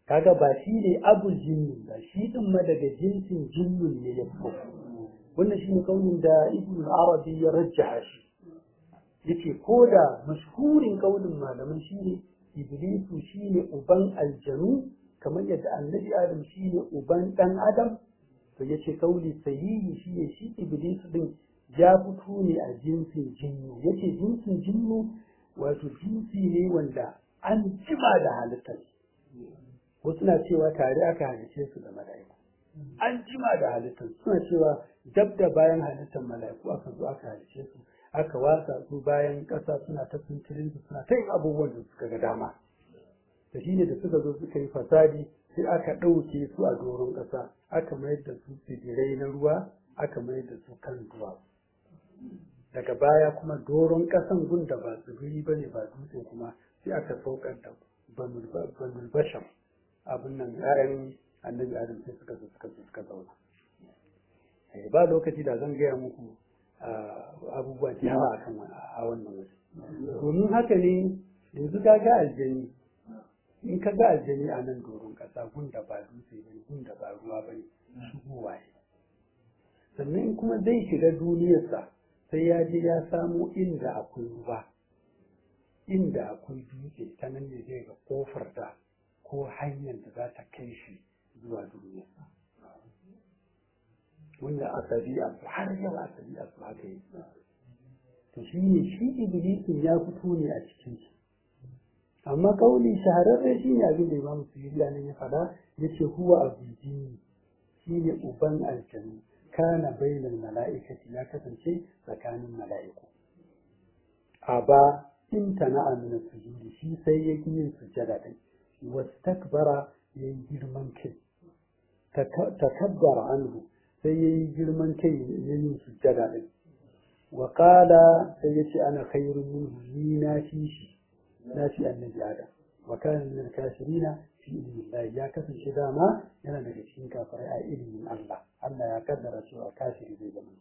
kaga ba shi ne abul jinni ba shi din ma daga jinsin jinnun ne ya fito wannan shi ne kaunin da ibn arabi ya rajjaha shi yace ko da mashhurin kaunin malaman shi ne iblisu shi ne uban aljanu kamar yadda annabi adam shi ne uban dan adam to yace kauli sahihi shi ne shi iblisu din ya fito ne a jinsin jinnu yace jinsin jinnu wato jinsi ne wanda an jima da halittar wasu na cewa tare aka halice su da mala'iku an jima da halittar suna cewa dab da bayan halittar mala'iku aka zo aka halice su aka wasa su bayan ƙasa suna ta tunturin su suna ta yin abubuwan da suka ga dama da shine da suka zo suka yi fasadi sai aka ɗauke su a doron ƙasa aka mayar da su tsibirai na ruwa aka mayar da su kan duwa daga baya kuma doron ƙasan gun da ba tsibiri ba ne ba dutse kuma sai aka saukar da banul basham abin nan ya'yan annabi adam sai suka zo suka zo suka zauna ba lokaci da zan gaya muku abubuwa da yawa akan a wannan waje domin haka ne yanzu ka ga aljani in ka ga aljani a nan doron ƙasa gun da ba dutse ba ne gun da ba ruwa ba ne shigowa ne sannan kuma zai shiga duniyarsa sai ya je ya samo inda akwai ruwa inda akwai dutse ta nan ne zai ga kofar da ko hanyar da za ta kai shi zuwa duniyarsa wanda a ɗabi'a su har yau a ɗabi'a su haka yi to shi ne shi iblisin ya fito ne a cikin shi amma kauli shahararre shi ne abin da imam suyuriya nan ya faɗa ya ce huwa abu jini shi ne uban aljanu kana bainal mala'ikati ya kasance tsakanin mala'iku a ba in tana'a min sujudi shi sai ya yi yin sujjada din wastakbara yayi girman kai takabbara anhu sai yayi girman kai yayin sujjada din wa qala sai yace ana khairun minhu ni na fi shi na fi annabi adam wa kana min al-kafirina fi ilmi ya kasance dama yana daga cikin kafirai a ilimin Allah Allah ya kaddara cewa kafiri zai zama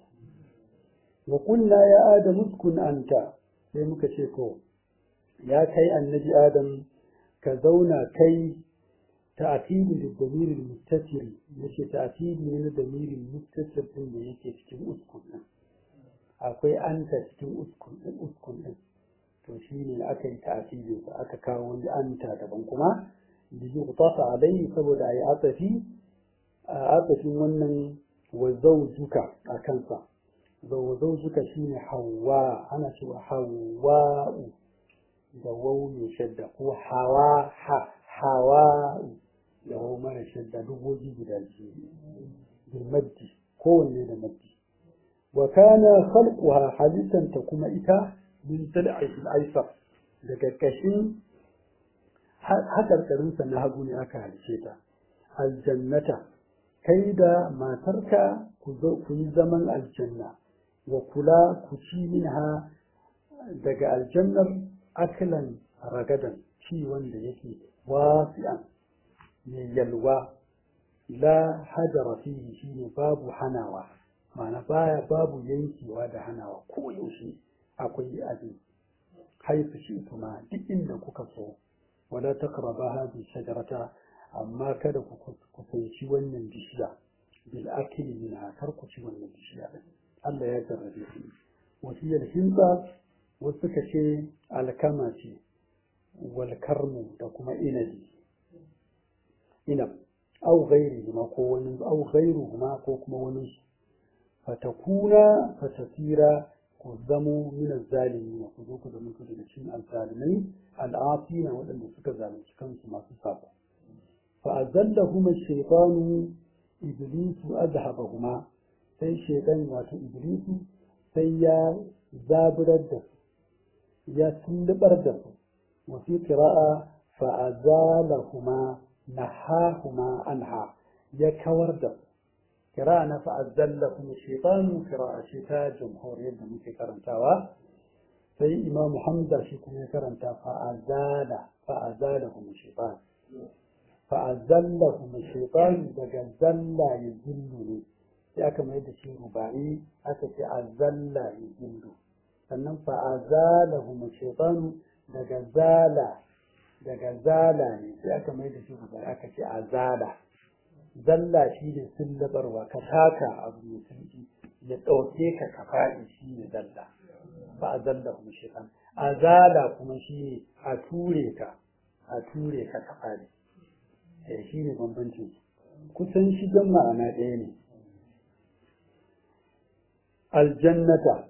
wa qulna ya adam uskun anta sai muka ce ko ya kai annabi adam ka zauna kai ta'kidi da damirin muttasiri yace ta'kidi ne na damirin muttasir din da yake cikin uskun din akwai anta cikin uskun din uskun din to shine aka yi ta'kidi sa aka kawo wani anta daban kuma da yi kutasa alai saboda ayi asafi a asafin wannan wa zawjuka a kansa wa zawjuka shine hawa ana cewa hawa'u da wau mai shadda ko hawa ha hawa da wau mara shadda dubogi guda biyu bil maddi kowanne da maddi wa kana khalquha halittan ta kuma ita min tal'il aisar daga kashin hakarkarin sa na hagu ne aka halice ta aljannata kai da matarka ku yi zaman aljanna wa kula ku ci minha daga aljannar akilan ragadan ci wanda yake wasi'an mai yalwa la hajara fihi shine babu hanawa ma'ana baya babu yankewa da hanawa ko yaushe akwai abin haifu shi kuma duk inda kuka so wala taqraba hadhihi shajarata amma kada ku kusanci wannan bishiya bil akli minha kar ku ci wannan bishiya Allah ya jarrabe ku wasiyar hinsa wasu suka ce alkama ce walkarmu da kuma inabi inab au gairi ma ko wani au gairu ma ko kuma wani su fatakuna fatasira ku zamo min zalimi ku zo ku zama daga cikin alzalimai al'afina waɗanda suka zalunci kansu masu sabo fa azallahuma shaytanu iblisu azhabahuma sai shaytan wato iblisu sai ya zaburar da su ya tullubar da su wafi kira'a fa'azalahuma nahahuma anha ya kawar da su kira'a na fa'azallahuma shaitanu kira'a ce ta jamhur yadda muke karantawa sai imam hamza shi kuma ya karanta fa'azala fa'azalahuma shaitan fa'azallahuma shaitan daga zalla ya zillu ne sai aka mai da shi rubai aka ce azalla ya zillu sannan fa'azalahum shaytanu daga zala daga zala ne sai aka mai da shi guda aka ce azala zalla shi ne sullabarwa ka taka abu mai sauki ya ɗauke ka ka faɗi shi ne zalla ba a zalla kuma shi kan azala kuma shi ne a ture ka a ture ka ka faɗi eh shi ne bambancin kusan shi don ma'ana ɗaya ne aljannata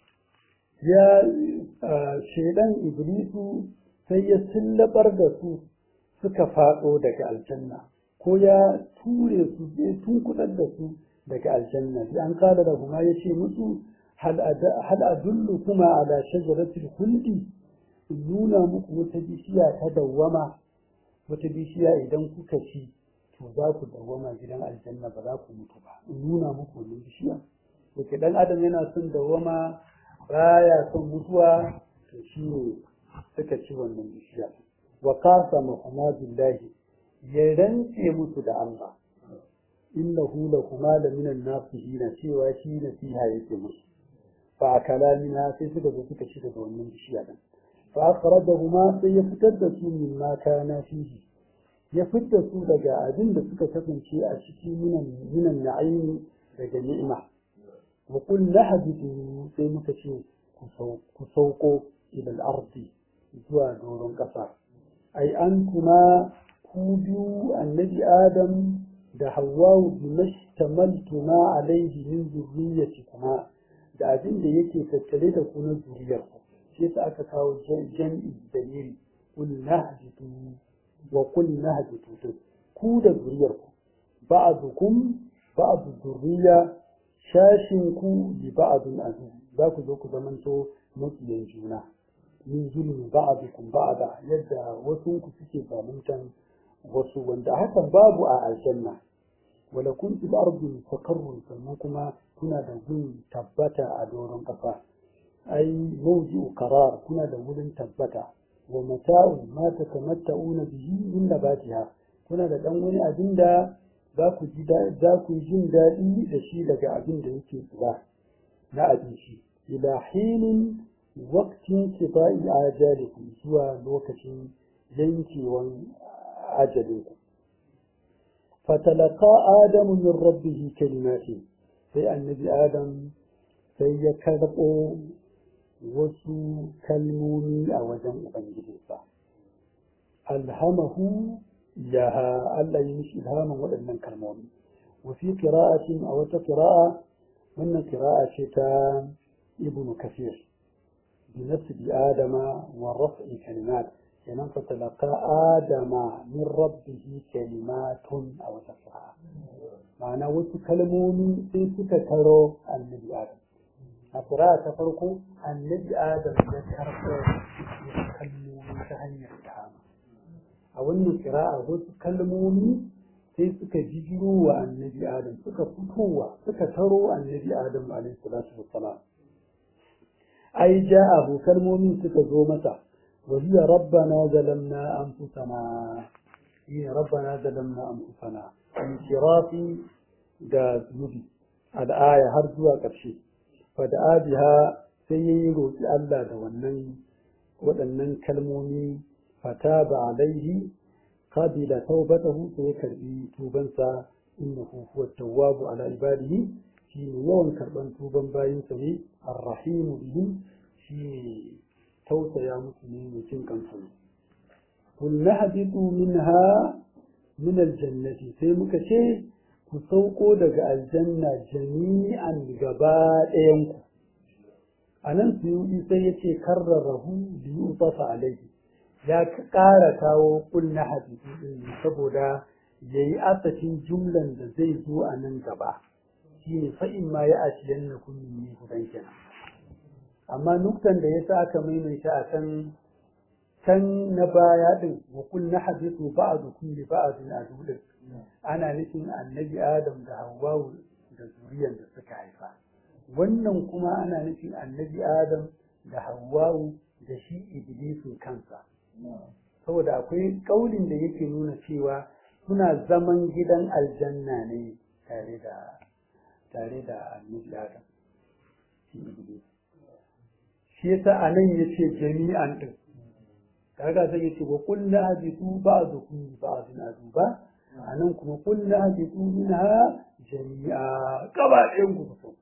ya shaidan iblisu sai ya sullabar da su suka faɗo daga aljanna ko ya ture su ya tunkudar da su daga aljanna sai an kada da kuma ya ce musu hal adullu kuma ala shajaratil khuldi nuna muku wata bishiya ta dawwama wata bishiya idan kuka ci to za ku dawwama gidan aljanna ba za ku mutu ba in nuna muku wannan bishiya to ke dan adam yana son dawwama baya son mutuwa to shi ne suka ci wannan bishiya wa qasama huma billahi ya rantse musu da Allah innahu lakuma la minan nasihina cewa shi nasiha yake musu fa kalamina sai suka zo suka ci daga wannan bishiya din fa akhrajahuma sai ya fitar da su min ma kana fihi ya fitar su daga abin da suka kasance a cikin minan minan na'imi daga ni'ima wa qul lahbitu sai muka ce ku sauko ila al-ardi zuwa doron ƙasa ai an kuma ku biyu annabi adam da hawwa bimashtamaltuma alaihi min zurriyyatikuma da abin da yake tattare da ku na zuriyar ku shi yasa aka kawo jam'i dalili kul nahjitu wa kul nahjitu ku da zuriyar ku ba'dukum ba'd zurriya shashin ku bi ba'dun adu za ku zo ku zamanto makiyan juna min zulmi ba'dukum ba'da yadda wasu ku suke zaluntan wasu wanda hakan babu a aljanna wala kun fil ardi mustaqarrun sannan kuma kuna da gun tabbata a doron kafa ai mawji'u qarar kuna da wurin tabbata wa mata'u ma tatamatta'una bihi min nabatiha kuna da dan wani abin da za ku ji za ku jin daɗi da shi daga abin da yake tsira na abinci ila hinin waqtin kifa'i ajalikum zuwa lokacin yankewan ajalinku fatalaka adamu min rabbihi kalimati sai annabi adam sai ya karɓo wasu kalmomi a wajen ubangijinsa alhamahu yaha Allah yi mishi ilhamin waɗannan kalmomi wa fi qira'atin a wata qira'a wannan qira'a ce ta ibnu kafir bi nasbi adama wa raf'i kalimat kenan fatalaka adama min rabbihi kalimatun a wata sa'a ma'ana wasu kalmomi sai suka taro annabi adam a kira ta farko annabi adam ya karɓo kalmomi ta hanyar dama a wannan kira'a wasu kalmomi sai suka jijiro wa annabi adam suka fitowa suka taro annabi adam alaihi salatu wassalam ai ja'ahu kalmomin suka zo masa وهي ربنا ظلمنا أنفسنا هي ربنا ظلمنا أنفسنا انشراف da zunubi al'aya har zuwa ƙarshe fada'a biha sai ya yi roƙi Allah da wannan waɗannan kalmomi fata ba alaihi qabila taubatahu sai ya karbi tubansa innahu huwa tawwabu ala ibadihi shi ne yawan karban tuban bayinsa ne arrahimu bihim shi tausaya musu ne mai cin kansu ne kun nahbitu minha min aljannati sai muka ce ku sauko daga aljanna jami'an gaba ɗayan ku anan suyudi sai yace karrarahu bi yutafa alaihi ya ƙara kawo kul nahbitu din saboda yayi asafin jumlan da zai zo a nan gaba shine fa in ma ya asiyannakum min hudan kenan amma nuktan da yasa aka maimaita a kan can na baya din wa kul nahbitu ba'dukum li ba'din adudin ana nufin annabi adam da hawwa da zuriyar da suka haifa wannan kuma ana nufin annabi adam da hawwa da shi iblisu kansa saboda akwai kaulin da yake nuna cewa suna zaman gidan aljanna ne tare da tare da annabi adam shi iblis shi yasa a nan ya ce jami'an ɗin kaga sai yace wa qul la habitu ba'dukum ba'dun aduba anan kuma qul la habitu minha jami'a gaba ɗayan ku fito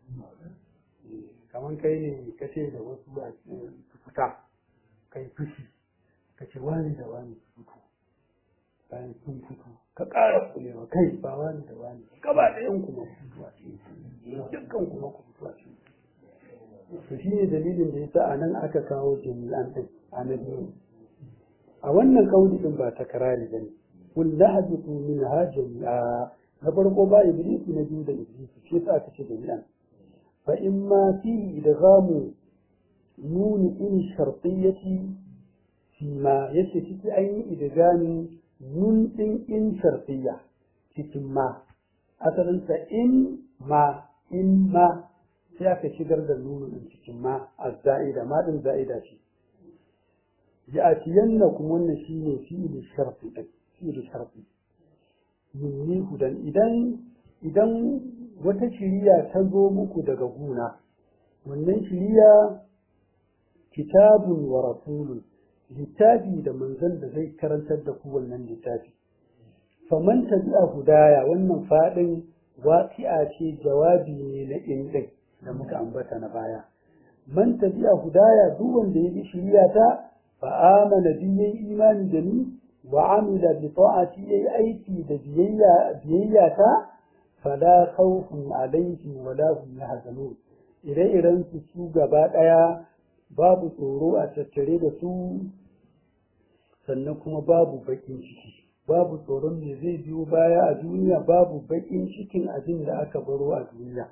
kaman kai ne kace da wasu a fita kai fushi kace wani da wani fito bayan sun fito ka ƙara kulewa kai ba wani da wani gaba ɗayan kuma ku fito a cikin dukkan kuma ku fito a cikin to shi ne dalilin da yasa a nan aka kawo jami'an ɗin a na biyu a wannan kauli ɗin ba takarari ba ne kun lahabitu min ha jami'a na farko ba iblisu na biyu da iblisu shi yasa aka ce jami'an fa in ma fi idghamu nuni in shartiyyati fi ma yace ciki an yi idgamin nun ɗin in shartiyya cikin ma asalinsa in ma in ma sai aka shigar da nunu ɗin cikin ma a za'ida ma ɗin za'ida ce ya atiyanna kuma wannan shi ne fi'ili sharfi ɗin fi'ili sharfi yunni hudan idan idan wata shiriya ta zo muku daga guna wannan shiriya kitabun wa rasulun littafi da manzon da zai karantar da ku wannan littafi faman tabi'a hudaya wannan fadin waqi'a ce jawabi ne na indin da muka ambata na baya man tabi'a hudaya duk wanda ya bi shiriya ta fa amana bi yayi imani da ni wa amila bi ta'ati yayi aiki da biyayya biyayya ta fala khawfun alaihim wala hum yahzanun ire-iren su su gaba daya babu tsoro a tattare da su sannan kuma babu bakin ciki babu tsoron me zai biyo baya a duniya babu bakin cikin abin da aka baro a duniya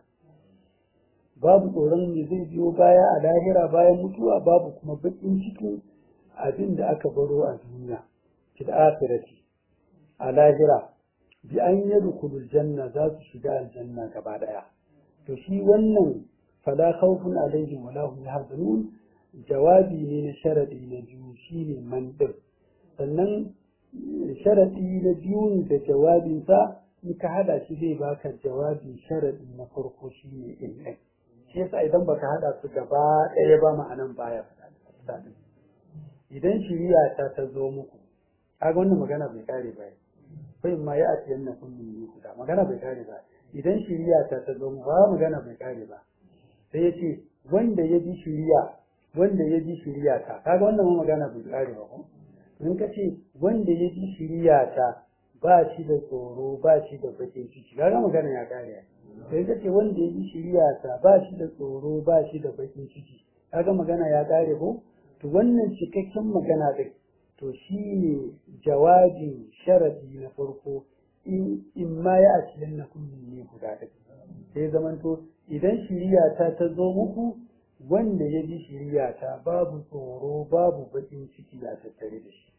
babu tsoron me zai biyo baya a lahira bayan mutuwa babu kuma bakin cikin abin da aka baro a duniya fil akhirati a lahira bi an yadkhulul janna za su shiga aljanna gaba daya to shi wannan fala khawfun alaihim wala hum yahzanun jawabi ne na sharadi na biyu shine man din sannan sharadi na biyu da jawabinsa in ka hada shi zai baka jawabin sharadi na farko shine in ɗin shi yasa idan baka hada su gaba ɗaya ba ma'anan baya faɗa idan shiriya ta ta zo muku kaga wannan magana bai kare ba kai ma ya ati yanna kun min guda magana bai kare ba idan shiriya ta ta zo muku ba magana bai kare ba sai yace wanda ya ji shiriya wanda ya ji shiriya ta kaga wannan ma magana bai kare ba ko in ka ce wanda ya ji shiriya ta ba shi da tsoro ba shi da bakin ciki kaga magana ya kare sai ka ce wanda ya ji shiriya ta ba shi da tsoro ba shi da bakin ciki kaga magana ya kare ko to wannan cikakken magana din to shi ne jawabin sharadi na farko in ma ya ashirin na kullum ne guda ɗin sai zamanto idan shiriya ta ta zo muku wanda ya ji shiriya ta babu tsoro babu baƙin ciki a tattare da shi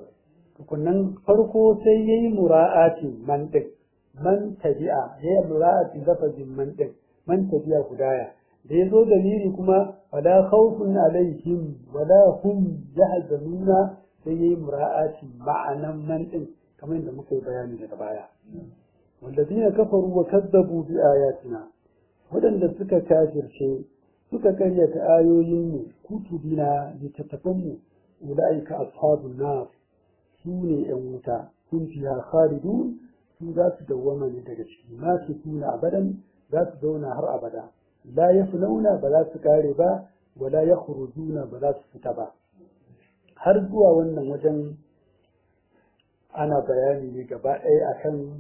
tukunan farko sai ya yi mura'atin man ɗin man tabi'a ya yi mura'atin lafazin man ɗin man tabi'a hudaya da ya zo dalili kuma wala khawfun alaihim wala hum yahzanuna sai yayi mura'ati ma'anan man din kamar yadda muka yi bayani daga baya wallazina kafaru wa kazzabu bi ayatina wadanda suka kafirce suka karyata ayoyin mu kutubina littattafan mu ulaika ashabun nar su ne yan wuta sun fiha khalidun su za su dawwama ne daga ciki ma su tuna abadan za su zauna har abada la yafnauna ba za su kare ba wala yakhrujuna ba za su fita ba har zuwa wannan wajen ana bayani ne gaba ɗaya akan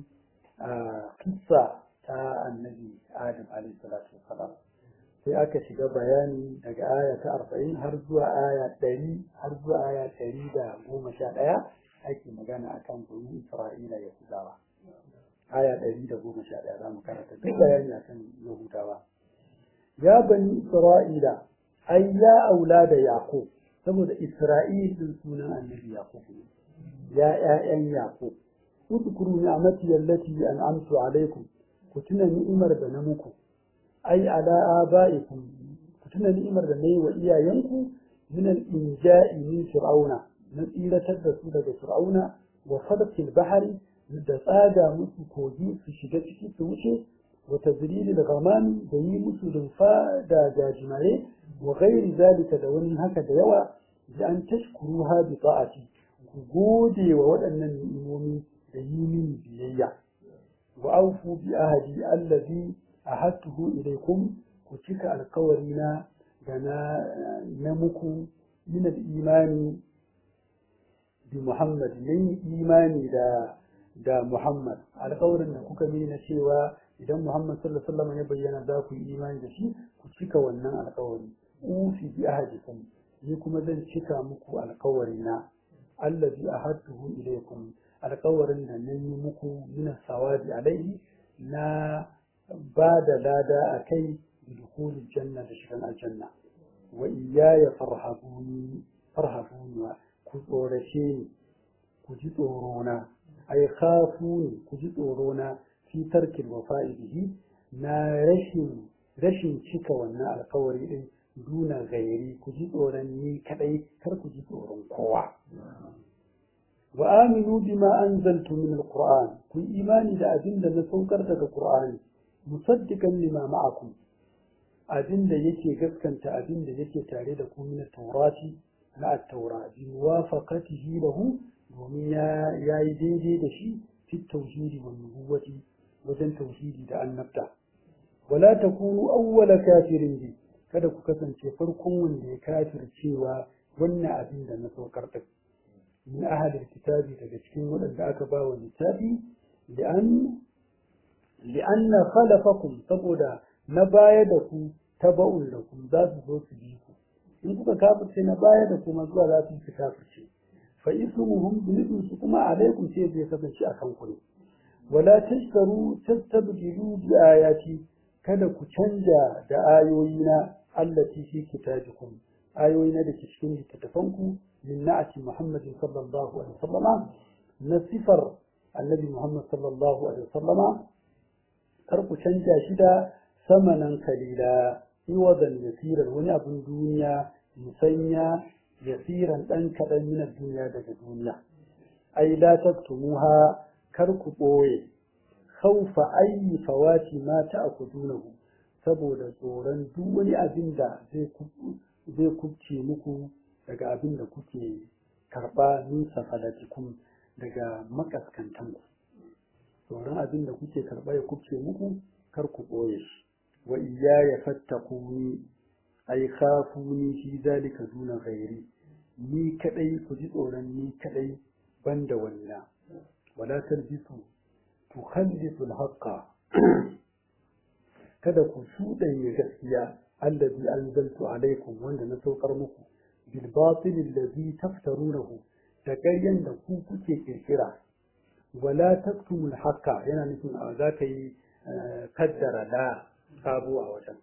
kissa ta annabi adam alaihi salatu wasalam sai aka shiga bayani daga aya ta arba'in har zuwa aya ɗari har zuwa aya ɗari da goma sha ɗaya ake magana akan bani isra'ila yahudawa aya ɗari da goma sha ɗaya za mu karanta duk bayani akan yahudawa ya bani isra'ila ai ya aula da yaqub saboda isra'il din sunan annabi yaqub ya ƴaƴan yaqub udkuru ni'mati allati an'amtu alaikum ku tuna ni'imar da na muku ai ala abaikum ku tuna ni'imar da nayi wa iyayenku min al-inja'i min fir'auna na tsiratar da su daga fir'auna wa fadqil bahri da tsaga musu kogi su shiga ciki su wuce wa tazlil al-ghamam da yi musu rumfa da gajimare wa ghairi zalika da wani haka da yawa bi an tashkuruha bi ta'ati ku gode wa waɗannan ni'imomi da yi mini biyayya wa aufu bi ahadi allazi ahadtuhu ilaykum ku cika alkawari na da na na muku min al-imani bi Muhammad yin imani da da Muhammad alkawarin da kuka mini na cewa idan Muhammad sallallahu alaihi wasallam ya bayyana za ku yi imani da shi ku cika wannan alkawari ufi bi ahadikum ni kuma zan cika muku alkawari na allazi ahadtuhu ilaykum alkawarin da na yi muku min sawabi alaihi na ba da lada a kai dukhulul janna da shigan aljanna wa iyaya farhabuni farhabuni ku tsorace ni ku ji tsoro na ai khafuni ku ji tsoro na fi tarkil wafa'i bihi na rashin rashin cika wannan alkawari din duna gairi ku ji tsoron ni kadai kar ku ji tsoron kowa wa aminu bima anzaltu min alquran ku imani da abin da na saukar daga qur'ani musaddiqan lima ma'akum abin da yake gaskanta abin da yake tare da ku min taurati na at-taura bi muwafaqatihi lahu domin ya yayi daidai da shi fi tauhidi wa nubuwati wajen tauhidi da annabta wala takunu awwala kafirin bi kada ku kasance farkon wanda ya kafircewa wannan abin da na saukar da min ahadin kitabi daga cikin waɗanda aka ba wa littafi li'an li'anna khalafakum saboda na baya da ku taba'un da ku za su zo su bi ku in kuka kafirce na baya da kuma zuwa za su su kafirce fa ismuhum zunubin su kuma alaikum sai zai kasance a kan ku ne wala tashtaru tastabdilu bi ayati kada ku canja da ayoyina allati fi kitabikum ayoyina da ke cikin littattafanku min na'ati muhammadin sallallahu alaihi wasallama na sifar annabi muhammad sallallahu alaihi wasallama kar ku canja shi da samanan kalila iwadan yasiran wani abin duniya musanya yasiran dan kaɗan min duniya daga duniya ai la taktumuha kar ku ɓoye khawfa ayyi fawati ma ta'khudunahu saboda tsoron duk wani abin da zai zai kubce muku daga abin da kuke karɓa min safalatikum daga makaskantan ku tsoron abin da kuke karɓa ya kubce muku kar ku ɓoye shi wa iyaya fattakuni ai khafuni fi zalika duna ghairi ni kadai ku ji tsoron ni kadai banda wani na wala talbisu tukhallisu al-haqqa kada ku shuɗanya gaskiya allazi anzaltu alaikum wanda na saukar muku bil batil allazi taftarunahu da ƙaryan da ku kuke kirkira wala taktumul haqqa yana nufin a za ka yi kaddara la sabo a wajen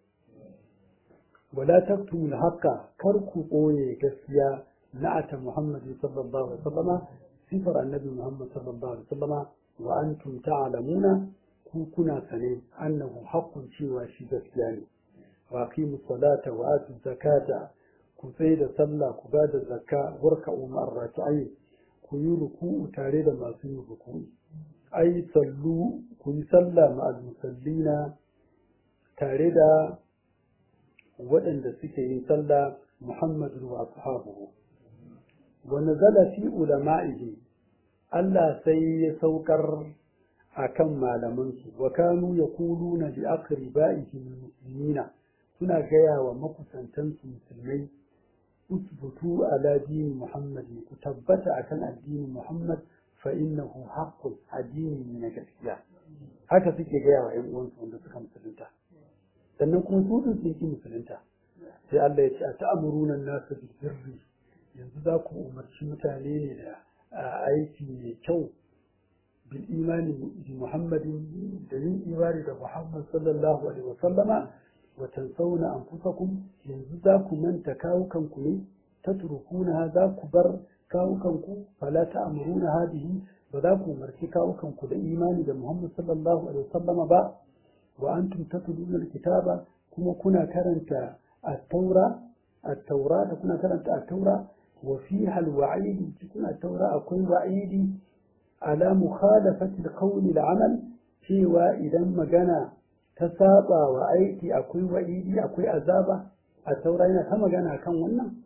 wala taktumul haqqa kar ku ɓoye gaskiya na'ata muhammadu sallallahu alaihi wasallama sifar annabi muhammad sallallahu alaihi wasallama wa antum ta'lamuna ku kuna sane annahu haqqun cewa shi gaskiya ne wa aqimu salata wa atu zakata ku sai da sallah ku ba da zakka warka umar raki'ai ku yi ruku'u tare da masu yin ruku'u ai sallu ku yi sallah ma'al musallina tare da waɗanda suke yin sallah muhammadu wa ashabuhu wa nazala fi ulama'ihi Allah sai ya saukar akan malamansu wa kanu yaquluna bi aqribaihi muslimina suna gaya wa makusantansu musulmai usbutu ala dini muhammad ku tabbata akan addinin muhammad fa innahu haqqun addini ne na gaskiya haka suke gaya wa ƴan uwansu wanda suka musulunta sannan kuma su din sun ki musulunta sai Allah ya ce a ta'amuruna nasu bil birri yanzu za ku umarci mutane ne da aiki mai kyau bil imani bi muhammadin da yin imani da muhammad sallallahu alaihi wa sallama wa tansawna anfusakum yanzu za ku manta kawukanku ne tatrukuna za ku bar kawukanku fala ta'muruna hadihi ba za ku umarci kawukanku da imani da muhammad sallallahu alaihi wa sallama ba wa antum tatluna alkitaba kuma kuna karanta at-taura at-taura da kuna karanta at-taura wa fiha al-wa'id cikin at-taura akwai wa'idi ala mukhalafati al-qawli al-amal cewa idan magana ta saba wa aiki akwai wa'idi akwai azaba a taura yana ta magana kan wannan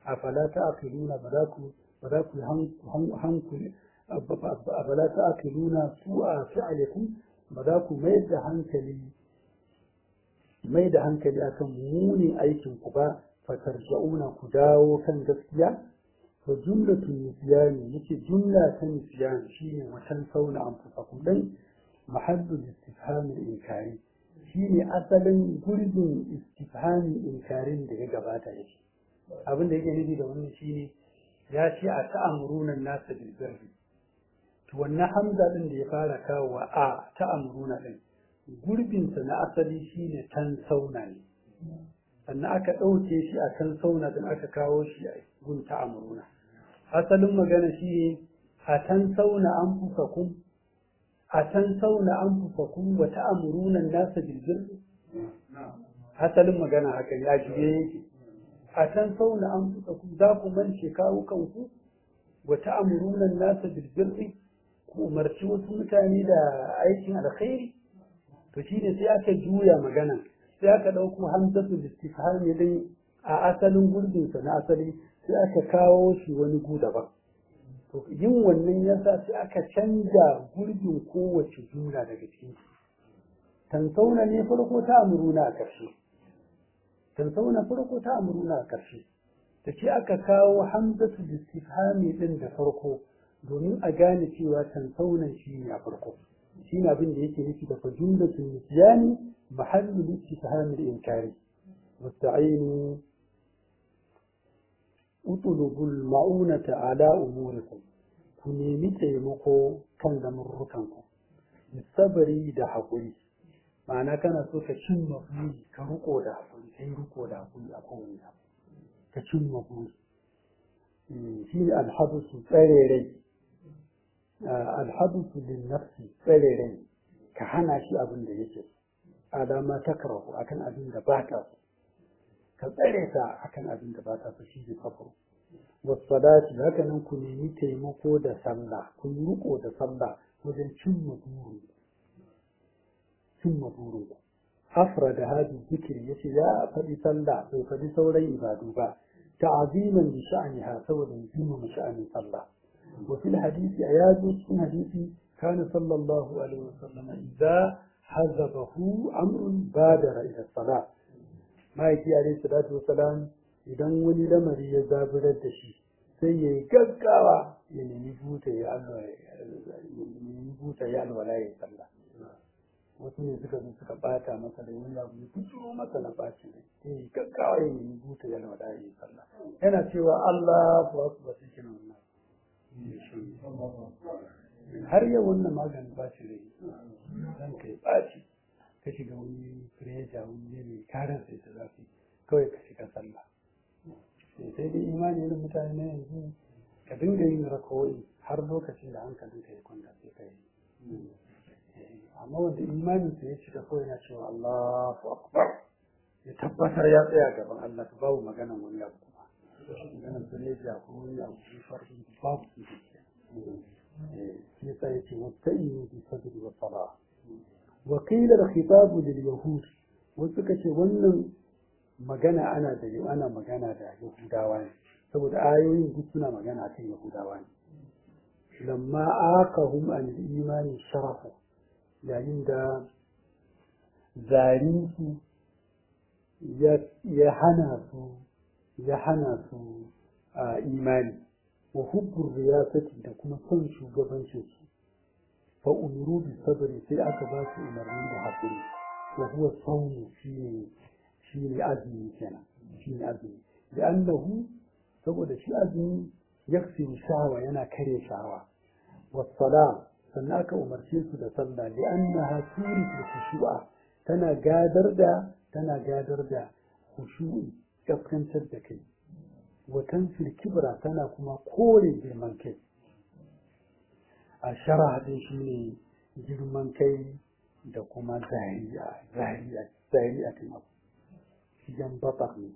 afala ta'qiluna ba za ku ba za ku hankuli afala ta'qiluna su'a fi'alikum ba za ku mai da hankali mai da hankali akan munin aikin ku ba fatarja'una ku dawo kan gaskiya fa jumlatu nisyani yace jumla ta nisyani shine watan sauna anfusakum dan mahallu istifham al-inkari shine asalin gurbin istifhamin inkarin da ya gabata yake abin da yake nufi da wannan shine ya ce a ta'amuruna nasa bil birri to wannan hamza din da ya fara kawo a ta'amuruna din gurbin sa na asali shine tan sauna ne sannan aka ɗauke shi a kan sauna din aka kawo shi a gun ta'amuruna asalin magana shine a tan sauna an fusa kun a tan sauna an fusa kun wa ta'amuruna nasa bil birri asalin magana haka ya shige yake a tan sauna an fusa kun za ku mance kawo kanku wa ta'amuruna nasa bil birri ku umarci wasu mutane da aikin alkhairi to shine sai aka juya magana sai aka ɗauko hamzatu istifhami din a asalin gurbinsa na asali sai aka kawo shi wani gu daban to yin wannan yasa sai aka canja gurbin kowace jumla daga cikin tansauna ne farko ta amuruna a ƙarshe tansauna farko ta amuruna a ƙarshe da ce aka kawo hamzatu istifhami din da farko domin a gane cewa tansaunan shi ne a farko shi ne abin da yake nufi da fa jumlatul nisyani mahallu istifham al-inkari wasta'inu utlubu al-ma'unata ala umurikum ku nemi taimako kan lamurrukan ku sabari da haƙuri ma'ana kana so ka cimma buri ka riko da haƙuri kai riko da haƙuri a kowane abu ka cimma buri shi ne alhadusu tsare rai alhadusu lin nafsi tsare rai ka hana shi abin da yake alama ta karahu akan abin da ba ta so ka tsare ta akan abin da ba ta so shi ne kafuru wasadati haka nan ku nemi taimako da sallah ku yi riko da sallah wajen cimma burin cimma burin afra da hadi zikiri yace ya faɗi sallah bai faɗi sauran ibadu ba ta'aziman bi sha'niha saboda girmama sha'anin sallah وفي الحديث أياد في حديث كان صلى الله عليه وسلم إذا حذبه أمر بادر إلى الصلاة ما يكي عليه الصلاة والسلام idan wani lamari ya zaburar da shi sai ya yi gaggawa ya nemi buta ya alwala ya sallah wasu ne suka zo suka bata masa da wani abu ya fito masa na bacin rai sai ya yi gaggawa ya nemi buta ya alwala ya sallah yana cewa Allah ku akbar sai kina wannan har yau wannan maganin ɓaci rai zan kai ɓaci ka shiga wani fireja wani yanayi karar sai ta zafi kawai ka shiga sallah sai dai imani irin mutane na yanzu ka dinga yin rakawai har lokacin da hankalin ka ya kwanta sai ka yi amma wanda imanin sa ya cika kawai na cewa Allahu akbar ya tabbatar ya tsaya gaban Allah babu maganan wani abu kuma maganan fireja ko wani abu farko babu su shi yasa yace wasta'inu bi sabri wa salah wa qila al-khitab lil yahud wasu kace wannan magana ana da ana magana da yahudawa ne saboda ayoyin duk suna magana akan yahudawa ne lamma aqahum an imani sharafu yayin da zarinsu ya hana su ya hana su a imani wa hubbur riyasati da kuma son shugabancin su fa umiru bi sabri sai aka ba su umarni da hakuri wa huwa sawmu shine shine azumi kenan shine azumi da annahu saboda shi azumi yaksiru shawa yana kare shawa wa sala sannan aka umarce su da sallah li annaha turiku khushu'a tana gadar da tana gadar da khushu'i kaskantar da kai watan kibra tana kuma kore girman kai a shara din shi ne girman kai da kuma zariya zariya zariya kan abu shigan batar ne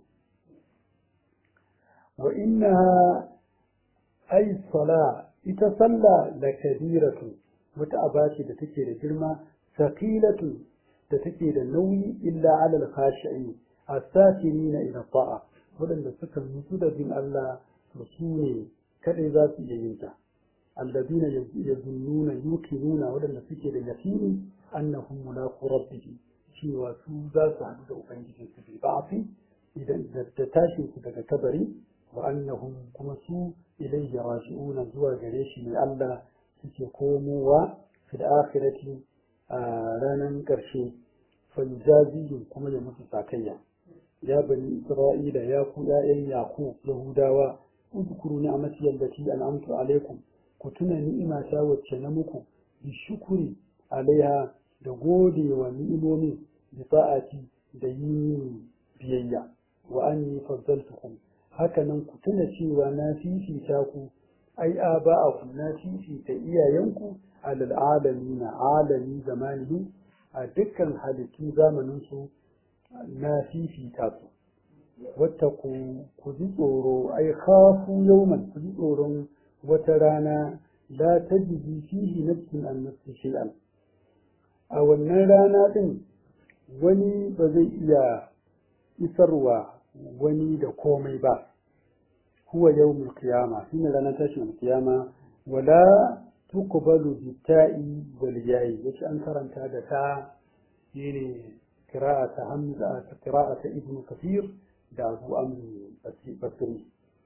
wa inna ay sala ita sallah la kabiratu wata abaci da take da girma saqilatu da take da nauyi illa ala al-khashi'in as-sakinina ila ta'a waɗanda suka nutsu da bin Allah to su ne kadai za su iya yin ta alladina yazunnuna yuqinuna waɗanda suke da yaqini annahum mulaqu rabbihim cewa su za su haɗu da ubangijin su bi ba'fi idan da tashin su daga kabari wa annahum kuma su ilayhi raji'una zuwa gare shi ne Allah suke komowa fil akhirati a ranar ƙarshe faljazihim kuma ya musu sakayya ya bani isra'ila ya ku ya'yan yaqub yahudawa udkuru ni'amati allati an'amtu alaikum ku tuna ni'ima ta wacce na muku bi shukuri alaiha da gode wa ni'imomi bi sa'ati da yin biyayya wa anni faddaltukum haka nan ku tuna cewa na fifita ku ai aba'akum na fifita iyayenku alal alamina alami zamanihi a dukkan halittun zamaninsu na fifita su wata ku ji tsoro ai khafu yawman ku ji tsoron wata rana la tajidi fihi nafsin an nafsi shay'an a wannan rana din wani ba zai iya isarwa wani da komai ba huwa yawmul qiyama shine ranar tashin kiyama wala tuqbalu bitta'i wal yayi yace an karanta da ta shine qira'ata hamza ta qira'ata ibn kathir da abu amr basri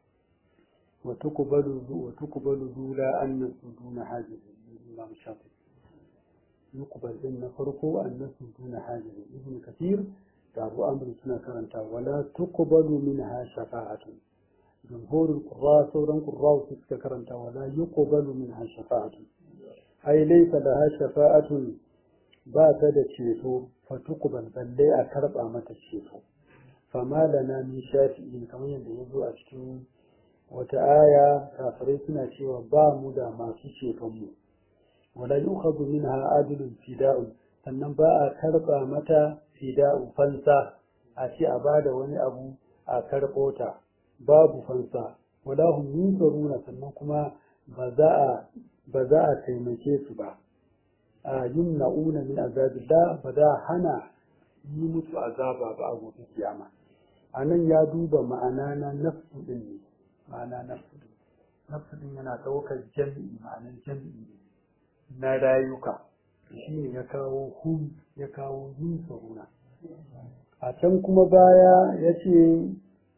wa tuqbalu wa tuqbalu dula an suduna hajiz imam shafi yuqbal din na farko an suduna hajiz ibn kathir da abu amr suna karanta wala tuqbalu minha shafa'atun جمهور القراء سورا قراء تذكر أنت ولا يقبل منها شفاعة أي ليس لها شفاعة بات تشيتو فتقبل بل لا أكرب أمة الشيتو فما لنا من شافئين كما يندهزو أشكين وتآية كافريتنا شوى بامدا ما تشيتم ولا يؤخذ منها عدل فداء sannan ba a karɓa mata fida'u fansa a ce a bada wani abu a karɓo ta babu fansa wala hum yunsaruna sannan kuma ba za a ba za a taimake su ba a yumna'una min azabillah ba za a hana yi musu azaba ba a gobe kiyama a nan ya duba ma'ana na nafsu din ne ma'ana nafsu din nafsu din yana ɗaukar jami'i ma'anar jami'i na rayuka shi ne ya kawo hum ya kawo yunsaruna a can kuma baya ya ce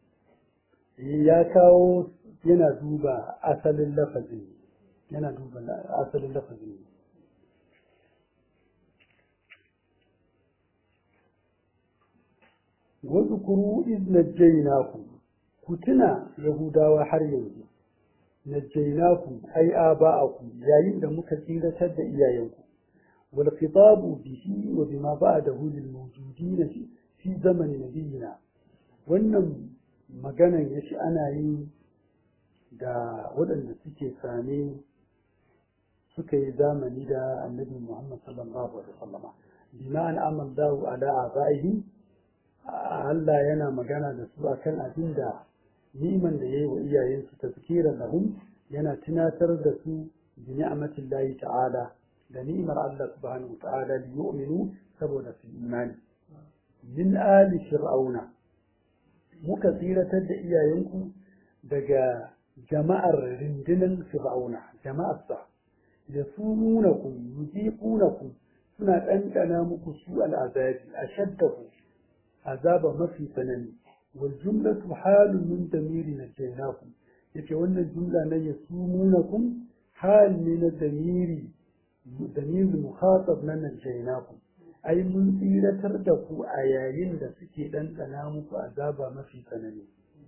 ya kawo yana duba asalin lafazin yana duba asalin lafazin wasu kuru iz najjaynakum ku tuna yahudawa har yanzu najjaynakum ai aba'akum yayin da muka tsiratar da iyayenku wal khitabu bihi wa bima ba'dahu lil mawjudin fi zamanin nabiyina wannan maganan ya ce ana yi da waɗanda suke same suka yi zamani da annabi Muhammad sallallahu alaihi wasallam bima an amallahu ala abaihi Allah yana magana da su akan abin da niman da yayi wa iyayensu tazkiran lahum yana tunatar da su bi ni'matillahi ta'ala da ni'mar Allah subhanahu wa ta'ala li yu'minu saboda su imani min ali fir'auna muka tsiratar da iyayenku daga jama'ar rindinin fir'auna jama'arsa da su nuna ku yuziquna ku suna ɗanɗana muku su al'azabi a shaddahu azaba mafi tsanani wal jumlatu halun min damiri na jainakum yace wannan jumla na yasumunakum hal ne na damiri damiri mukhatab na najainakum ai mun tsiratar da ku a yayin da suke ɗanɗana muku azaba mafi tsanani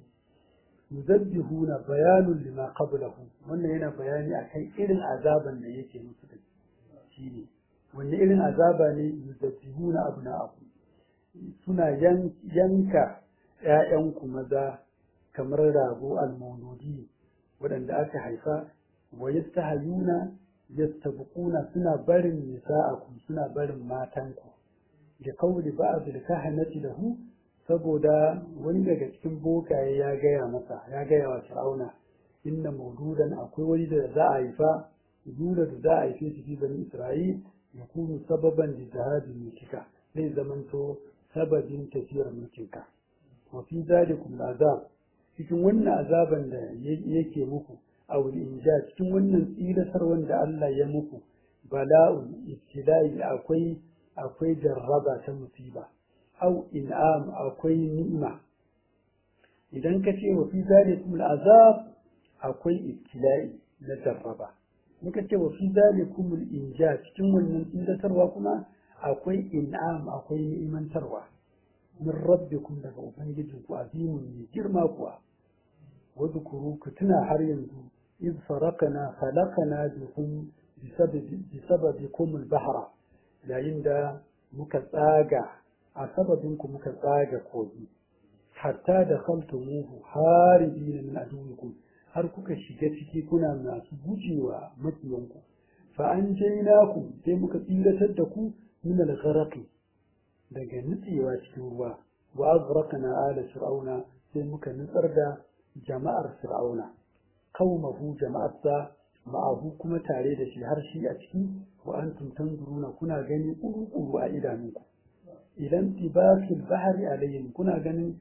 yuzabbihuna bayanun lima qablahu wannan yana bayani akan irin azaban da yake musu da shine wanne irin azaba ne yuzabbihuna abna'akum suna yanka ƴaƴanku maza kamar rago almauludi waɗanda aka haifa wa yastahayuna yastabquna suna barin nisa'akum suna barin matanku da kauli ba'd al-kahanati lahu saboda wani daga cikin bokaye ya gaya masa ya gaya wa fir'auna inna maududan akwai wani da za a haifa yula da za a haife shi fi bani isra'il ya kunu sababan da jihadin mulkika zai zamanto sababin tafiyar mulkinka wa fi zalikum azab cikin wannan azaban da yake muku aw inja cikin wannan tsiratar wanda Allah ya muku bala'un ibtila'i akwai akwai jarraba ta musiba aw in'am akwai ni'ima idan ka ce wa fi zalikum al'azab akwai ibtila'i na jarraba muka ce wa fi zalikum inja cikin wannan tsiratarwa kuma akwai in'am akwai ni'imantarwa min rabbikum daga ubangijinku azimun mai girma kuwa wadhkuru ku tuna har yanzu iz farakana khalaqana bikum bisababikum al-bahra yayin da muka tsaga a sababinku muka tsaga kogi hatta da khaltumuhu haribina min aduwikum har kuka shiga ciki kuna masu gujewa makiyanku fa an jainaku sai muka tsiratar da ku min al-gharaqi daga nutsewa cikin ruwa wa azraqna ala fir'auna sai muka nutsar da jama'ar fir'auna qaumahu jama'arsa ma'ahu kuma tare da shi har shi a ciki wa antum tanzuruna kuna gani kuru a idanunku idan tibakil bahari alayhim kuna ganin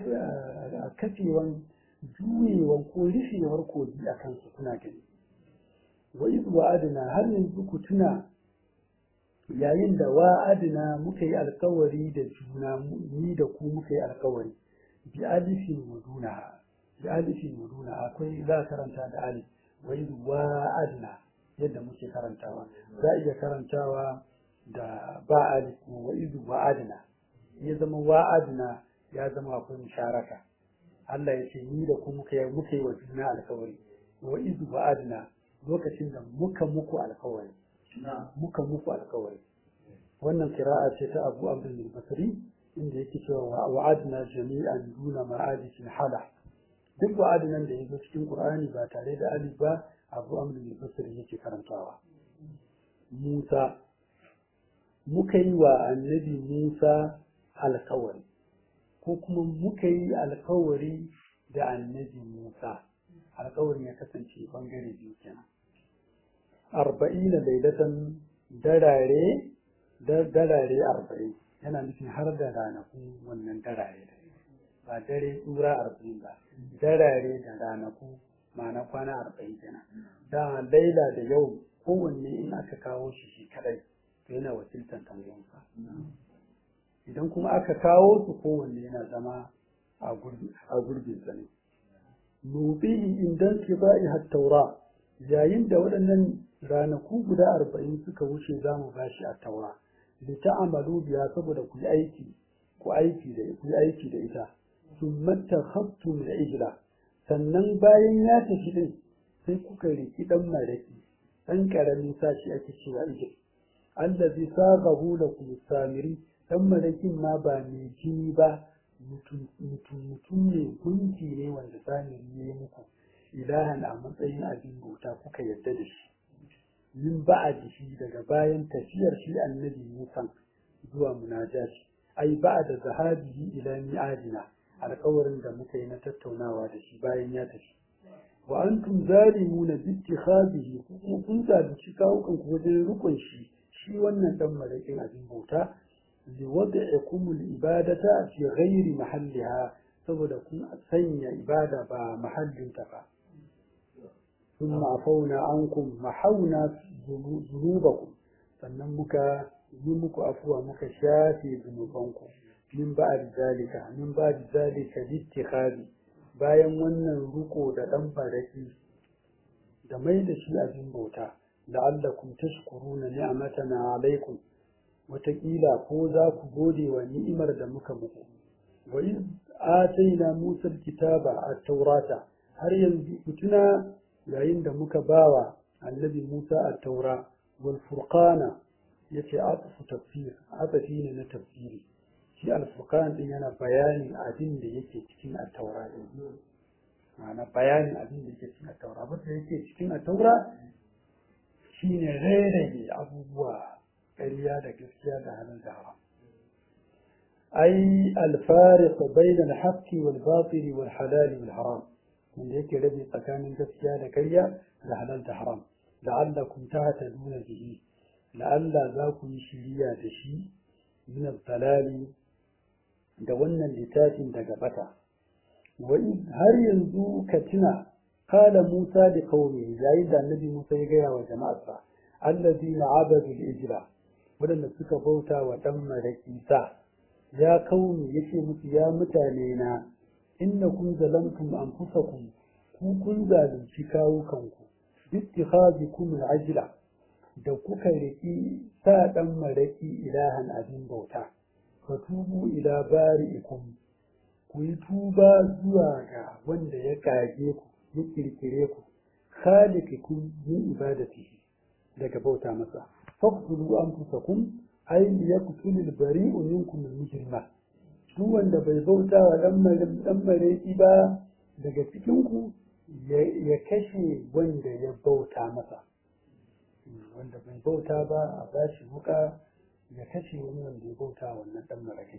kafewan juyewan ko rufewar kogi a kansu kuna gani wa iz wa'adna har yanzu ku tuna yayin da wa'adna muka yi alkawari da juna ni da ku muka yi alkawari bi alifin waduna bi alifin waduna akwai za karanta da alif wa iz wa'adna yadda muke karantawa za iya karantawa da ba alif wa iz wa'adna ya zama wa'adna ya zama akwai musharaka Allah ya ce ni da ku muka yi muka yi wa juna alkawari wa iz wa'adna lokacin da muka muku alkawari muka muku alkawari wannan kira'a ce ta Abu Abdul Basri inda yake cewa wa'adna jami'an duna ma'adishin hala duk wa'adinan da yazo cikin Qur'ani ba tare da alif ba Abu Abdul Basri yake karantawa Musa muka yi wa annabi Musa alkawari ko kuma muka yi alkawari da annabi Musa alkawarin ya kasance bangare biyu kenan arba'ina lailatan darare darare arba'in yana nufin har da ranakun wannan darare ba dare tsura arba'in ba darare da ranaku ma'ana kwana arba'in kenan da laila da yau kowanne in aka kawo shi shi kadai to yana wakiltar tangonsa idan kuma aka kawo su kowanne yana zama a gurbin sa ne nubihi indan kibai hat-taura yayin da waɗannan ranaku guda arba'in suka wuce za mu bashi a taura da ta'amalu biya saboda ku yi aiki ku aiki da ku yi aiki da ita summa takhattum da ijla sannan bayan ya tafi din sai kuka riki dan maraki dan karamin sashi ake cewa ijil allazi saghahu lakum samiri dan marakin ma ba mai jini ba mutum mutum ne gunki ne wanda samiri ya yi muku ilahan a matsayin abin bauta kuka yarda da shi min ba'dihi daga bayan tafiyar shi annabi Musa zuwa munajashi ai ba'da zahabihi ila mi'adina alƙawarin da muka yi na tattaunawa da shi bayan ya tafi wa antum zalimuna bi ittikhadihi kuma kun zalunci kawukan ku wajen rukun shi shi wannan dan malakin abin bauta li wad'ikum al-ibadata fi ghairi mahalliha saboda kun sanya ibada ba mahallinta ba ثم عفونا عنكم محونا ذنوبكم sannan muka yi muku afuwa muka shafe zunubanku min ba'd zalika min ba'd zalika littikhadi bayan wannan ruko da dan baraki da mai da shi abin bauta la'allakum tashkuruna ni'matana alaikum wataƙila ko za ku gode wa ni'imar da muka muku wa iz ataina musa kitaba at-taurata har yanzu ku tuna yayin da muka bawa annabi Musa a taura wal furqana yace atfu tafsir atafi ne na tafsiri shi al furqan din yana bayanin abin da yake cikin a taura din ma'ana bayanin abin da yake cikin a taura ba da yake cikin a taura shine rarrage abubuwa ƙarya da gaskiya da halal da haram ai al fariq bayna al haqqi wal batil wal halal wal haram wanda yake rabe tsakanin gaskiya da karya da halal da haram la'allakum tahtaduna bihi la'alla za ku yi shiriya da shi min dalali da wannan littafin daga bata wa har yanzu ka tuna kala Musa da qaumi yayin da annabi Musa ya gaya wa jama'arsa allazina abadu al-ijra wadanda suka bauta wa dan maraki sa ya kauni yace musu ya mutane na innakum zalamtum anfusakum ku kun zalunci kawukanku bittikhazikum al-ajla da kuka riki sa dan maraki ilahan abin bauta fatubu ila bari'ikum ku yi tuba zuwa ga wanda ya kage ku ya kirkire ku khaliqikum min ibadatihi daga bauta masa faqtulu anfusakum ay liyaqtulul bari'u minkum al-mujrima duk wanda bai bauta wa dan mareki ba daga cikin ku ya kashe wanda ya bauta masa wanda bai bauta ba a bashi wuka ya kashe wani wanda ya bauta wannan dan mareki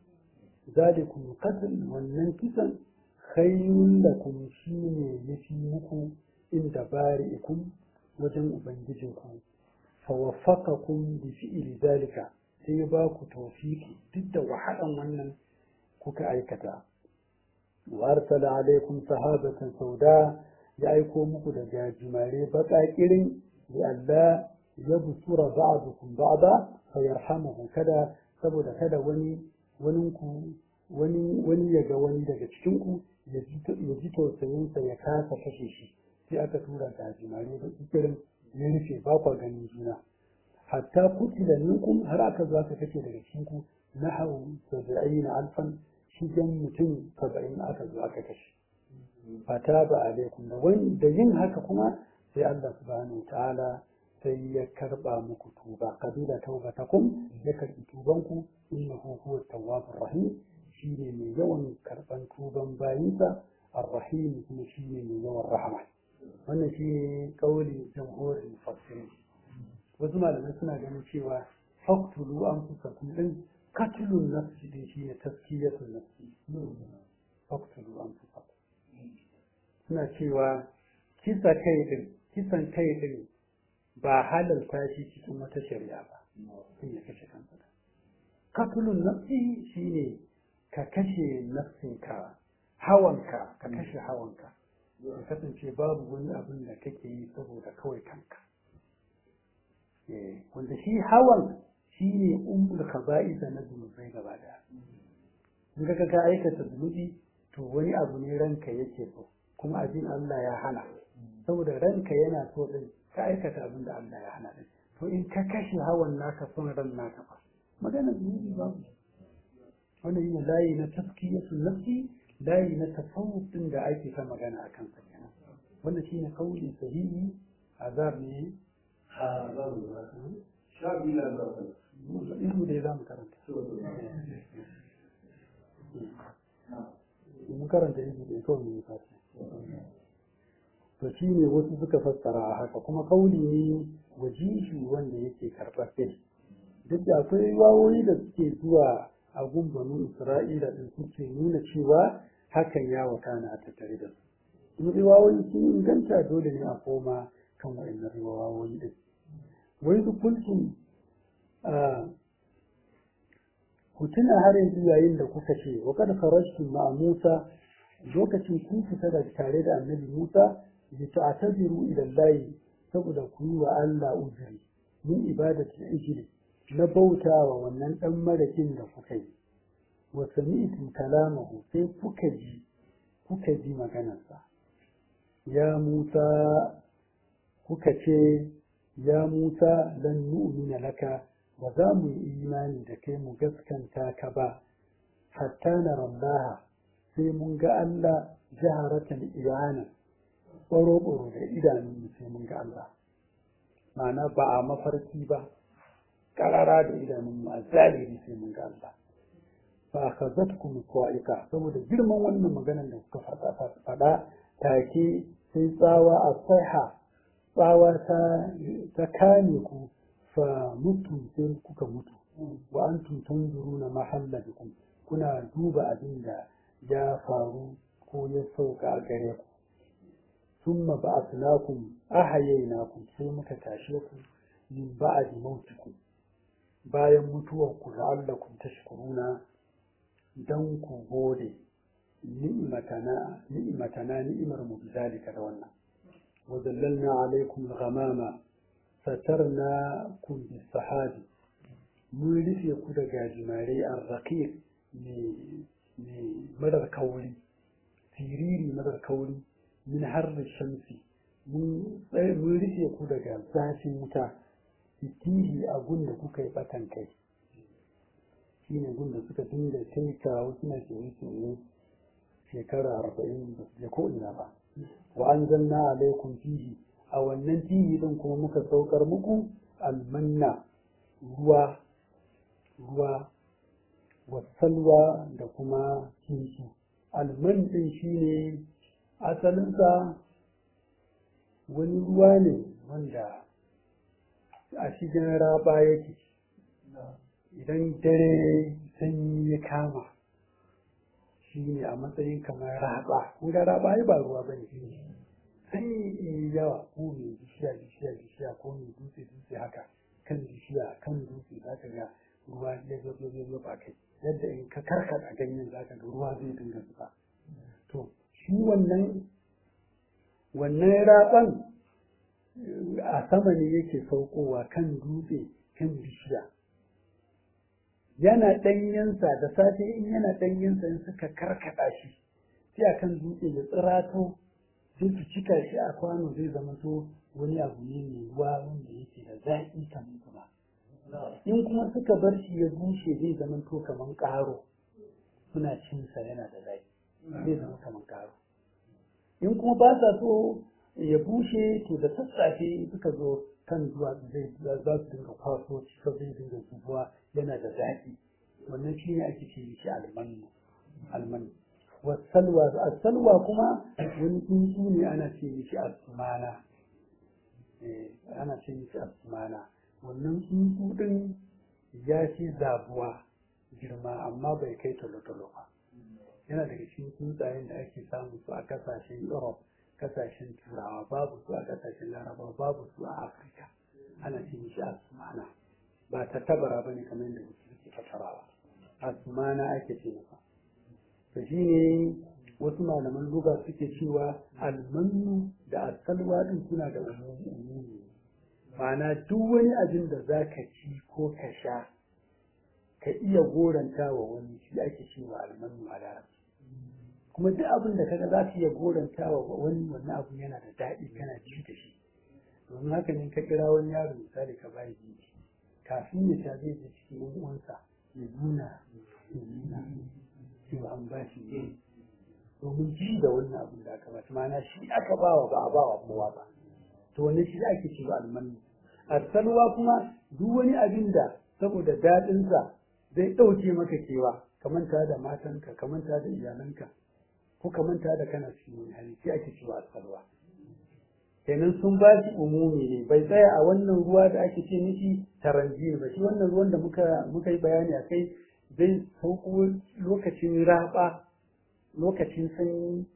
zalikum qatl wannan kisan khayrun lakum shine yafi muku inda bari'ikum wajen ubangijinku fa waffaqakum bi fi'li zalika sai ba ku tawfiki duk da wahalan wannan kuka aikata wa arsala alaikum sahabatan sauda ya aiko muku da jajimare baƙaƙirin ya Allah ya busura ba'dukum ba'da fa yarhamuhu kada saboda kada wani waninku wani wani ya ga wani daga cikinku ya ji tausayinsa ya kasa kashe shi sai aka tura da jimare da ikirin ya rufe ba kwa ganin juna hatta kutila minkum har aka zo aka kashe daga cikinku na hau saba'ina alfan shigen mutum saba'in aka zo aka kashe fata ba alaikum da wani da yin haka kuma sai Allah subhanahu ta'ala sai ya karba muku tuba kabila taubatakum ya karbi tubanku innahu huwa tawwabur rahim shine mai yawan karban tuban bayinsa ar-rahim kuma shine mai yawan rahama wannan shine kauli jamhurin mufassirin wasu malamai suna ganin cewa faqtulu anfusakum din qatlun nafsi din shine tazkiyatun nafsi faqtulu anfusakum suna cewa kisa kai din kisan kai din ba halalta shi cikin wata shari'a ba sun ya kashe kansa katulun nafsi shine ka kashe nafsinka hawanka ka kashe hawanka ya kasance babu wani abin da kake yi saboda kawai kanka wanda shi hawan shi ne umul kaba'isa na zunubai gaba daya in ka ka aikata zunubi to wani abu ne ranka yake so kuma abin Allah ya hana saboda ranka yana so din ka aikata abin da Allah ya hana din to in ka kashe hawan naka son ran naka fa magana zunubi ba wannan yin layi na taskiyatul nafsi layi na tasawuf din da ake ta magana a kansa kenan wannan shine kauli sahihi azab ne a zamu ba sha biyu na zuwa ilmu da za mu karanta mun karanta ilmu da kawai ne fata to shi ne wasu suka fassara a haka kuma kauli ne wajishi wanda yake karɓaɓɓe duk da akwai wawoyi da suke zuwa a gumbanin isra'ila din suke nuna cewa hakan ya wakana a tattare da su in riwawoyi sun inganta dole ne a koma kan wa'annan riwawoyi din wai su kulkin ku tuna har yanzu yayin da kuka ce wa kad kharajtum ma'a Musa lokacin kun fita da tare da Annabi Musa bi ta'tabiru ila Allah saboda ku yi wa Allah uzuri min ibadati ijli na bautawa wannan dan marakin da kuka yi wa sami'tum kalamahu sai kuka ji kuka ji maganarsa ya Musa kuka ce ya Musa lan nu'mina laka ba za mu yi imani da kai mu gaskanta ka ba hatta na rallaha sai mun ga Allah jaharatan iyana ɓaro-ɓaro da idanun sai mun ga Allah ma'ana ba a mafarki ba ƙarara da idanun mu a zaliri sai mun ga Allah fa akhazatkum sa'iqa saboda girman wannan maganar da kuka faɗa faɗa take sai tsawa a saiha tsawa ta ta kame ku fa mutum sai kuka mutu wa antum tanzuruna mahallakum kuna duba abin da ya faru ko ya sauka a gare ku thumma ba'athnakum ahayaynakum sai muka tashe ku min ba'di mautikum bayan mutuwar ku la'allakum tashkuruna dan ku gode ni'matana ni'matana ni'mar mu bizalika da wannan wa dallalna alaikum al-ghamama satarnakum bis-sahabi mun rufe ku da gajimare ar-raqiq mai madar kauri siriri madar kauri min harri shamsi mun rufe ku daga zafin wuta fitihi a gunda kuka yi batan kai shi ne gunda suka dinga kai kawo suna kewaye kewaye shekara arba'in da ko ina ba wa an zanna alaikum fihi a wannan fihi din kuma muka saukar muku almanna ruwa ruwa wasalwa da kuma kinsu alman din shine asalinsa wani ruwa ne wanda a cikin raba yake idan dare sanyi ya kama shi ne a matsayin kamar raba ga raba ai ba ruwa bane sanyi in yawa ko mai bishiya bishiya bishiya ko mai dutse dutse haka kan bishiya kan dutse za ka ga ruwa ya zo zo zo ba kai yadda in ka karkata ganyen za ka ga ruwa zai dinga zuba to shi wannan wannan raban a sama ne yake saukowa kan dutse kan bishiya yana ɗanyensa da safe in yana ɗanyensa in suka karkaɗa shi sai a kan dutse ya tsirato sai su cika shi a kwano zai zama to wani abu ne mai ruwa wanda yake da zaƙi kamar kuma in kuma suka bar shi ya bushe zai zama to kamar ƙaro suna cinsa yana da zaƙi zai zama kamar ƙaro in kuma ba sa so ya bushe to da sassafe suka zo kan zuwa zai za su dinga kwaso cika zai dinga zubuwa yana da zaƙi wannan shi ne ake ce shi almanu almanu wasalwa asalwa kuma wani tsuntsu ne ana ce mishi asmana ana ce mishi asmana wannan tsuntsu din ya fi zabuwa girma amma bai kai talo-talo ba yana daga cikin tsuntsayen da ake samun su a kasashen europe kasashen turawa babu su a kasashen laraba babu su a afirka ana ce mishi asmana ba ta tabara ba ne kamar yadda wasu suke fasarawa asmana ake ce masa to shi ne wasu malaman luga suke cewa almanu da asalwa din suna da umumi ma'ana duk wani abin da za ka ci ko ka sha ka iya goranta wa wani shi ake cewa almanu a larabci kuma duk abin da kaga za ka iya goranta wa wani wannan abu yana da daɗi kana ji da shi domin haka ne ka kira wani yaro misali ka bayi ji kafin ya sha zai je cikin yan uwansa ya nuna ya nuna cewa an ba shi ne domin ji da wannan abin da aka ba shi ma'ana shi aka bawa ba a bawa kowa ba to wannan shi ake cewa almanu arsalwa kuma duk wani abin da saboda daɗinsa zai ɗauke maka kewa ka manta da matanka ka manta da iyalanka ko ka manta da kana cikin wani hali sai ake cewa arsalwa kenan sun ba shi umumi ne bai tsaya a wannan ruwa da ake ce miki taranji ba shi wannan ruwan da muka muka yi bayani a kai zai sauko lokacin raba lokacin sanyi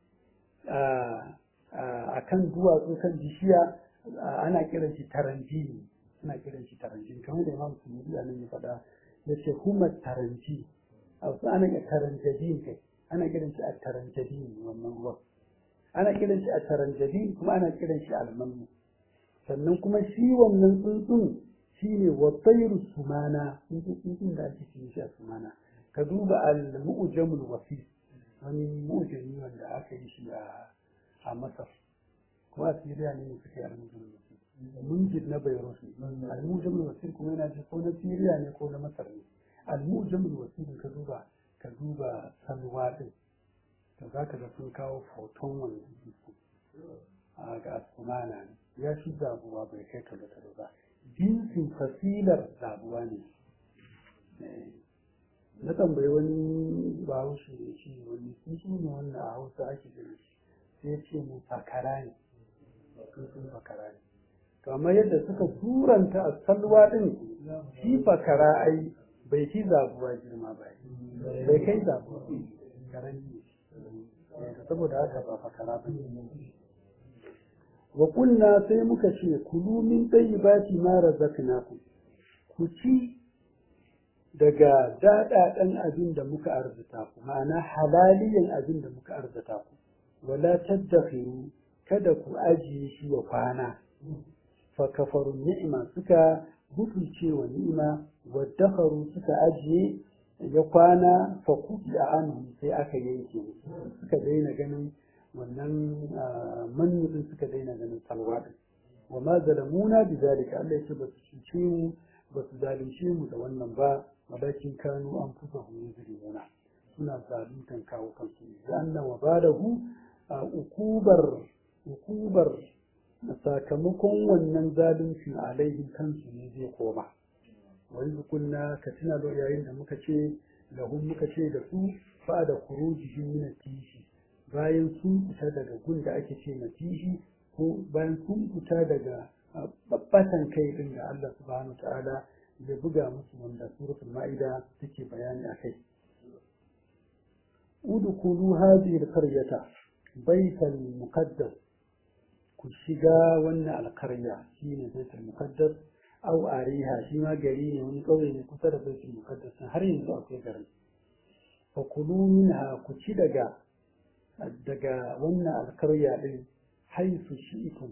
a kan duwatsu kan bishiya ana kiran shi taranji ana kiran shi taranji kamar da imam suyudi a nan ya faɗa ya ce humar taranji a wasu ana kiran taranjadi kai ana kiran shi a taranjadi wannan ruwan ana kiran shi a taranjadi kuma ana kiran shi almanu sannan kuma shi wannan tsuntsun shine wasairu sumana tsuntsun da ake cikin shi a sumana ka duba al-mu'jamul wasi wani mu'jami wanda aka yi shi a a Masar ko a Syria ne suka yi al-mu'jamul wasi munjid na Beirut al-mu'jamul wasi kuma yana ji ko na Syria ne ko na Masar ne al-mu'jamul wasi ka duba ka duba salwa din to za ka ga sun kawo foton wannan jiki a ga asumana ne ya shi zabuwa bai kai talo-talo ba jinsin fasilar zabuwa ne na tambayi wani bahaushe ne shi wani sun ne wannan a hausa ake gani sai ce mu fakara ne sun fakara ne kamar yadda suka turanta a salwa din shi fakara ai bai fi zabuwa girma ba bai kai zabuwa karami saboda haka ba fakara ba ne wa kunna sai muka ce kulu min tayyibati ma razaqnakum ku ci daga daɗaɗen abin da muka arzuta ku ma'ana halaliyan abin da muka arzuta ku wala taddakhiru kada ku ajiye shi wa kwana fa kafaru ni'ima suka butulce wa ni'ima wa dakharu suka ajiye ya kwana fa kuti a anhu sai aka yanke suka daina ganin wannan manufin suka daina ganin salwa din wa ma zalamuna bi zalika Allah yake ba su cuce mu ba su zalunce mu da wannan ba walakin kanu an fusa hu yuzlimuna suna zaluntan kawo kansu da anna wa badahu ukubar ukubar sakamakon wannan zaluncin alaihin kansu ne zai koma wani kunna ka tuna da yayin da muka ce lahum muka ce da su fa da khurujihim min tishi bayan sun fita daga gun da ake ce na tishi ko bayan sun fita daga babbatan kai din da Allah subhanahu ta'ala ya buga musu wanda suratul ma'ida take bayani akai udkhulu hadhihi al-qaryata baytal muqaddas ku shiga wannan alkarya shine baitul muqaddas au ariha shi ma gari ne wani ƙauye ne kusa da baitul muqaddas har yanzu akwai garin fa kulu minha ku ci daga daga wannan alkarya din haisu shi'tum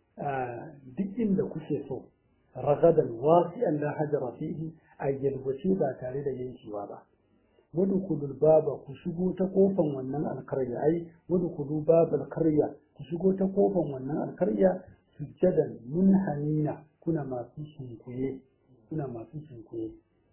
duk inda kuke so ragadan wasi'an la hajara fihi a yalwace ba tare da yankewa ba wadkhulul baba ku shigo ta kofan wannan alkarya ai wadkhulu babal karya ku shigo ta kofan wannan alkarya sujjadan munhanina kuna masu shinkuye kuna masu shinkuye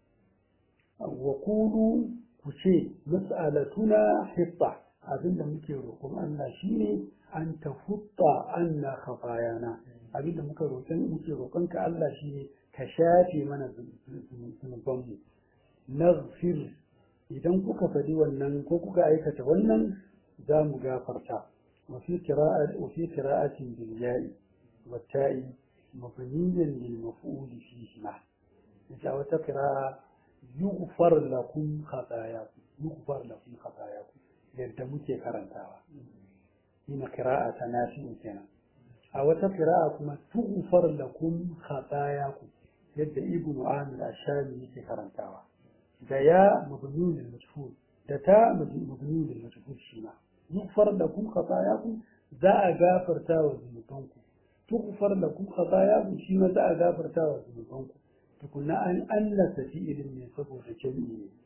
wa kulu ku ce mas'alatuna hitta abinda muke roƙon Allah shine an tafutta anna khafayana abinda muka roƙon muke roƙon ka Allah shine ka shafe mana zunuban mu naghfir idan kuka faɗi wannan ko kuka aikata wannan za mu gafarta wa fi qira'ati wa fi qira'atin bil ya'i wa ta'i mabniyan lil maf'ul fihi ma ita wata qira'a yughfar lakum khatayakum yughfar lakum khatayakum yadda muke karantawa ina qira'a ta nafi'u kenan a wata qira'a kuma tughfar lakum khatayakum yadda ibnu amir ashami yake karantawa da ya mabni lil majhul da ta mabni lil majhul shi ma yughfar lakum khatayakum za a gafarta wa zunubanku tughfar lakum khatayakum shi ma za a gafarta wa zunubanku tukunna an annasa fi'ilin ne saboda jami'i ne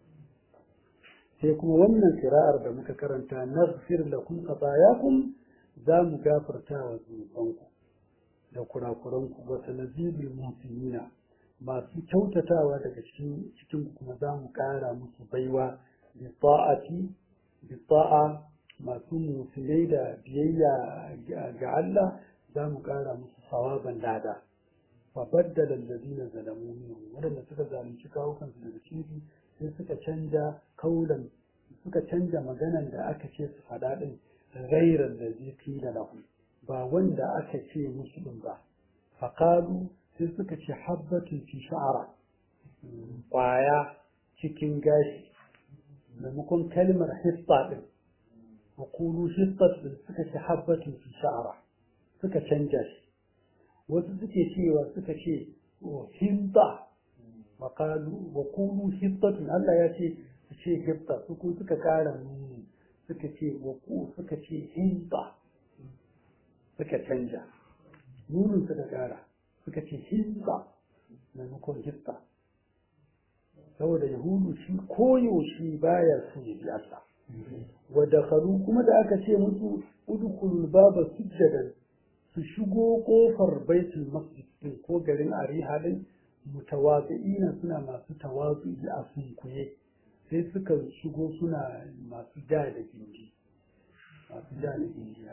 sai kuma wannan kira'ar da muka karanta naghfir lakum khatayakum za mu gafarta wa zunubanku da kurakuranku wa sanazibul muhsinina masu kyautatawa daga cikin cikin kuma za mu ƙara musu baiwa bi ta'ati bi ta'a masu musulai da biyayya ga Allah za mu ƙara musu sawaban lada fa baddala alladhina zalamu minhum wadanda suka zalunci kawukansu daga cikin sai suka canja kaulan suka canja maganan da aka ce su faɗa ɗin ghairar da zai kila lahu ba wanda aka ce musu ɗin ba faƙalu sai suka ce habbatun fi sha'ara ƙwaya cikin gashi maimakon kalmar hissa ɗin hukulu hissat ɗin suka ce habbatun fi sha'ara suka canja shi wasu suke cewa suka ce hinta وقالوا وقولوا حطة الله يأتي شيء حطة سكو سكا كالا سكا شيء وقو سكا شيء حنطة سكا تنجا نون سكا كالا سكا شيء حنطة مaimakon hitta saboda yahudu shi koyo shi baya su bi Allah wa dakhalu kuma da aka ce musu udkhulul baba sujjadan su shigo kofar baitul masjid din ko garin ariha din mutawazi'ina suna masu tawazu'i a sunkuye sai suka shigo suna masu ja da gindi masu ja da gindi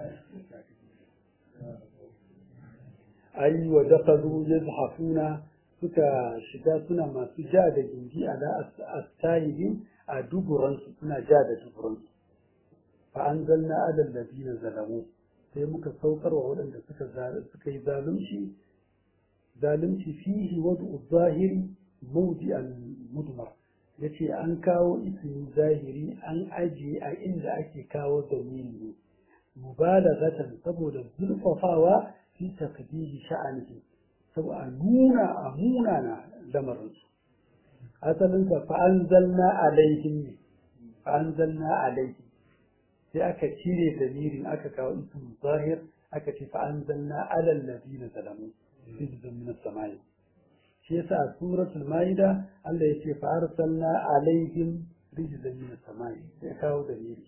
ai wa dakhalu yazhafuna suka shiga suna masu ja da gindi ala astayibin a duburansu suna ja da duburansu fa anzalna ala alladhina zalamu sai muka saukar wa waɗanda suka suka yi zalunci zalunci fihi wadu zahiri mawdi al-mudmar yace an kawo ismi zahiri an ajiye a inda ake kawo dalili mubalaghatan saboda zurfafawa fi takdiri sha'anihi saboda nuna a munana lamarin su asalinsa fa'anzalna alaihim ne fa'anzalna alaihim sai aka cire damirin aka kawo ismin zahir aka ce fa'anzalna alal ladina zalamu rizqan min as-samai shi yasa a suratul maida Allah ya ce fa'arsalna alaihim rizqan min as-samai sai kawo damiri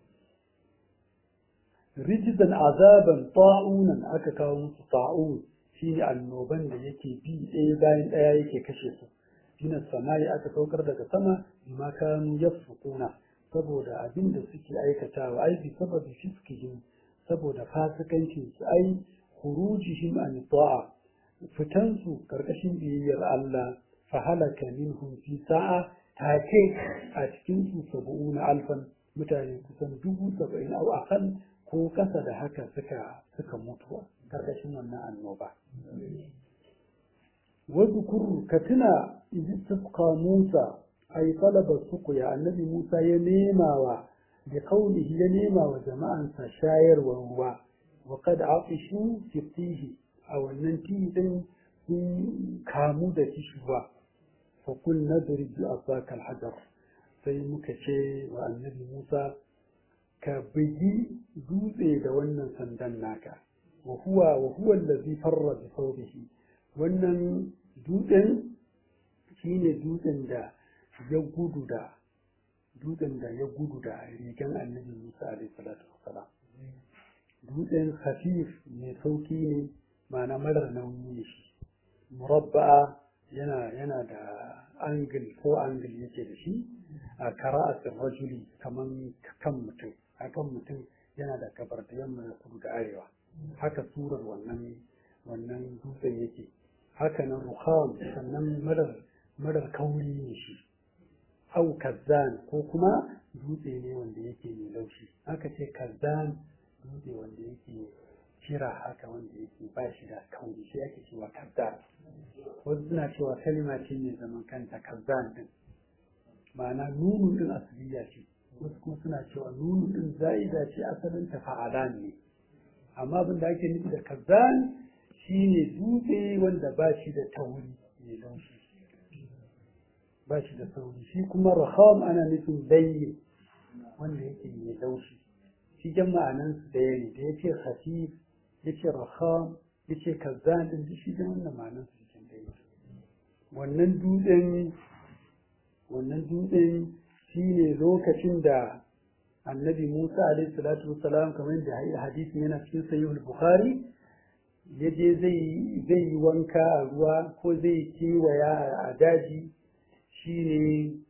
rijzan azaban ta'unan aka kawo musu ta'un shine annoban da yake bi ɗaya bayan ɗaya yake kashe su min samai aka saukar daga sama bima kanu yafsukuna saboda abin da suke aikatawa ai bi sababi fiskihim saboda fasikancin su ai khurujihim an ta'a fitan su karkashin biyayyar Allah fa halaka minhum fi sa'a take a cikin su sab'una alfan mutane kusan dubu saba'in au akal ko kasa da haka suka suka mutu karkashin wannan annoba wadhkur ka tuna istisqa Musa ay talaba suqya annabi Musa ya nemawa da kaulihi ya nema wa jama'ansa shayarwa ruwa wa qad afishu fihi a wannan tidin sun kamu da kishuwa fa kun nadri bi asaka al-hajar sai muka ce wa annabi Musa ka bugi dutse da wannan sandan naka wa huwa wa huwa allazi farra bi thawbihi wannan dutsen shine dutsen da ya gudu da dutsen da ya gudu da rigan annabi Musa alaihi salatu wassalam dutsen khafif mai sauki ne ma'ana marar nauyi ne shi murabba'a yana yana da angle ko angle yake da shi a kara'atin rajuli kaman kan mutum akan mutum yana da gabar da yamma da kudu da arewa haka surar wannan wannan dutsen yake haka nan rukham sannan marar marar kauri ne shi au kazzan ko kuma dutse ne wanda yake mai laushi haka ce kazzan dutse wanda yake kira haka wanda yake ba shi da kauri shi ake cewa kazzan wasu suna cewa kalima ce mai zaman kanta kazzan din ma'ana nunu din asaliya ce wasu kuma suna cewa nunu din za'ida ce asalin ta fa'alan ne amma abin da ake nufi da kazzan shine dutse wanda ba shi da tauri mai laushi ba shi da sauri shi kuma raham ana nufin bayye wanda yake mai laushi shi jan ma'anan su daya ne da yace khafif yace raham yace kazzan din shi jan wannan ma'anan su cikin daya wannan dutsen wannan dutsen shine lokacin da annabi Musa alaihi salatu wassalam kamar da hadisi yana cikin sahih al-bukhari yaje zai zai yi wanka a ruwa ko zai kiwaya a daji shine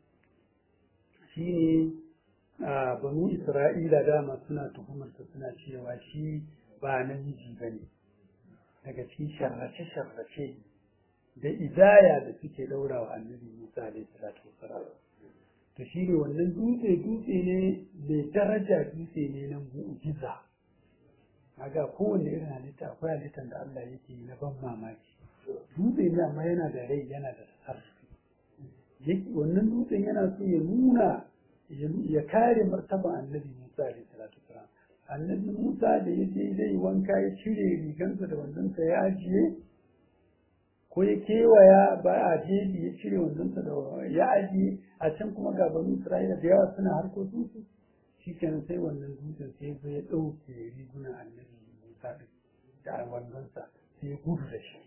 shine a banu isra'ila dama suna tuhumarsa suna cewa shi ba namiji ba ne daga cikin sharrace-sharrace da idaya da suke ɗaura wa annabi musa alaihi salatu wasalam to shi ne wannan dutse dutse ne mai daraja dutse ne na mu'jiza kaga kowanne irin halitta akwai halittar da Allah yake yi na ban mamaki dutse ne amma yana da rai yana da sarfi wannan dutsen yana so ya nuna ya kare martaban annabi Musa alaihi salatu wasalam annabi Musa da ya je zai wanka ya cire rigansa da wandonsa ya ajiye ko ya kewaya ba a jeji ya cire wandonsa da ya ajiye a can kuma ga banu Isra'ila da yawa suna harkokin su shikenan sai wannan dutsen sai zo ya ɗauke rigunan annabi Musa da wandonsa sai ya gudu da shi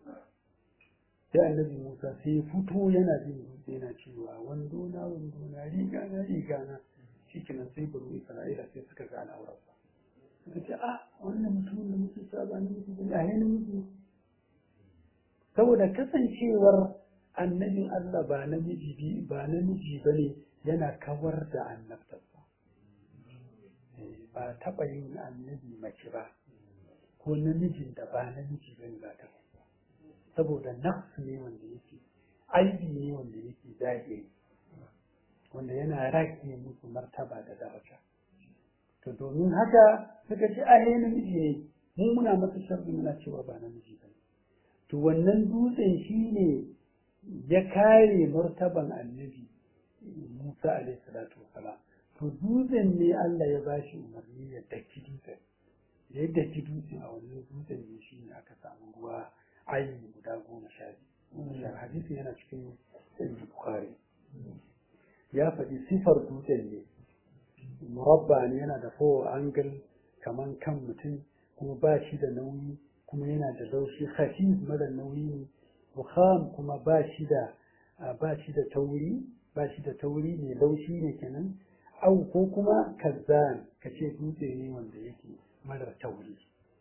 sai annabi Musa sai ya fito yana jin dutse yana cewa wando na wando na riga na riga na shikenan sai banu Isra'ila sai suka ga al'aurarsa suka ce ah wannan mutumin da muke sa ba namiji bane a yana miji saboda kasancewar annabin Allah ba namiji bi ba namiji bane yana kawar da annabtarsa ba taɓa yin annabi mace ba ko namijin da ba namiji bane ba ta saboda nafsu ne wanda yake aibi ne wanda yake zahiri wanda yana rage musu martaba da daraja to domin haka suka ce ahe namiji ne mu muna masa sharri muna cewa ba namiji ba to wannan dutsen shi ne ya kare martaban annabi Musa alaihi salatu wasalam to dutsen ne Allah ya bashi umarni ya daki dutsen da ya daki dutsen a wannan dutsen ne shi ne aka samu ruwa ayi guda goma sha biyu hadisi yana cikin sai bukhari ya faɗi sifar dutsen ne murabba ne yana da fowa angle kaman kan mutum kuma ba shi da nauyi kuma yana da laushi khafif mara nauyi ne bukham kuma ba shi da ba shi da tauri ba shi da tauri ne laushi ne kenan au ko kuma kazzan ka ce dutse ne wanda yake marar tauri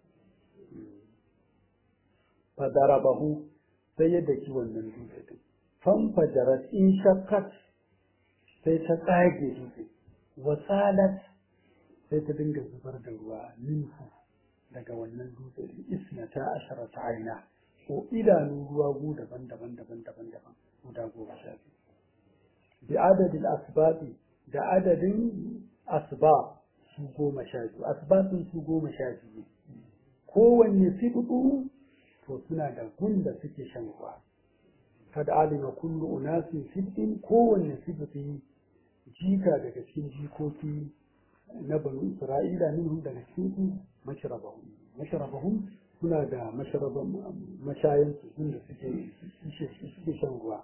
fadarabahu sai ya daki wannan dutse din fanfajarat in shakkat sai ta tsage dutse wasalat sai ta dinga zubar da ruwa minhu daga wannan dutse din isnata asharata aina ko idanu ruwa gu daban daban daban daban daban guda goma sha biyu bi adadin asbabi da adadin asbab su goma sha biyu asbabin su goma sha biyu kowanne fiɗuɗu to suna da gun da suke shan ruwa kad alima kullu unasin fitin kowanne sifati jika daga cikin jikoki na banu isra'ila minhum daga cikin su mashrabahum mashrabahum suna da mashraban mashayan su inda suke suke shan ruwa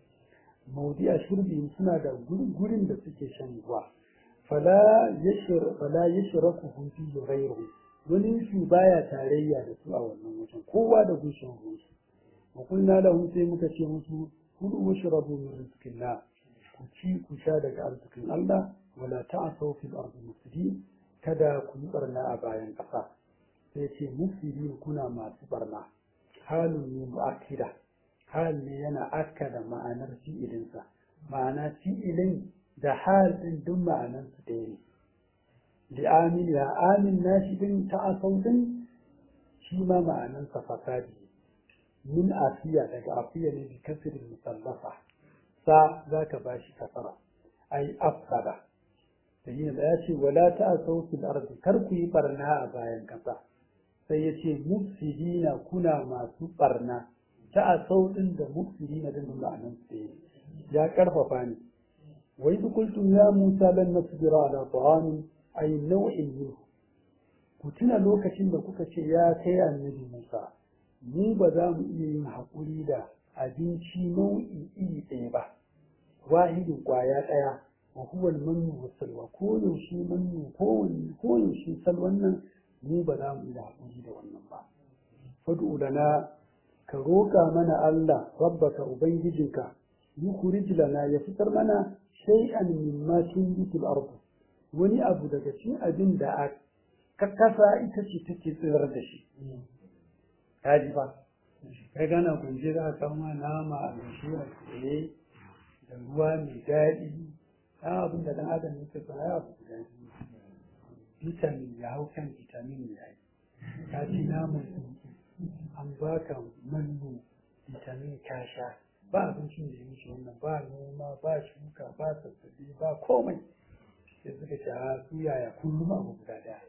mawdi'a shurbi suna da gurin da suke shan ruwa fala yashir fala yashraku fi ghayrihi wani su baya tarayya da su a wannan wajen kowa da gushin ruwansu wa kulna lahum sai muka ce musu kudu washrabu min rizqillah ku ci ku sha daga arzikin Allah wala ta'asaw fil ardi mufsidin kada ku yi barna a bayan ƙasa sai ce mufsidin kuna masu barna halun ne mu'akkida hal ne yana akkada ma'anar fi'ilinsa ma'ana fi'ilin da hal din duk ma'anarsu ɗaya ne li'amin ya amin nashi din ta'asau din shi ma ma'anarsa fasadi min afiya daga afiya ne bi kasirin musallafa sa za ka ba shi kasara ai afsada da yin da ya ce wala ta'asau fil ardi kar ku yi barna a bayan kasa sai ya ce mufsidina kuna masu barna ta'asau din da mufsidina din ma'anarsu ɗaya ya karfafa ni wa idh qultum ya musa lan nasbira ala ta'amin ay nau'in minhu ku tuna lokacin da kuka ce ya kai annabi Musa mu ba za mu iya yin haƙuri da abinci nau'i iri ɗaya ba wahidin ƙwaya ɗaya wa huwa mannu wa salwa ko yaushe mannu ko ko yaushe salwan nan mu ba za mu iya haƙuri da wannan ba fad'u lana ka roƙa mana Allah rabbaka ubangijinka yukhrij lana ya fitar mana shay'an mimma tunbitul ardh wani abu daga cikin abin da a kasa ita ce take tsirar da shi kaji ba kai gana kunje za a kama nama a gashi a tsaye da ruwa mai daɗi ɗan abin da ɗan adam yake so ya abu da vitamin ya hau kan vitamin ya yi ka ci naman tsuntsu an baka mallu vitamin ka sha ba abincin da ya wuce wannan ba noma ba shuka ba sassabe ba komai sai suka ce a su yaya kullum abu guda daya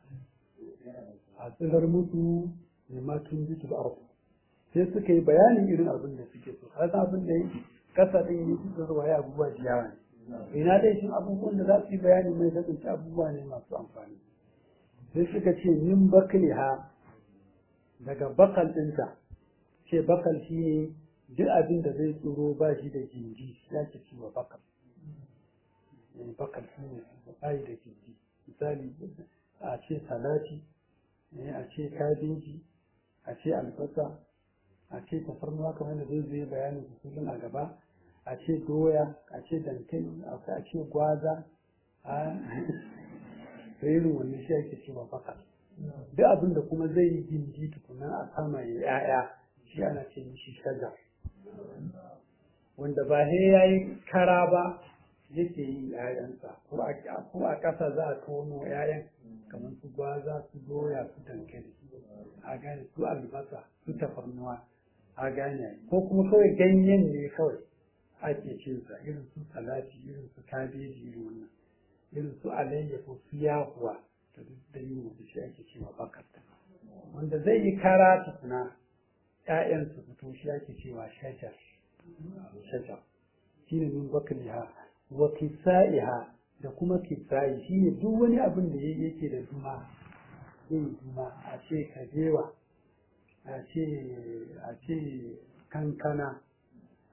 a tsirar mutu ne ma tun bi su arzu sai suka yi bayanin irin abin da suke so ka san abin da yi kasa din yi su tsarwa ya abubuwa da yawa ne ina dai shin abubuwan da za su yi bayani mai kasance abubuwa ne masu amfani sai suka ce min bakliha daga bakal ɗinta ce bakal shi ne duk abin da zai tsoro ba shi da jinji ya ce ciwo bakal bakal shi ne bayi da gindi misali a ce salati a ce kabeji a ce albasa a ce tafarnuwa kamar da zai zai bayanin su kullum a gaba a ce doya a ce dankali a ce gwaza a irin wannan shi ake cewa bakal duk abin da kuma zai yi gindi tukunan a sama ya ya'ya shi ana ce mishi shajar wanda ba sai ya yi kara ba yake yi ‘ya'yansa ko a ƙasa za a tono ‘ya'yan kamar su gwaza su doya su dankali a gane su albasa su tafarnuwa a gane ko kuma kawai ganyen ne kawai ake cinsa irin su salati irin su kabeji irin wannan irin su alayyahu su yahuwa da duk da yin wasu shi ake cewa bakarta wanda zai yi kara tukuna ‘ya'yan su fito shi ake cewa shajar shajar shine min bakliha wa kisa'iha da kuma kisa'i shine duk wani abin da yake da duma yin duma a ce kajewa a ce a ce kankana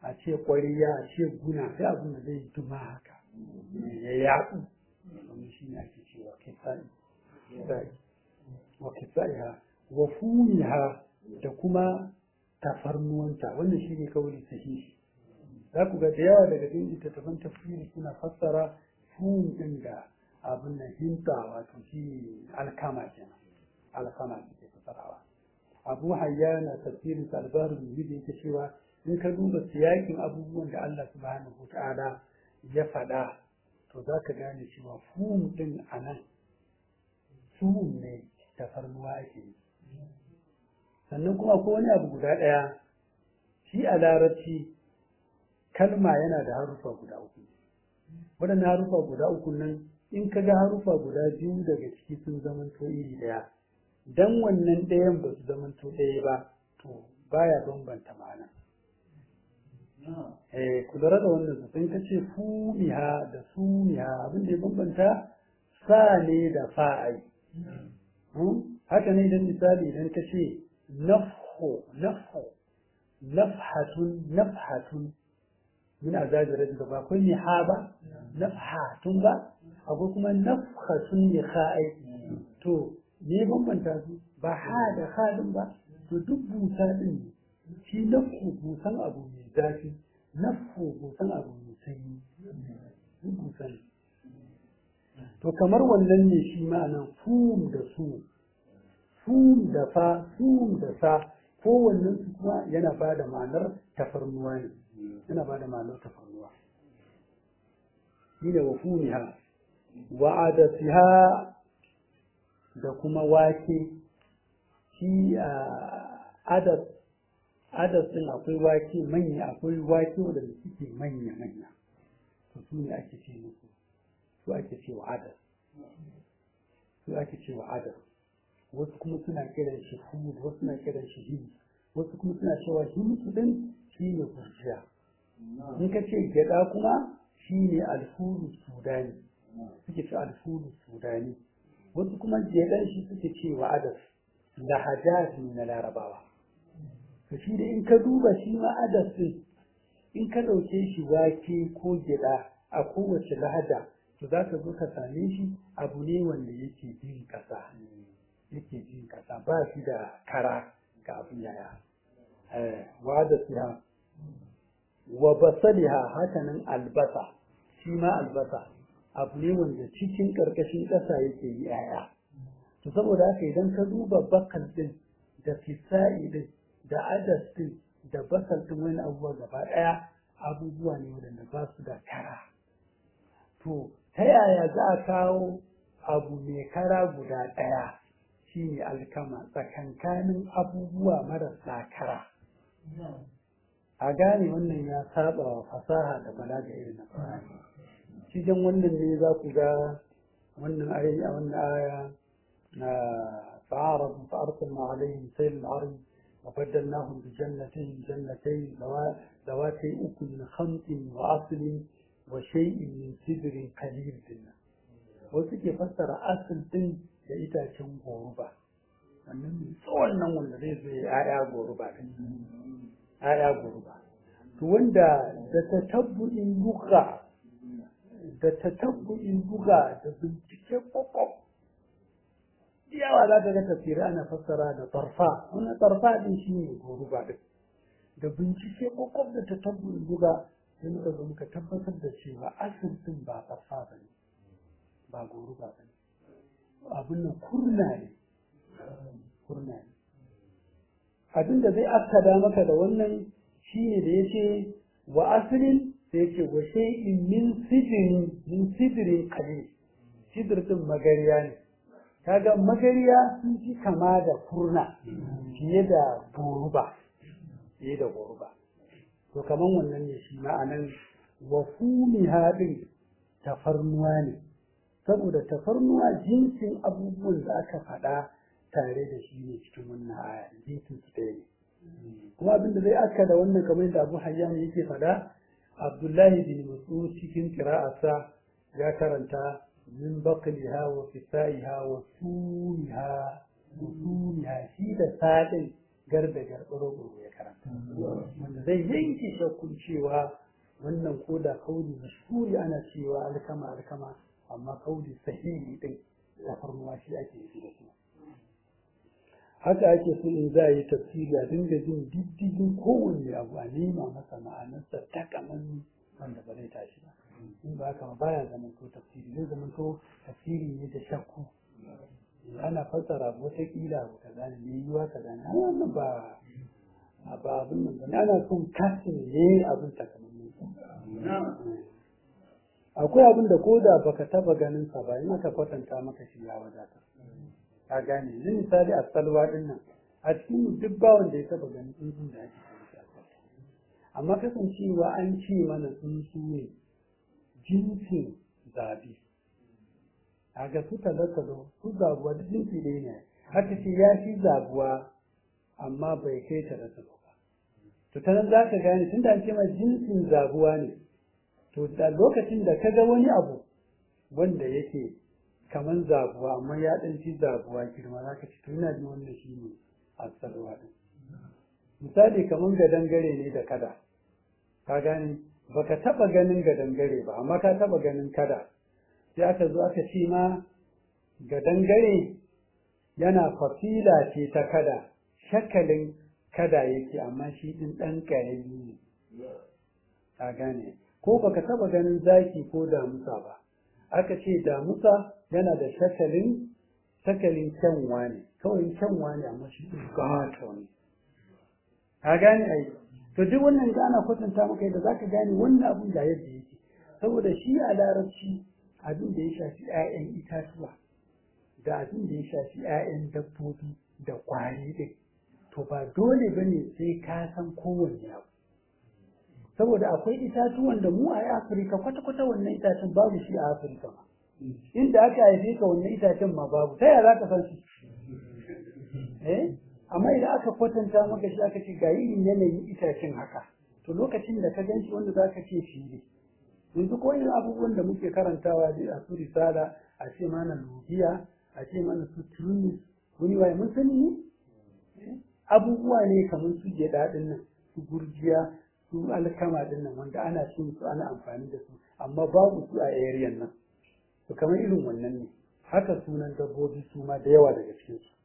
a ce ƙwariya a ce guna sai abin da zai duma haka ya yaɗu domin shi ne ake cewa kisa'i kisa'i wa kisa'iha wa fumiha da kuma tafarnuwanta wannan shi ne kawai sahihi za ku ga da yawa daga cikin littattafan tafsiri suna fassara fum ɗin da abin nan hinta wato shi alkama kenan alkama ke fassarawa abu hayya na tafsirin albarin yuhudi yake cewa in ka duba siyakin abubuwan da Allah subhanahu wa ta'ala ya faɗa to za ka gane cewa fum ɗin a nan fum ne tafarnuwa ake yi sannan kuma ko wani abu guda ɗaya shi a larabci kalma yana da harufa guda uku waɗannan harufa guda uku nan in ka ga harufa guda biyu daga ciki sun zamanto iri ɗaya dan wannan ɗayan ba su zamanto ɗaya ba to baya bambanta ma'ana eh ku lura da wannan su in ka ce fumiha da sumiha abin da ya bambanta sa ne da fa'ai haka ne idan misali idan ka ce nafho nafho nafhatun nafhatun min azabi rajul ba akwai niha ba nafhatun ba akwai kuma nafhatun ne kha'ai to me bambanta su ba ha da halin ba to duk busa din ne shi nafhu busan abu mai zafi nafhu busan abu mai sanyi duk busa ne to kamar wannan ne shi ma'anan fum da su fum da fa fum da sa kowannen su kuma yana ba da ma'anar tafarnuwa ne yana ba da ma'anar tafarnuwa shine wa fumiha wa adasiha da kuma wake shi adas adas din akwai wake manya akwai wake wadanda suke manya manya to su ne ake ce musu su ake ce wa adas su ake ce wa adas wasu kuma suna kiran shi hud wasu suna kiran shi hims wasu kuma suna cewa himsu din shi ne kurciya in ka ce gyada kuma shi ne alfuru sudani suke ce alfuru sudani wasu kuma gyadan shi suke ce wa adas lahajat ne na larabawa to shi da in ka duba shi ma adas din in ka ɗauke shi wake ko gyada a kowace lahaja to za ka zo ka same shi abu ne wanda yake bin ƙasa yake jin kasa ba shi da kara ga abin yaya wa da siha wa basaliha hakanan albasa shi ma albasa abu ne wanda cikin ƙarƙashin ƙasa yake yi yaya to saboda haka idan ka duba bakal din da fisa'i din da adas din da basal din wani abubuwa gaba ɗaya abubuwa ne waɗanda ba su da kara to ta yaya za a kawo abu mai kara guda ɗaya shine alkama tsakankanin abubuwa marasa kara a gane wannan ya saba wa fasaha da balaga irin na Qur'ani cikin wannan ne za ku ga wannan aya wannan aya na fa'aradu fa'arsalna alaihim sayl al-arm wa baddalnahum bi jannatayn jannatayn dawatay ukul khamtin wa aslin wa shay'in min sidrin qalil dinna wasu ke fassara asal din da itacen goruba wannan tsawon nan wanda zai zo ya'ya goruba din ya'ya goruba to wanda da tatabbu'in buga da tatabbu'in buga da bincike kwakwam yawa za ta ga tafsiri ana fassara da tarfa wannan tarfa din shi ne goruba din da bincike kwakwam da tatabbu'in buga sai muka zo muka tabbatar da cewa asal din ba tarfa ba ne ba goruba ba ne abin nan kurna ne kurna ne abin da zai akkada maka da wannan shine da yace wa aslin sai yace wa shay'in min sidrin min sidrin qalil sidr din magariya ne kaga magariya sun ci kama da kurna fiye da goruba fiye da goruba to kaman wannan ne shi ma'anan wa fumiha din tafarnuwa ne saboda tafarnuwa jinsin abubuwan da aka faɗa tare da shi ne cikin wannan aya jinsin su ɗaya ne kuma abin da zai aka da wannan kamar da abu hayyan yake faɗa abdullahi bin mas'ud cikin qira'arsa ya karanta min baqliha wa fisaiha wa sumiha wa sumiha shi da sadin garda garɓaro ya karanta wanda zai yanke shakkun cewa wannan ko da kauli mashhuri ana cewa alkama alkama amma kauli sahihi din tafarnuwa shi ake yi da su haka ake so in za a yi tafsiri a dinga jin diddigin kowanne abu a nema masa ma'anarsa ta kaman wanda ba zai tashi ba in ba haka ba baya zaman to tafsiri zai zaman to tafsiri ne da shakku ana fassara wataƙila abu kaza ne mai yiwa kaza ne ana wannan ba ba abin nan ba ana son kasin ne abin takamaiman akwai abin da koda baka taba ganin sa ba in aka kwatanta maka shi ya wadata ka gane ni misali a salwa din nan a cikin duk bawon da ya taba ganin tsuntsun da ake kira shi a salwa amma kasancewa an ce mana tsuntsu ne jinsin zabi kaga su talotalo su zabuwa duk jinsi ɗaya ne haka ce ya fi zabuwa amma bai kai talotalo ba to ta nan za ka gane tunda an ce ma jinsin zabuwa ne to da lokacin da ka ga wani abu wanda yake kaman zabuwa amma ya ɗan fi zabuwa girma za ka ci to ina jin wannan shi ne asalwa ɗin misali kaman gadangare ne da kada ka gane baka taɓa ganin gadangare ba amma ka taɓa ganin kada sai aka zo aka ce ma gadangare yana fasila ce ta kada shakalin kada yake amma shi ɗin ɗan ƙarami ne ka gane ko baka taba ganin zaki ko damusa ba aka ce damusa yana da shakalin shakalin kyanwa ne kawai kyanwa ne amma shi ɗin gato ne ka gane ai to duk wannan da ana kwatanta maka yadda zaka gane wannan abun da yadda yake saboda shi a larabci abin da ya shafi 'ya'yan itatuwa da abin da ya shafi 'ya'yan dabbobi da kwari ɗin to ba dole bane sai ka san kowanne abu saboda akwai itatuwan da mu a Afirka kwata-kwata wannan itacen babu shi a Afirka ma. Inda aka haife ka wannan itacen ma babu, ta yaya za ka san shi? Eh? Amma idan aka kwatanta maka shi aka ce ga irin yanayin itacen haka, to lokacin da ka gan shi wanda za ka ce shi ne. Yanzu ko irin abubuwan da muke karantawa a su risala, a ce mana lugiya, a ce mana su tunis, wani waye mun sani ne? Abubuwa ne kamar su gyaɗa ɗin nan, su gurjiya, su alkama din nan wanda ana cin su ana amfani da su amma babu su a area nan to kamar irin wannan ne haka sunan dabbobi su ma da yawa daga cikin su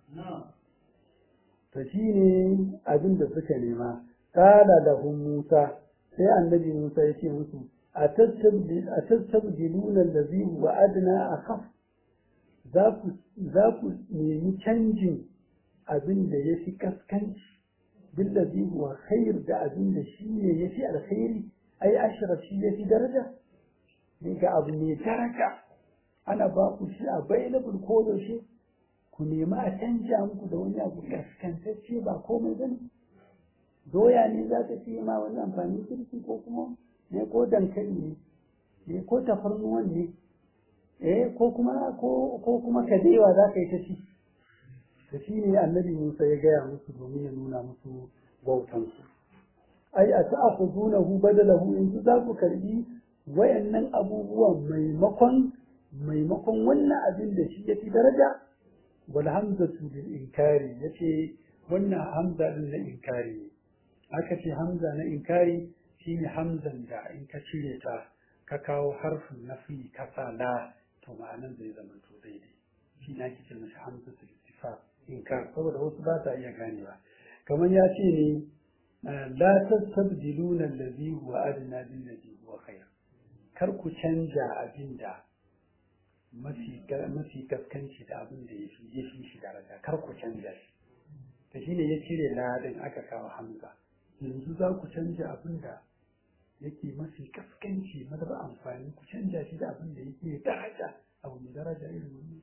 to shine abin da suka nema qala lahum musa sai annabi musa ya ce musu atastabdiluna allazi huwa adna akhaf za ku za ku nemi canjin abin da ya fi kaskanci بالذي هو خير da abin da shi ne ya fi alkhairi ai ashraf shi ya fi daraja ne ga abu mai daraja ana ba ku shi available ko da shi ku nemi a canja muku da wani abu kaskantacce ba komai bane doya ne za ta fi ma wani amfani kirki ko kuma ne ko dankali ne ne ko tafarnuwan ne eh ko kuma ko ko kuma kadewa za ka yi ta ci da shi ne annabi Musa ya gaya musu domin ya nuna musu bautansu. Ai, a ta ku zuna hu badalahu yanzu za ku karbi wayannan abubuwan maimakon maimakon wannan abin da shi ya fi daraja wal hamzatu lil inkari yace wannan hamza din na inkari ne aka ce hamza na inkari shine hamzan da in ka cire ta ka kawo harfin nafi ka sa la to ma'anan zai zama to daidai shi na ake ce masa hamzatul istifham inkar saboda wasu ba ta iya ganewa kamar ya ce ne la tastabdiluna allazi huwa adna bil ladhi huwa khair kar ku canja abin da mafi mafi kaskanci da abin da yafi yafi shi daraja kar ku canja shi to shine ya cire ladin aka kawo hamza yanzu za ku canja abin da yake mafi kaskanci madaba amfani ku canja shi da abin da yake daraja abu mai daraja irin wannan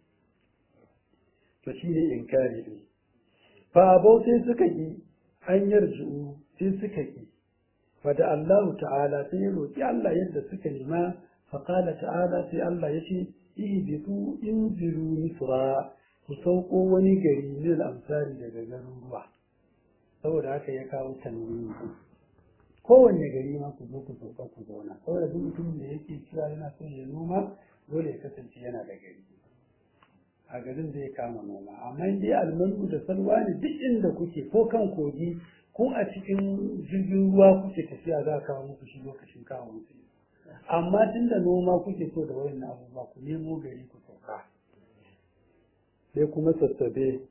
to shi ne inkari ne fa abau sai suka yi an yarju sai suka yi fa da Allah ta'ala sai ya roki Allah yadda suka nema fa qala ta'ala sai Allah yace ihbitu inziru misra ku sauko wani gari ne amsari daga garin ruwa saboda haka ya kawo tanwini kowanne gari ma ku zo ku sauka ku zauna saboda duk mutumin da yake kira yana son ya noma dole ya kasance yana da gari a garin zai kama noma amma in dai almanu da salwa ne duk inda kuke ko kan kogi ko a cikin jirgin ruwa kuke tafiya za a kawo muku shi lokacin kawo muku amma tun da noma kuke so da wayan abubuwa ku nemo gari ku sauka sai kuma sassabe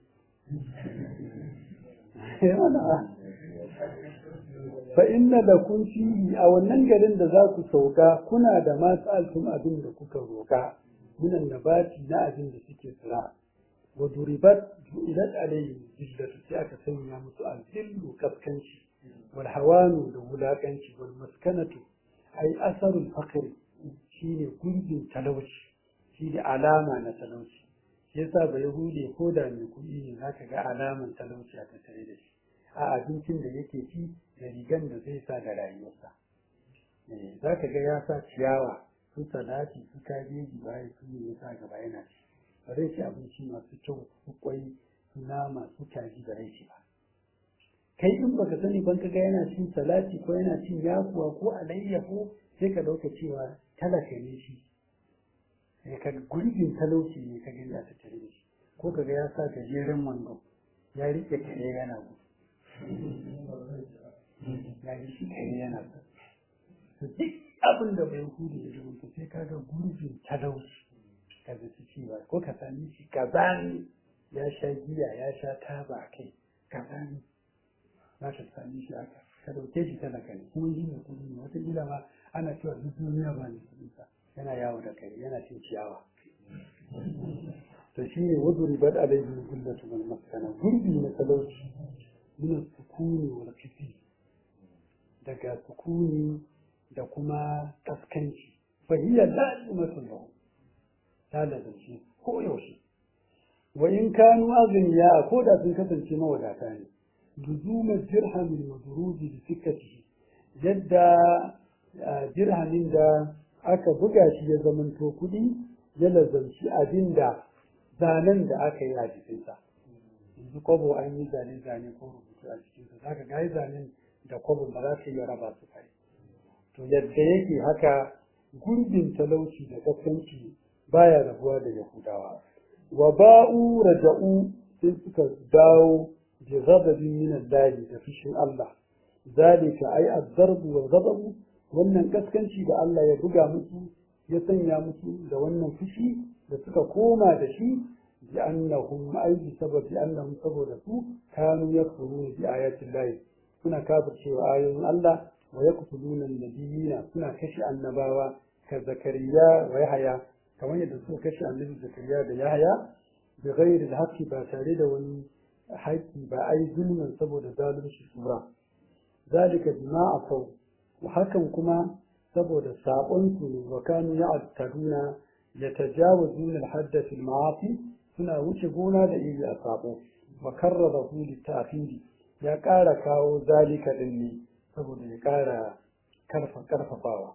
fa inna da kun fihi a wannan garin da za ku sauka kuna da masu altum abin da kuka roka minan nabati na abin da suke tsira wa duribat ju'ilat alayhi zillatu sai aka sanya musu azillu kaskanci wal hawanu da wulakanci wal maskanatu ai asarul faqr shine gurbin talauci shine alama na talauci yasa ba yahude ko da mai kuɗi ne zaka ga alaman talauci a tattare da shi a abincin da yake ci da rigan da zai sa da rayuwarsa za ka ga ya sa ciyawa su salati su kabeji baya su ne ya sa gaba yana ci ba zai ci abinci masu kyau su kwai su nama su kaji da rai ci ba kai in baka sani ban kaga yana cin salati ko yana cin yakuwa ko alayyahu sai ka dauka cewa talaka ne shi sai ka gurbin talauci ne ka gani a tattare da shi ko kaga ya sa gajeren wando ya rike kare yana gudu ya yi shi kare yana gudu duk abin da bai hudu ya zama to sai kaga gurbin talauci ka zaci cewa ko ka sami shi kazani ya sha giya ya sha taba kai kazani za ka sami shi haka ka dauke shi talaka ne kuma shi ne kudi ne wata gida ma ana cewa duk duniya ba ne kudinsa yana yawo da kai yana cin ciyawa to shi ne wazu ribar alaihi gullatu wal maskana gurbi na talauci min sukuni wal kifi daga sukuni da kuma kaskanci fa hiya da'imatun lahu ta lazanci ko yaushe wa in kanu azniya ko da sun kasance mawadata ne luzuma dirhamin wa duruji bi sikkatihi yadda dirhamin da aka buga shi ya zamanto kuɗi ya lazanci abinda zanen da aka yi a jikinsa yanzu kwabo an yi zane-zane ko rubutu a cikinsa za ka ga zanen da kwabo ba za su iya raba su kai to yadda yake haka gurbin talauci da kaskanci baya rabuwa da yahudawa wa ba'u raja'u sai suka dawo bi ghadabin min Allah da fishin Allah zalika ai az-zarb wal ghadab wannan kaskanci da Allah ya buga musu ya sanya musu da wannan fushi da suka koma da shi bi annahum ai bi sababi annahum saboda su kanu yakfuruna bi ayati Allah suna kafircewa ayoyin Allah wa yaqtuluna an-nabiyina suna kashe annabawa ka zakariya wa yahya kamar yadda suka kashe annabi zakariya da yahya bi ghairi al ba tare da wani haƙƙi ba ai zulmin saboda zalunci sura zalika bima afau hakan kuma saboda sabon su wa kanu ya'taduna yatajawazuna al-hadda fil ma'asi suna wuce gona da iri a sabo wa karrabahu litafidi ya ƙara kawo zalika din ne saboda ya ƙara karfafawa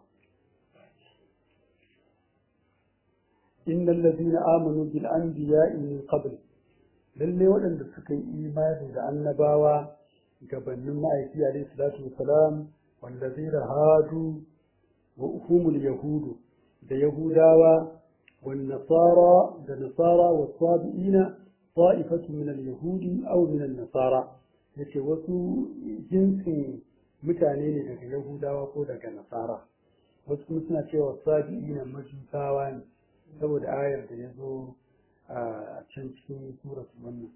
إن الذين آمنوا بالأنبياء من قبل lalle waɗanda suka yi imani da annabawa gabanin ma'aiki alaihi salatu wasalam wallazina hadu wa humul yahudu da yahudawa wan nasara da nasara wa sabiina ta'ifatu min al-yahudi aw min an-nasara yace wasu jinsin mutane ne daga yahudawa ko daga nasara wasu kuma suna cewa sabiina majusawa ne saboda ayar da ya zo a can cikin surat wannan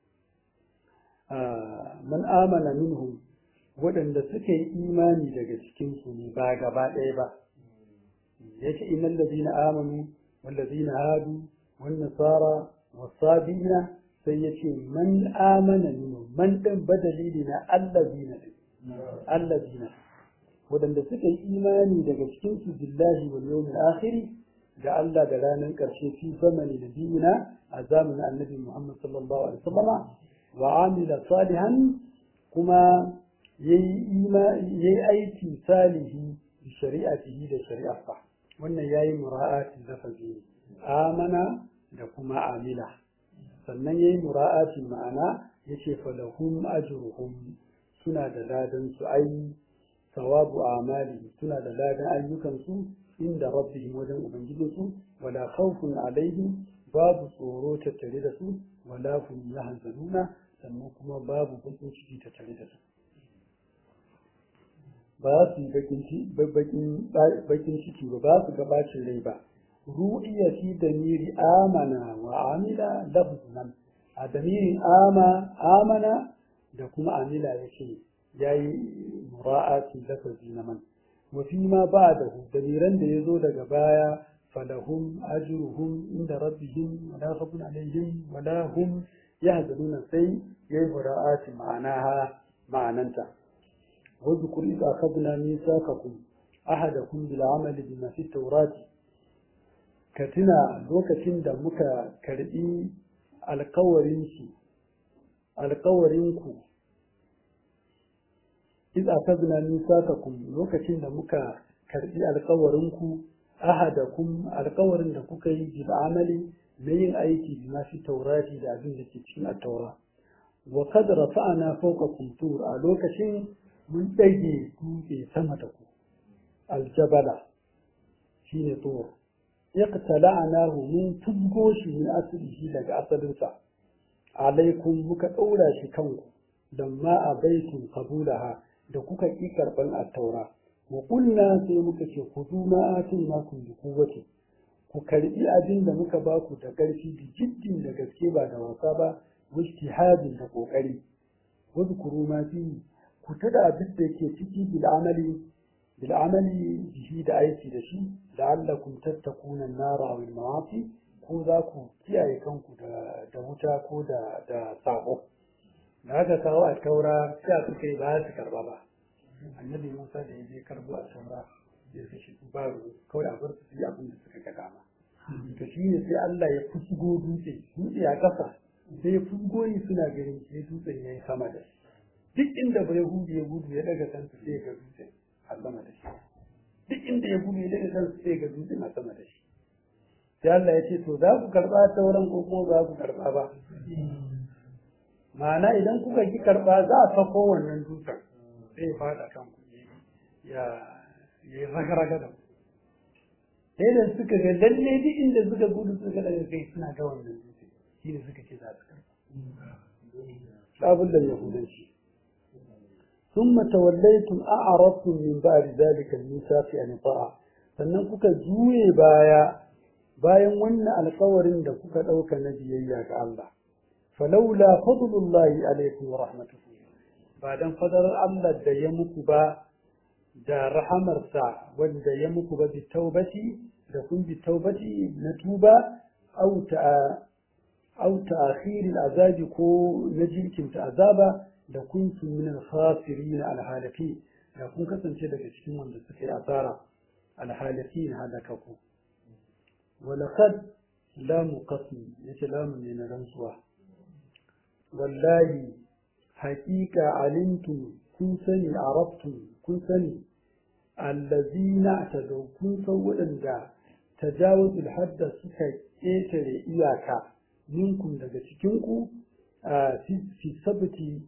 man amana minhum waɗanda suka yi imani daga cikin su ne ba gaba ɗaya ba yace innal ladina amanu wal ladina hadu wan nasara was sabina sai yace man amana minhum man dan badali ne na allazina allazina waɗanda suka yi imani daga cikin su billahi wal yawmil akhir da Allah da ranar ƙarshe fi zamani da dina a zamanin annabi Muhammad sallallahu alaihi wasallama wa amila salihan kuma yayi aiki salihi da shari'atihi da shari'arsa wannan yayi mura'atin lafazi amana da kuma amila sannan yayi mura'atin ma'ana yace falahum ajruhum suna da ladan su ai sawabu amali suna da ladan ayyukan su inda rabbihim wajen ubangijinsu wala khawfun alaihim babu tsoro tattare da su wala hum yahzanuna sannan kuma babu bakin ciki tattare da su ba su yi bakin ciki ba ba su gabacin rai ba ru'iya fi damiri amana wa amila lafzan a damirin ama amana da kuma amila yake yayi mura'ati lafazi na man wa fi ma ba'dahu damiran da yazo daga baya falahum ajruhum inda rabbihim wa la khawfun alaihim wa la hum yahzanuna sai yayi mura'ati ma'anaha ma'ananta واذكر إذ أخذنا ميثاقكم أحدكم بالعمل بما في التوراة كتنا لوكتين دا مكا كرئي القورينكي القورينكو إذ أخذنا ميثاقكم لوكتين دا مكا كرئي القورينكو أحدكم القورين دا كوكي بالعمل لين أيتي بما في التوراة دا أبين لكي التوراة وقد رفعنا فوقكم طور لوكتين mun ɗage dutse sama da ku aljabala shi ne tsoro iqtala'nahu mun tubgo shi min aslihi daga asalinsa alaikum muka ɗaura shi kanku dan ma a baitun qabulaha da kuka ƙi karɓan attaura wa qulna sai muka ce ku du ma atinakum bi quwwati ku karɓi abin da muka baku da ƙarfi da jiddin da gaske ba da wasa ba wajtihadin da ƙoƙari wadhkuru ma fihi ku tada abin da ke ciki bil'amali bil'amali bihi da aiki da shi la'allakum tattakuna nara wal ma'asi ko za ku kiyaye kanku da da wuta ko da da sako da aka kawo a taura sai suka yi ba su karba ba annabi Musa da ya je karbo a taura ya kashe su ba kawai a bar su yi abin da suka ga dama to shi ne sai Allah ya fusgo dutse dutse a kasa sai ya fusgo ni suna ganin sai dutsen ya yi sama da shi duk inda bai hudu ya gudu ya daga kansa sai ga dutsen a sama da shi duk inda ya gudu ya daga kansa sai ga dutsen a sama da shi sai Allah ya ce to za ku karba sauran ko kuma za ku karba ba ma'ana idan kuka ki karba za a sako wannan dutsen sai ya fada kan ku ya ya yi raga da sai da suka ga lalle duk inda suka gudu suka daga kai suna ga wannan dutse shi ne suka ce za su karba sabon da yahudanci ثم توليتم أعرضتم من بعد ذلك الميثاق عن طاعة sannan kuka juye baya bayan wannan alkawarin da kuka ɗauka na biyayya ga Allah falaula fadlullahi alaikum wa rahmatuhu ba dan fadarar Allah da ya muku ba da rahamarsa wanda ya muku ba bi taubati da kun bi taubati na tuba au ta au ta'khir azabi ko na jinkinta azaba da kuntum min al-khasirin al-halaki da kun kasance daga cikin wanda suka yi asara al-halakin halakaku wa laqad lam qasmi yace lam ne na rantsuwa wallahi haqiqa alimtum kun sani arabtum kun sani allazina tadaw kun san wadanda tajawuz al-hadda suka ketare iyaka minkum daga cikin ku fi sabti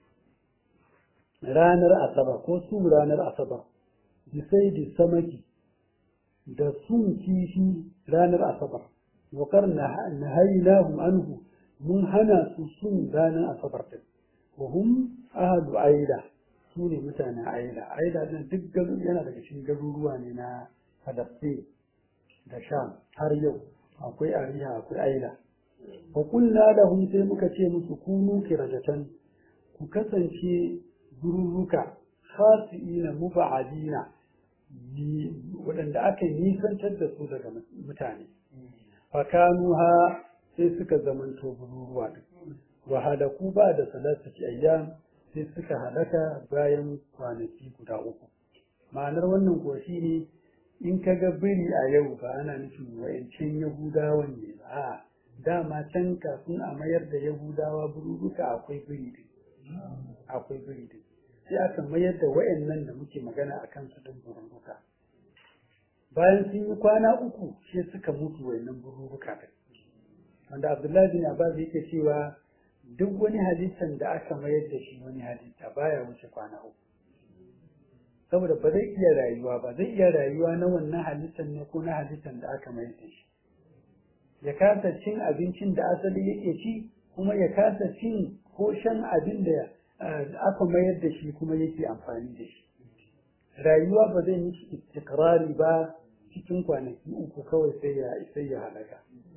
ranar asabar ko su ranar asabar bisai da samaki da sun kifi ranar asabar wakar na hainahum anhu mun hana su sun ranar asabar din wa hum ahadu aida su ne mutanen aida aida din duk yana daga cikin garuruwa ne na Falastin da Sham har yau akwai ariha akwai aida wa kulna lahum sai muka ce musu kunu kirajatan ku kasance gururruka khasi'ina muba'adina waɗanda aka nisantar da su daga mutane fakanuha sai suka zamanto gururuwa din wa halaku ba da salatati ayyam sai suka halaka bayan kwanaki guda uku ma'anar wannan kuwa ne in ka ga biri a yau ba ana nufin wa'ancin yahudawan ne ba a dama can kafin a mayar da yahudawa bururuka akwai biri din akwai biri din sai aka mayar da wa'annan da muke magana a kansu din bururuka bayan sun yi kwana uku sai suka mutu wa'annan bururuka din wanda abdullahi bin abbas yake cewa duk wani halittan da aka mayar da shi wani halitta baya wuce kwana uku saboda ba zai iya rayuwa ba zai iya rayuwa na wannan halittan ne ko na halittan da aka mayar da shi ya kasa cin abincin da asali yake ci kuma ya kasa cin ko shan abin da aka mayar da shi kuma yake amfani da shi rayuwa ba zai yi istikrari ba cikin kwanaki uku kawai sai ya sai ya halaka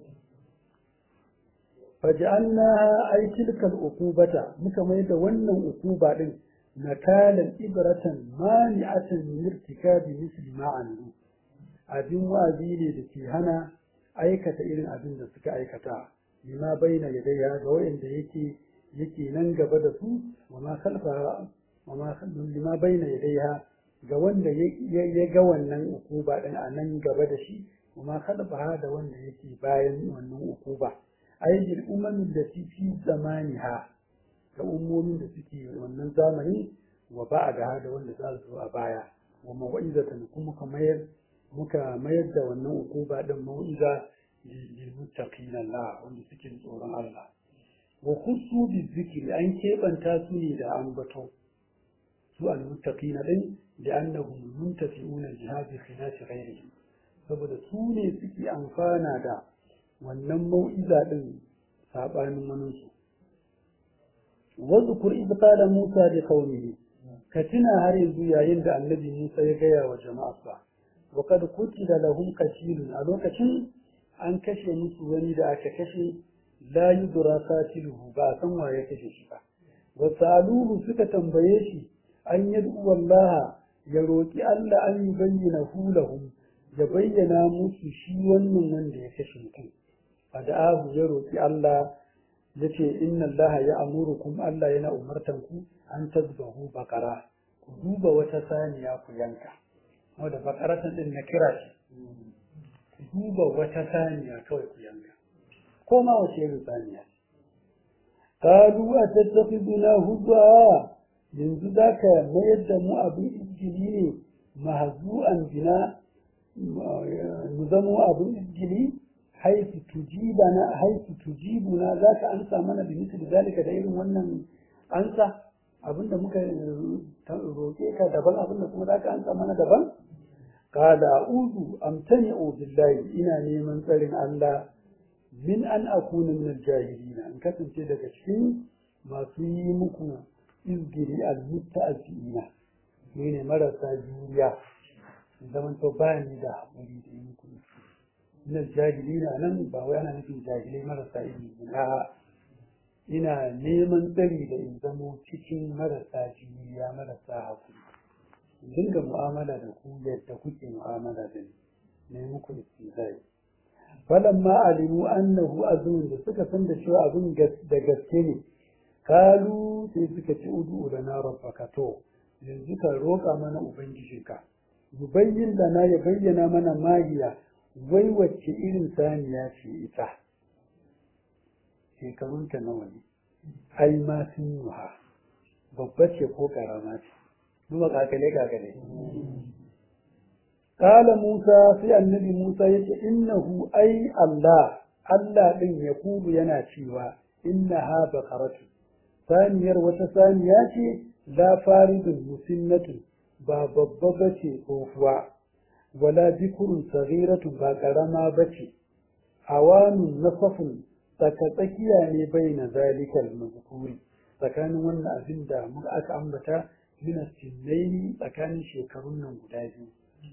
faj'alnaha ay tilkal uqubata muka mai da wannan uquba din nakalan ibratan mani'atan min irtikabi misli ma amilu abin wa'azi ne da ke hana aikata irin abin da suka aikata lima baina yadayya ga wanda yake yake nan gaba da su wa ma khalfa wa ma lima baina yadayha ga wanda ya ga wannan ukuba din a nan gaba da shi wa ma khalfa da wanda yake bayan wannan ukuba ayyul umamin da fi zamaniha ga ummomin da suke wannan zamani wa ba'da da wanda za su a baya wa mau'izatan kuma kamar muka mayar da wannan ukuba din mau'iza lil muttaqin Allah wanda suke tsoron Allah wa khussu bi zikri an kebanta su ne da ambato su al muttaqin din da annahum muntafi'una jihad khilaf ghayrihim saboda su ne suke amfana da wannan mau'iza din sabanin manunsu wa zkur id qala Musa li qaumihi ka tuna har yanzu yayin da annabi Musa ya gaya wa jama'arsa وقد قتل لهم كثير a lokacin an kashe musu wani da aka kashe la yudra qatiluhu ba san wa ya kashe shi ba wa saluhu suka tambaye shi an yad'u Allah ya roki Allah an yubayyana hu lahum ya bayyana musu shi wannan wanda ya kashe mutum fada'ahu ya roki Allah yace inna Allah ya amurukum Allah yana umartan ku an tazbahu baqara ku duba wata saniya ku yanka wadda bakaratan din na kira shi duba wata saniya kawai ku yanka ko ma wace irin saniya kalu a tattafiduna hudwa yanzu za ka mayar da mu abin injili ne mahazu'an bina mu zamo abin injili haifu tujibana haifu tujibuna za ka amsa mana da misali zalika da irin wannan ansa abinda muka roƙe ka daban abinda kuma za ka amsa mana daban قال أعوذ أمتنع بالله إنا نيمن ترين الله من أن أكون من الجاهلين أن كتن تلك الشيء ما في مكو إذجري المتأذين من مرسى جوريا zaman to ba ni da haƙuri da yi kuma ina jahili na nan ba wai ana nufin jahilai marasa ilimi na ina neman tsari da in zamo cikin marasa juriya marasa haƙuri dinga mu'amala da ku yadda kuke mu'amala da ni ne muku istizai falamma alimu annahu azun da suka san da cewa abin da gaske ne kalu sai suka ci udu da na rabbaka to yanzu ka roƙa mana ubangijinka yubayyin da na ya bayyana mana magiya wai wacce irin saniya ce ita shekarunta nawa ne ai ma sun yi babba ce ko karama ce duba kakale kakale kala musa sai annabi musa yace innahu ai allah allah din ya kubu yana cewa innaha baqaratu saniyar wata saniya ce la faridun musinnatu ba babba bace tsohuwa wala bikurun sagiratu ba karama bace awanun nasafun tsaka tsakiya ne bai na zalikal mazkuri tsakanin wannan abin da muka aka ambata min sinnaini tsakanin shekarun nan guda biyu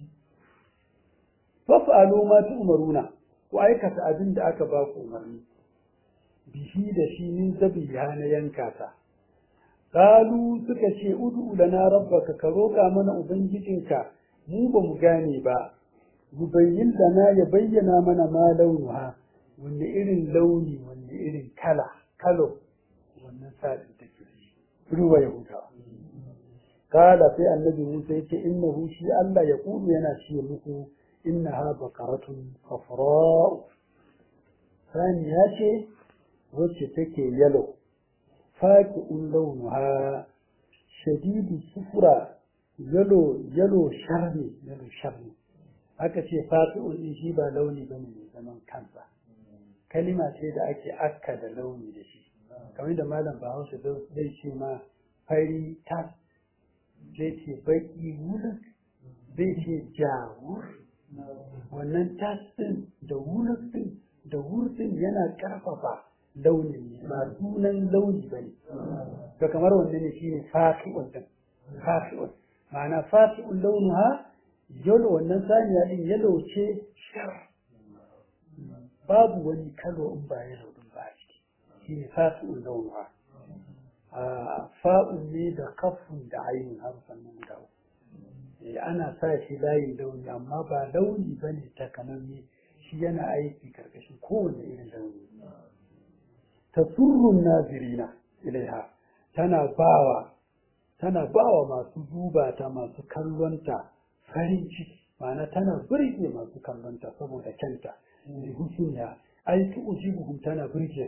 faf'alu ma tu'maruna ku aikata abin da aka ba ku umarni bihi da shi min zabiha na yanka ta qalu suka ce ud'u lana rabbaka ka roka mana ubangijinka mu ba mu gane ba yubayyin lana ya bayyana mana ma launuha wanne irin launi wanne irin kala kalo wannan sa'in take ruwa ya hutawa kala sai annabi Musa yace innahu shi Allah ya kudu yana ce muku innaha baqaratun safra sani ya ce wacce take yalo faqi'un launuha shadidu sufra yalo yalo sharri yalo sharri aka ce faqi'un din shi ba launi bane mai zaman kansa kalima ce da ake akka da launi da shi kamar da malam Bahaushe zai ce ma fari tas zai ce baki wulak zai ce jawur wannan tas din da wulak din da hurtin yana karfafa launin ba sunan launi bane to kamar wanne ne shine faqi'un din faqi'un ma'ana faqi'un launuha yalo wannan saniya din yalo ce shar babu wani kalo in ba yalo din ba a ciki shine faqi'un launuha a fa'un ne da kafun da ayin harfan nan guda uku ana sa shi layin launi amma ba launi bane takamamme shi yana aiki karkashin kowane irin launi tasurrun nazirina ilaiha tana bawa tana bawa masu duba ta masu kallonta farin ciki ma'ana tana burge masu kallonta saboda kyanta da husuniya ai tu ujibuhum tana burge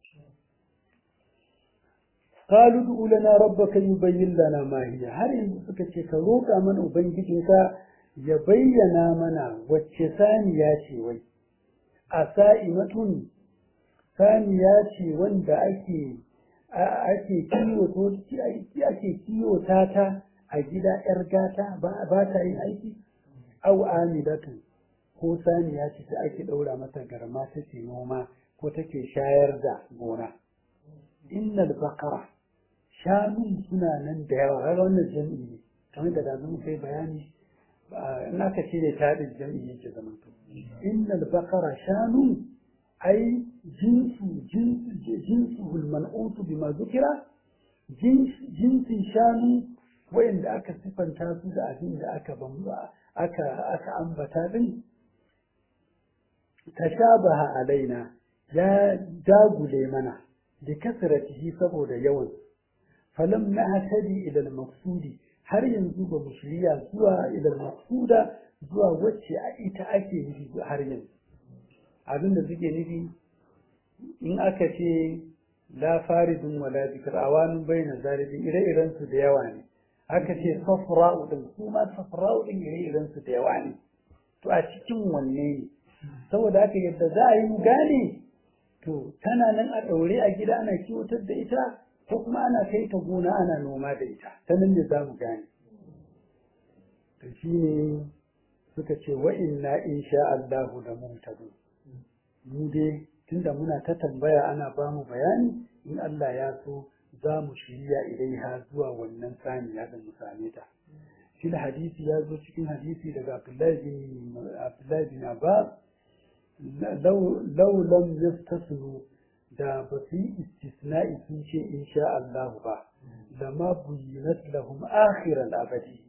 qalu du lana rabbaka yubayyin lana ma hiya har yanzu suka ce ka roƙa mana ubangijinka ya bayyana mana wacce saniya ce wai a sa'imatun saniya ce wanda ake ake kiwo ake kiwo ta ta a gida yar gata ba ta yin aiki au amilatu ko saniya ce da ake ɗaura mata garma take noma ko take shayar da gona innal baqara shanun suna nan da yawa har wannan jami'i ne kamar da dazu kai bayani in aka ce da taɗin jami'i yake zama to innal baqara shanun ai jinsu jinsu man'utu bima zukira jinsin shanu wayanda aka sifanta su da abin da aka bamba aka aka ambata din tashabaha alaina ya dagule mana da kasratihi saboda yawan falam nahtadi ila al-maqsudi har yanzu ba mu shirya zuwa ila al-maqsuda zuwa wacce ita ake nufi har yanzu abin da suke nufi in aka ce la faridun wala zikr awanun bayna zalibin ire-iren su da yawa ne aka ce safra'u din su ma safra'u din ire-iren su da yawa ne to a cikin wanne ne saboda haka yadda za a yi mu gane to tana nan a ɗaure a gida ana kiwatar da ita ko kuma ana kai ta gona ana noma da ita ta nan ne za mu gane to shine suka ce wa inna insha Allahu da mumtadun mu dai tunda muna ta tambaya ana ba mu bayani in Allah ya so za mu shirya ilaiha zuwa wannan saniya da mu same ta shi hadisi ya zo cikin hadisi daga Abdullahi bin Abdullahi bin Abbas law lam yastasnu da ba su yi istisna'i sun ce insha Allah ba lama buyinat lahum akhiral abadi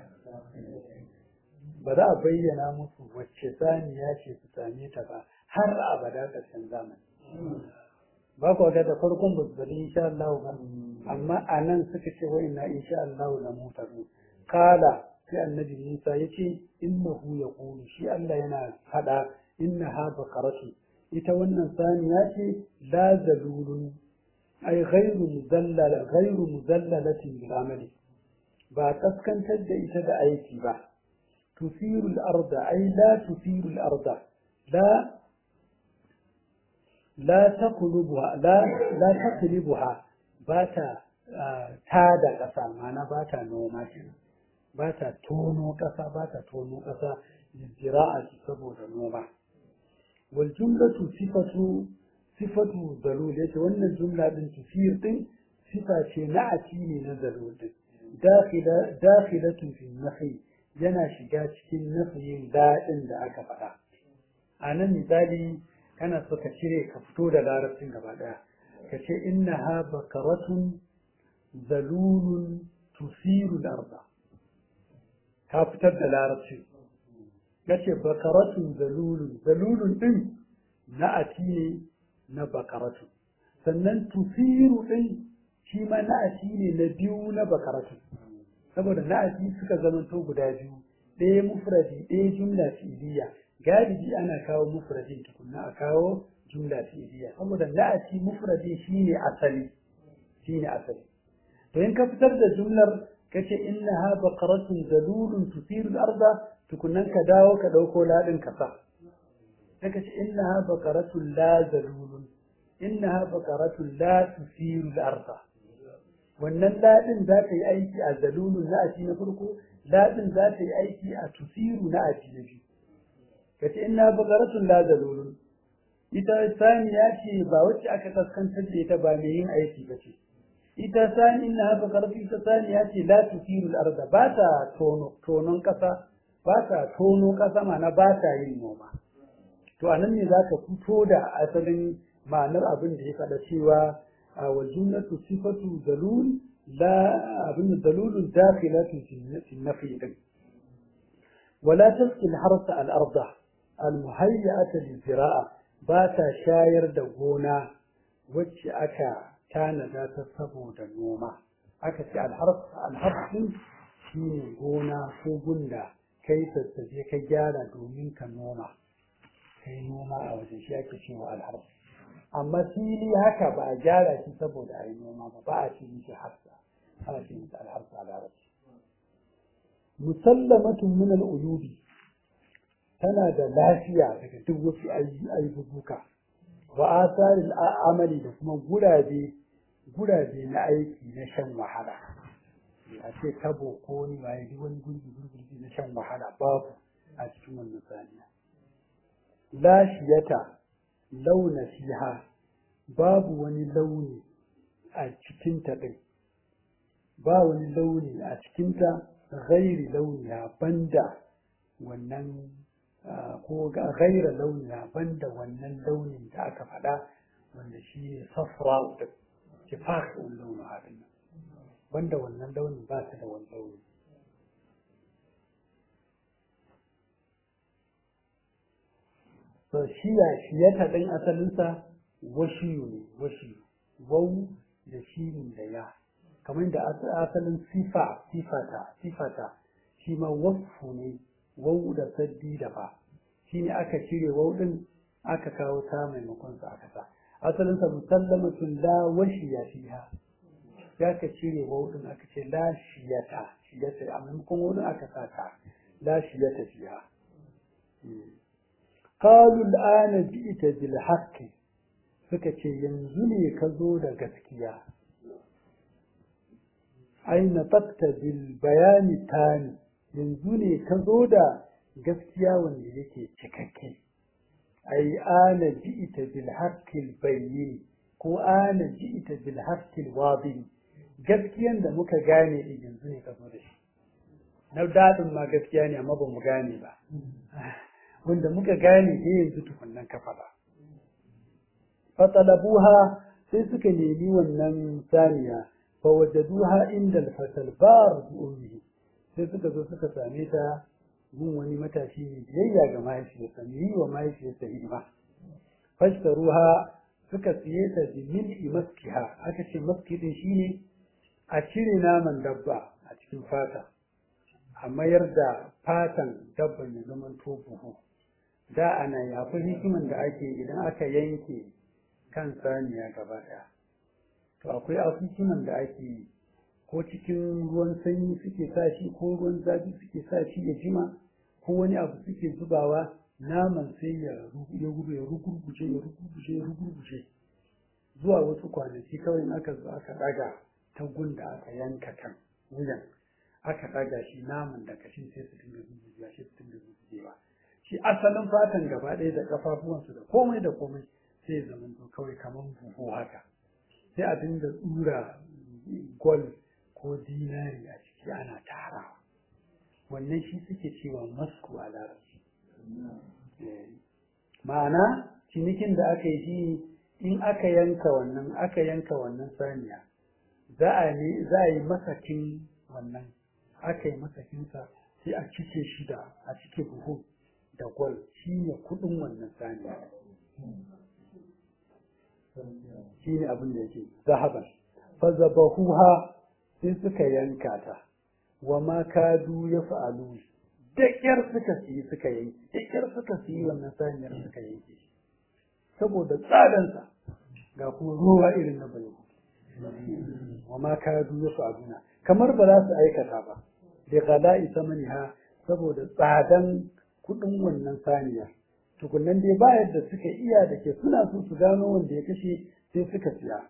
ba za a bayyana musu wacce saniya ce su same ta ba har abada ƙarshen zamani ba ku ga da farkon ba su bari insha Allah ba amma a nan suka ce wa inna insha Allah la mutaru kala sai annabi Musa yace innahu yaqulu shi Allah yana fada innaha baqaratu ita wannan saniya ce la zalulun ai ghairu muzallala ghairu muzallalatin bil amali ba kaskantar da ita da aiki ba tusiru al-arda ai la tusiru al-arda la la taqlubuha la la taqlibuha ba ta tada ƙasa mana ba ta noma kenan ba ta tono ƙasa ba ta tono ƙasa zira'a saboda noma wal jumlatu sifatu sifatu dalul yace wannan jumla din tufir din sifa ce na ne na dalul din dakhila dakhilatu fi nafi yana shiga cikin nafiyin daɗin da aka faɗa a nan misali kana so ka cire ka fito da larabcin gaba ɗaya ka ce innaha bakaratun zalulun tusiru arda ka fitar da larabci ya ce bakaratun zalulun zalulun ɗin na'ati ne na bakaratun sannan tusiru ɗin shi ma na'ati ne na biyu na bakaratun saboda na'ati suka zamanto guda biyu ɗaya mufradi ɗaya jumla fi'iliya galibi ana kawo mufradin tukunna a kawo jumla fi'iliya saboda na'ati mufradin shine asali shine asali to in ka fitar da jumlar kace innaha baqaratun zalulun tusiru al-arda tukunnan ka dawo ka dauko ladin ka sa sai kace innaha baqaratun la zalulun innaha baqaratun la tusiru al-arda wannan ladin za ta yi aiki a zalulun na'ati na farko ladin za ta yi aiki a tusiru na'ati na biyu kace inna baqaratun la zalulun ita saniya ce ba wacce aka kaskantar da ita ba mai yin aiki ba ce ita sani na haka karfi ta saniya ce la tusirul arda ba ta tonon kasa ba ta tono kasa mana ba ta yin noma to anan ne zaka fito da asalin ma'anar abin da ya faɗa cewa wa jumlatu sifatu dalul la abin dalulun dakhilatu fi nafi din ولا تسقي الحرث الأرض المهيئة للزراعة باتا شاير دغونا وجه أكا كان ذات سبو نوما أكا في الحرث الحرث شيني غونا ko gunda kai sassaje ka gyara domin ka noma kai noma a wajen shi ake cewa alharf amma fili haka ba a gyara shi saboda a yi noma ba ba a ce mishi harsa ana ce mishi alharsa a larabci musallamatun min al'uyubi tana da lafiya daga duk wasu ayyuka wa asarin amali da kuma gurabe gurabe na aiki na shan wahala a ce tabo ko ni ba yi wani gurbi gurbi na shan wahala babu a cikin wannan saniya lashiyata launa fiha babu wani launi a cikinta ɗin ba wani launi a cikinta ghairi launiya banda wannan ko gaira launiya banda wannan launin da aka faɗa wanda shi ne safra da kifak ɗin launin haɗin nan banda wannan launin ba ta da wani launi so shiya shiyata ɗin asalinsa washiyu ne washiyu wau da shi da ya kamar da asalin sifa sifata sifata shi ma wasfu ne wau da saddi da ba shi ne aka cire wau din aka kawo ta maimakon sa aka sa asalin sa musallamatun la washiya fiha ya ka cire wau din aka ce la shiyata shiyata a maimakon wau din aka sa ta la shiyata fiha qalu al'ana ji'ta bil haqqi suka ce yanzu ne ka zo da gaskiya aina fakta bil bayani tani yanzu ne ka zo da gaskiya wanda yake cikakke ai ana ji'ita bil haqqil bayyin ko ana ji'ita bil haqqil wadin gaskiyan da muka gane din yanzu ne ka zo da shi na dadin ma gaskiya ne amma ba mu gane ba wanda muka gane ne yanzu tukunnan ka faɗa fatalabuha sai suka nemi wannan saniya فوجدوها عند الفتى البار بأمه sai suka zo suka same ta gun wani matashi ne biyayya ga mahaifiyarsa ne yi wa mahaifiyarsa hidima fashtaruha suka siye ta bi mil'i maskiha aka ce maski din shine a cire naman dabba a cikin fata a mayar da fatan dabban ya zama to buhu da ana yafi hikiman da ake idan aka yanke kan saniya gaba ɗaya to akwai asusunan da ake yi ko cikin ruwan sanyi suke sa shi ko ruwan zafi suke sa shi ya jima ko wani abu suke zubawa naman sai ya ya gudu ya rugurguje ya rugurguje ya rugurguje zuwa wasu kwanaki kawai in aka zo aka daga ta gunda aka yanka kan wuyan aka daga shi naman da kashin sai su dinga zuzuwa shi su dinga zuzuwa shi asalin fatan gaba ɗaya da kafafuwansu da komai da komai sai ya zama kawai kamar buhu haka sai a dinga tsura gol ko dinari a ciki ana tara wannan shi suke cewa masku a larabci ma'ana cinikin da aka yi shi in aka yanka wannan aka yanka wannan saniya za a ne za a yi masakin wannan aka yi masakinsa sai a cike shi da a cike buhu da gwal shi ne kudin wannan saniya shi ne abin da yake zahaban fazabahuha sai suka yanka ta wa ma kadu ya fa'alu da ƙyar suka siyi suka yanke da ƙyar suka siyi wannan saniyar suka yanke saboda tsadansa ga kuma ruwa irin na bane wa ma kadu ya fa'aluna kamar ba za su aikata ba da gala'i samaniha saboda tsadan kuɗin wannan saniyar tukunan dai ba yadda suka iya da ke suna so su gano wanda ya kashe sai suka siya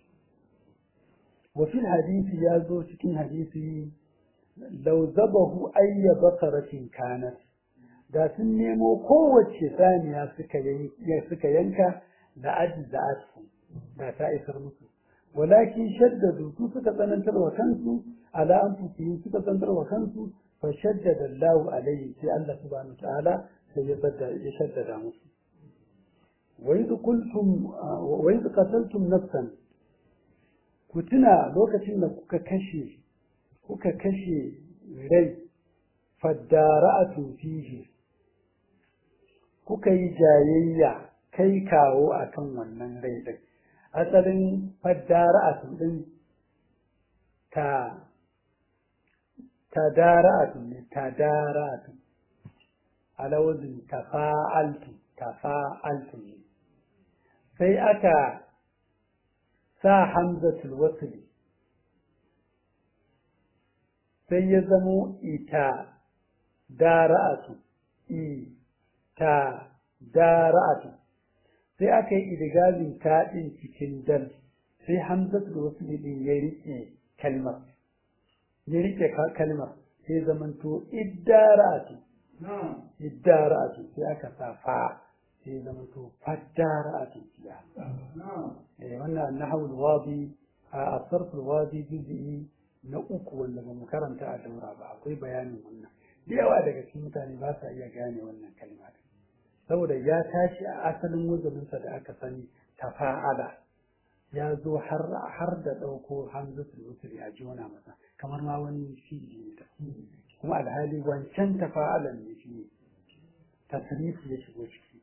wa fil hadisi ya zo cikin hadisi law zabahu ayya bakaratin kanat da sun nemo kowace saniya suka yanka da ajza'atu da ta isar musu walakin shaddadu su suka tsanantar wa kansu ala anfusihim suka tsanantar wa kansu fa shaddada Allahu alayhi sai Allah subhanahu ta'ala sai ya bada ya shaddada musu wa idh qultum wa idh qataltum nafsan ku tuna lokacin da kuka kashe kuka kashe rai faddara'atu fihi kuka yi jayayya kai kawo akan wannan rai din asalin faddara'atu din ta tadara'atu ne tadara'atu alawazin tafa'altu tafa'altu ne sai aka sa hamzatul wasli sai ya zamo ita dara'atu ita dara'atu sai aka yi idigazin taɗin cikin dal sai hamzatul wasli din ya rike kalmar ya rike kalmar sai zamanto iddara'atu iddara'atu sai aka sa fa sai zamanto faddara'atu ya eh wannan nahwul wadi a sarful wadi juz'i na uku wanda ba mu karanta a daura ba akwai bayanin wannan da yawa daga cikin mutane ba sa iya gane wannan kalma saboda ya tashi a asalin wazaninsa da aka sani tafa'ala ya zo har har da ɗauko hamzatul wutri a jona masa kamar ma wani fi'ili ne kuma alhali wancan tafa'alan ne shi ne tasrifi ya shigo ciki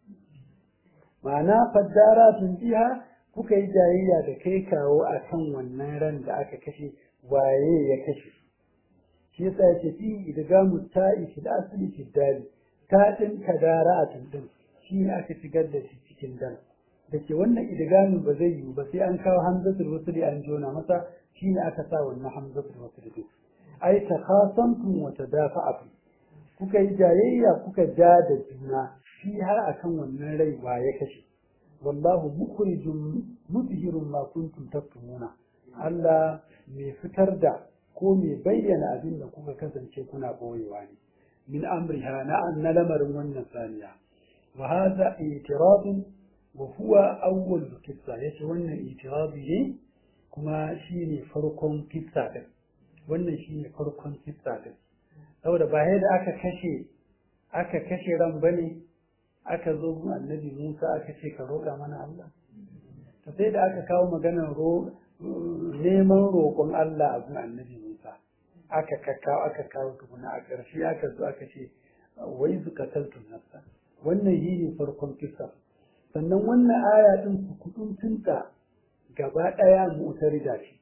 ma'ana faddara tun jiha kuka yi jayayya da kai kawo a kan wannan ran da aka kashe waye ya kashe shi yasa ya ce fi idgamu ta'i fil asli fi dali ta din kadara a tundin shi ne aka shigar da shi cikin dal da ke wannan idgamin ba zai yiwu ba sai an kawo hamzatul wasli an jona masa shi ne aka sa wannan hamzatul wasli din ai takhasamtum wa tadafa'tum kuka yi jayayya kuka ja da juna shi har akan wannan rai wa ya kashe wallahu mukhrijum mudhirun ma kuntum taktumuna Allah mai fitar da ko mai bayyana abin da kuka kasance kuna boyewa ne min amriha na na lamarin wannan saniya wa hadha i'tirad wa huwa awwal qissa yace wannan i'tiradi ne kuma shine farkon kissa din wannan shine farkon kissa din saboda ba da aka kashe aka kashe ran bane aka zo annabi Musa aka ce ka roƙa mana Allah to sai da aka kawo maganar neman roƙon Allah a gun annabi Musa aka kakkawo aka kawo tukuna a ƙarshe aka zo aka ce wai zuka taltun nafsa wannan yi ne farkon kisa sannan wannan aya ɗin ku kudin tunta gaba ɗaya mu'tarida ce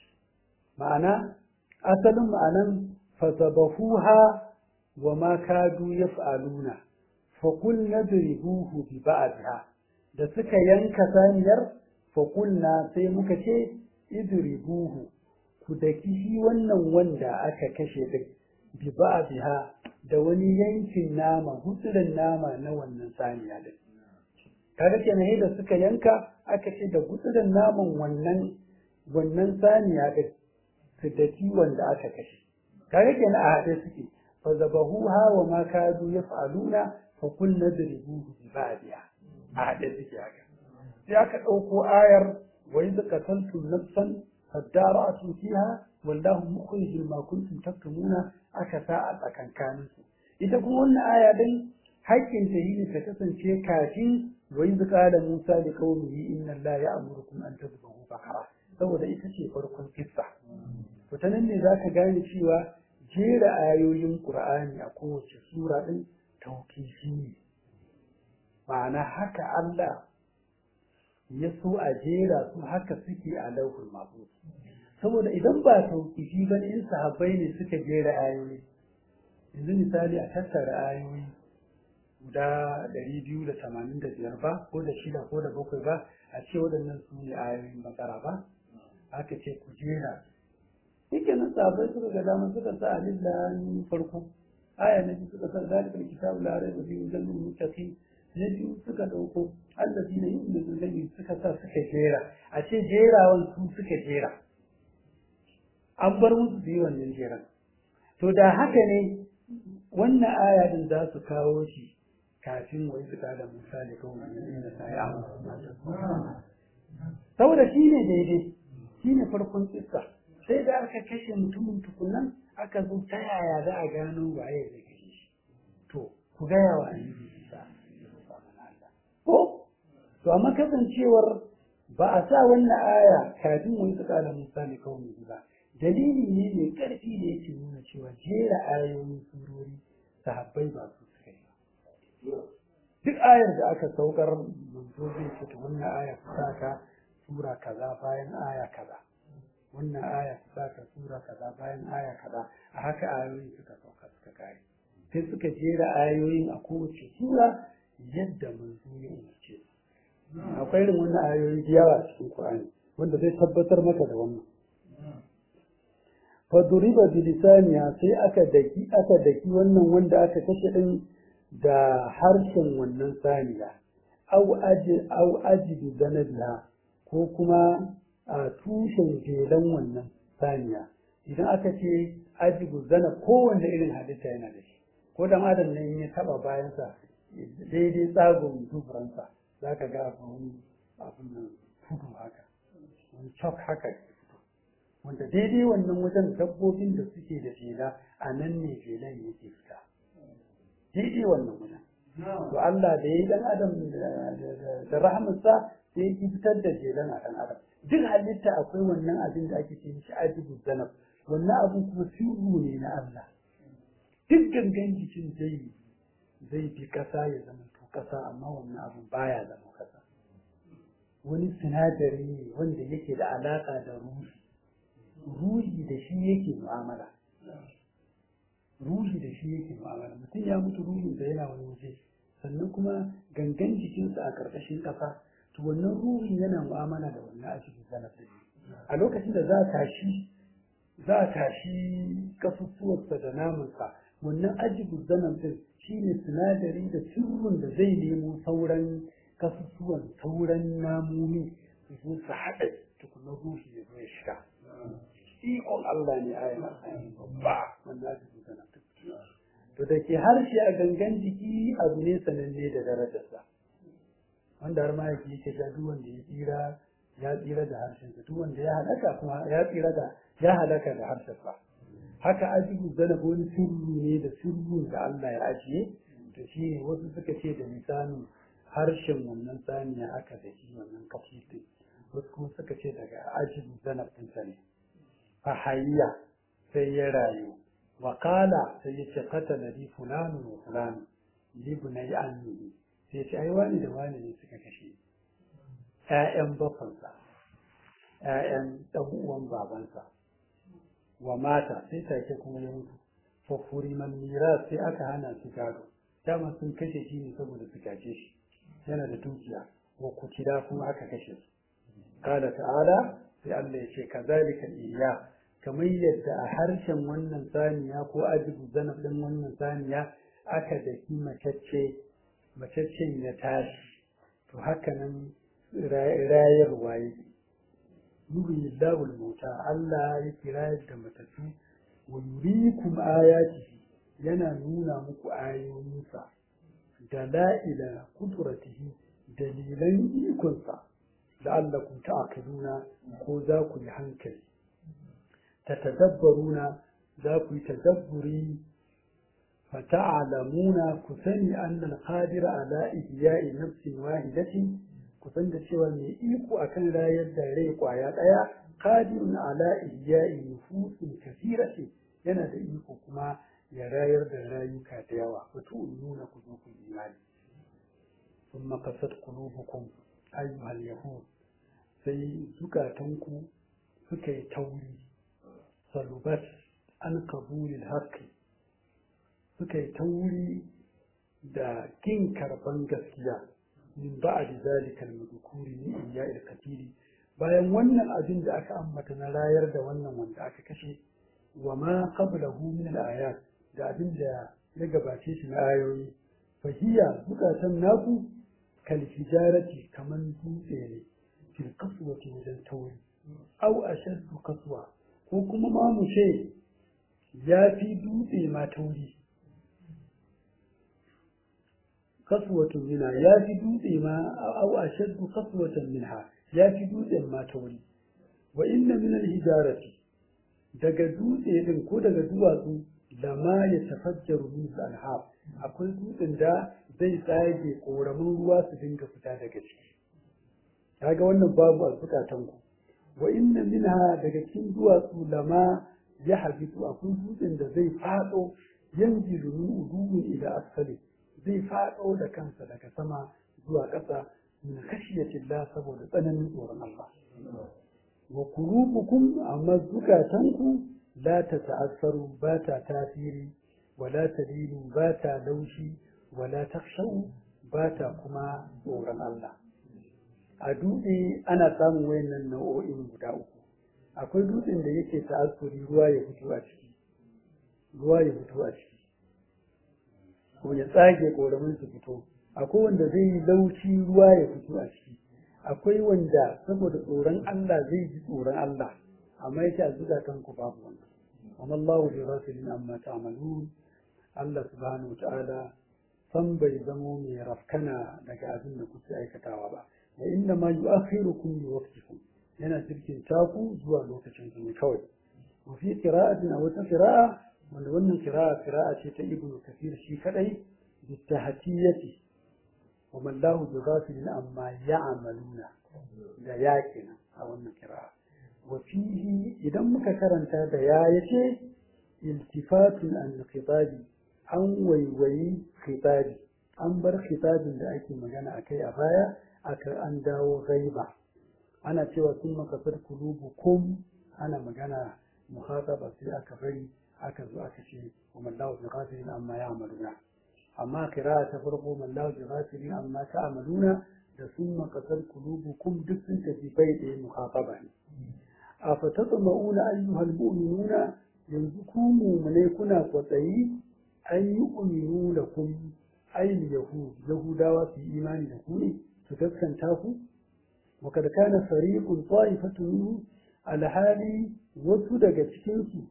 ma'ana asalin ma'anan fasabahuha wa ma kadu yaf'aluna fa qul nadribuhu bi ba'dha da suka yanka saniyar fa qulna sai muka ce idribuhu ku daki shi wannan wanda aka kashe din bi ba'dha da wani yankin nama gutsurin nama na wannan saniya din kaga kenan da suka yanka aka ce da gutsurin naman wannan wannan saniya din su daki wanda aka kashe kaga kenan a haɗe suke fa zabahuha wa ma kadu yaf'aluna fa kul nadribuhu bi ba'diha a haɗe suke haka sai aka ɗauko ayar wa idh qataltum nafsan fadara'tum fiha wallahu mukhrijul ma kuntum taktumuna aka sa a tsakankanin su ita kuma wannan aya din haƙƙin ta yi ta kasance kafin wa idh qala musa li qaumihi inna allaha ya'murukum an tadhbahu baqara saboda ita ce farkon kissa to ta nan ne zaka gane cewa jera ayoyin qur'ani a kowace sura din tauqifi ne ma'ana haka Allah ya so a jera su haka suke a lauhul mahfuz saboda idan ba tauqifi ba in sahabbai ne suka jera ayoyi yanzu misali a tattara ayoyi guda ɗari biyu da tamanin da biyar ba ko da shida ko da bakwai ba a ce waɗannan su ne ayoyin bakara ba aka ce ku jera yake nan sahabbai suka ga dama suka sa alif lam farko aya na biyu suka sa zalikal kitabu la raiba fihi hudan lil muttaqin na biyu suka ɗauko allazina yu'minuna bil suka sa suka jera a ce jerawan su suka jera an bar musu su yi wannan jeran to da haka ne wannan aya din za su kawo shi kafin wai su da Musa da kawai inda ta yi amma saboda shi ne daidai shi ne farkon kissa sai da aka kashe mutumin tukunan aka zo ta yaya za a gano waye zai kashe shi to ku gaya wa annabi Isa ko to amma kasancewar ba a sa wannan aya kafin wani su da Musa da kawai ba dalili ne mai ƙarfi da yake nuna cewa jera ayoyin surori sahabbai ba su suka yi duk ayar da aka saukar manzo zai fita wannan aya ta saka sura kaza bayan aya kaza wannan aya ta saka sura kaza bayan aya kaza a haka ayoyin suka sauka suka kare sai suka jera ayoyin a kowace sura yadda manzo ya umarce akwai irin wannan ayoyi da yawa cikin Qur'ani wanda zai tabbatar maka da wannan faduriba bilisaniya sai aka daki aka daki wannan wanda aka kashe din da harshen wannan saniya au aji au aji zanabiha ko kuma a tushen jelan wannan saniya idan aka ce ajibu zana kowanne irin halitta yana da shi ko dan adam ne in ya taba bayansa daidai tsagon duburansa za ka ga wani abin nan tudu haka wani cok haka wanda daidai wannan wajen dabbobin da suke da jela a nan ne jelan yake fita daidai wannan wajen to Allah da ya dan adam da rahmatsa sai ya fitar da jelan a dan adam duk halitta akwai wannan abin da ake ce shi ajibu zanab wannan abu kuma sirru ne na Allah duk gangan jikin zai zai bi kasa ya zama to kasa amma wannan abu baya zama kasa wani sinadari ne wanda yake da alaka da ruhi ruhi da shi yake mu'amala ruhi da shi yake mu'amala mutum ya mutu ruhin da yana wani waje sannan kuma gangan jikinsa a ƙarƙashin ƙasa to wannan ruhin yana mu'amala da wannan ajibin zanafin a lokacin da za a tashi za a tashi kasusuwarsa da namansa wannan ajibin zanafin shi ne sinadari da sirrin da zai nemo sauran kasusuwan sauran namomi su zo su haɗa tukunan ruhi ya zo ya shiga ikon Allah ne a yana babba wanda ake magana to da ke harshe a gangan jiki abu ne sananne da darajarsa wanda har mahaifi yake ga duk wanda ya tsira ya tsira da harshensa duk wanda ya halaka kuma ya tsira da ya halaka da harshensa haka ajibu zanab wani sirri ne da sirrin da Allah ya ajiye to shi ne wasu suka ce da misalin harshen wannan saniya aka da shi wannan kafi wasu kuma suka ce daga ajibu zanab ɗinsa ne fahayya sai ya rayu wakala sai ya ce katala li fulani wa fulani libnai annihi sai ce ai wani da wani ne suka kashe ƴaƴan bafansa ƴaƴan ɗan uwan babansa wa mata sai take kuma ya mutu fa furiman miras sai aka hana su gado dama sun kashe shi ne saboda su gaje shi yana da dukiya wa kutila kuma aka kashe su qala ta'ala sai Allah ya ce kazalika iya kamar yadda a harshen wannan saniya ko ajibu zanab din wannan saniya aka daki macece macaccen ya tashi to haka nan rayarwa yake yuri lawul mota Allah ya kira da matattu wa yurikum ayatihi yana nuna muku ayoyinsa dala'ila kudratihi dalilan ikonsa la'allakum ta'qiluna ko za ku yi hankali tatadabbaruna za ku yi tadabburi fata'alamuna ku sani anna al-qadira ala ihya'i nafsin wahidatin ku san da cewa mai iko akan rayar da rai kwaya daya qadirun ala ihya'i nufusin kathiratin yana da iko kuma ya rayar da rayuka da yawa wato nuna ku zo ku imani ثم قست قلوبكم أيها اليهود sai zukatanku suka yi tauri salubat an kabulin haƙƙi suka yi tauri da kin karban gaskiya min ba da zalikal madukuri ni iya katiri bayan wannan abin da aka ambata na rayar da wannan wanda aka kashe wa ma qablahu min al-ayat da abin da ya gabace shi na ayoyi fahiya zukatan naku kal hijarati kaman dutse ne fil kaswati wajen tauri au ashaddu kaswa ko kuma ma mu ce ya fi dutse ma tauri kaswatun minha ya fi dutse ma au ashaddu kaswatan minha ya fi dutsen ma tauri wa inna min al-hijarati daga dutse din ko daga duwatsu da ma ya tafajjaru min anhar akwai dutsen da zai tsage koramin ruwa su dinga fita daga ciki kaga wannan babu a zukatan ku wa inna minha daga cikin duwatsu lama ya habitu akwai dutsen da zai fado yanzilu min udumin ila asfali zai fado da kansa daga sama zuwa ƙasa min khashiyatillah saboda tsananin tsoron Allah wa qulubukum amma zukatanku la tata'assaru ba ta tasiri wala talilu ba ta laushi wala takshau ba ta kuma tsoron Allah a dutse ana samun wayannan nau'o'in guda uku akwai dutsen da yake ta'assuri ruwa ya fito a ciki ruwa ya fito a ciki ko ya tsage koramin su fito akwai wanda zai yi laushi ruwa ya fito a ciki akwai wanda saboda tsoron Allah zai ji tsoron Allah amma yake a zukatan ku babu wannan amma Allahu bi ghafilin amma ta'malun Allah subhanahu ta'ala san bai zamo mai rafkana daga abin da kuke aikatawa ba wa inna ma yu'akhirukum li waqtikum yana cikin taku zuwa lokacin ku ne kawai wa fi qira'atin aw ta qira'a wanda wannan qira'a qira'a ce ta ibnu kathir shi kadai bi tahtiyati wa man lahu bi ghafilin amma ya'maluna da yaƙina a wannan qira'a wa fihi idan muka karanta da ya yace iltifatun an khitabi an waiwayi khitabi an bar khitabin da ake magana akai a baya aka an dawo gaiba ana cewa sun makasar kulubukum ana magana muhataba sai aka bari aka zo aka ce wa mallahu bi ghafilin amma ya'maluna amma kira ta farko mallahu bi ghafilin amma ta'maluna da sun makasar kulubukum duk sun tafi bai ɗaya muhataba ne a fatatma'una ayyuhal mu'minuna yanzu ku mu'minai kuna kwatsayi an yi uminu da kun ayin yahud yahudawa su yi imani da ku ne su gaskanta ku وقد كان فريق طائفة منه الحالي wasu daga cikinsu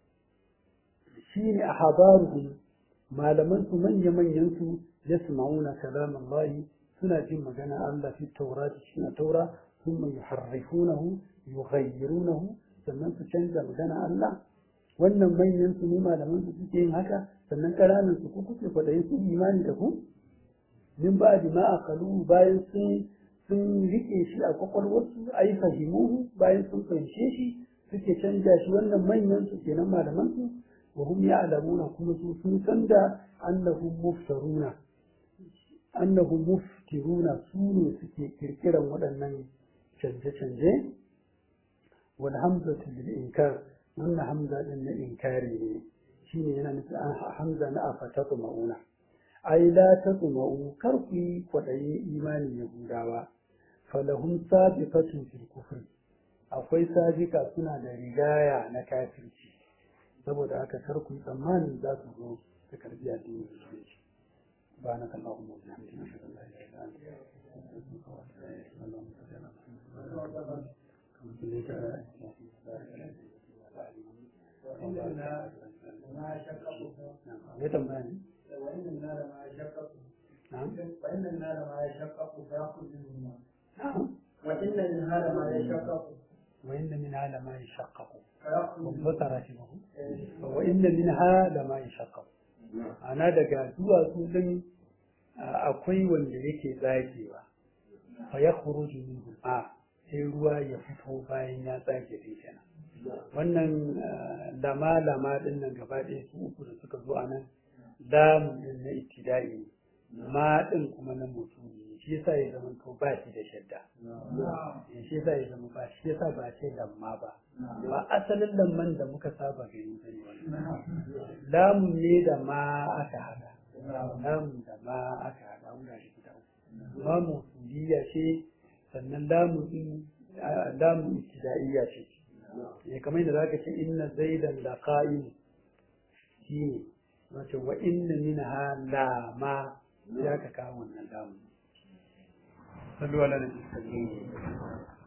shine ahbaruhum malaman su manya manyan su yasma'una kalam Allah suna jin magana Allah fi Taurat cikin Taura thumma yuharrifunahu yughayyirunahu sannan su canza magana Allah wannan manyan su ne malaman su suke yin haka sannan ƙananan su ku kuke kwaɗayin su imani da ku min ba ma aqalu bayan sun sun rike shi a kwakwalwarsu a yi fahimuhu bayan sun fahimce shi suke canja shi wannan manyan su kenan malaman su wa hum ya'lamuna kuma su sun san da annahum muftaruna annahum muftiruna su ne suke kirkiran waɗannan canje-canje wal hamzatu lil inkar wannan hamza din na inkari ne shine yana nufin hamza na afatatu mauna ai la taqma'u kar ku yi kwaɗayin imanin yahudawa falahum sabiqatun fil kufri akwai sabiqa suna da rigaya na kafirci saboda haka kar ku tsammanin za su zo su karbi addinin musulunci ba na kan Allahumma wa bihamdika ashhadu an la ilaha illa anta astaghfiruka wa atubu ilayk Allahumma salli ala Muhammad kama sallaita ala Ibrahim ya tambaya ne? وإن النار ما يشقق نعم وإن النار ما يشقق فيأخذ منه الماء نعم وإن النار ما يشقق وإن منها لما يشقق فيأخذ منه وذكر شبه وإن منها لما يشقق ana daga duwatsu din akwai wanda yake tsagewa fa ya khuruju minhu a sai ruwa ya fito bayan ya tsage din kenan wannan lama lama din nan gaba ɗaya su uku da suka zo a nan lamu din na ibtida'i ma din kuma na mutum ne shi yasa ya zama to ba shi da shadda shi yasa ya zama ba shi yasa ba ce lamma ba ba asalin lamman da muka saba gani bane wannan lamun ne da ma aka hada lamun da ma aka hada wurare guda uku ma musuliya ce sannan lamun din lamun ibtida'iyya ce ya kamar da zaka ce inna zaidan la qa'im shine wace wa inna minha la ma ya ka kawo wannan lamun sallu ala nabi sallallahu alaihi wasallam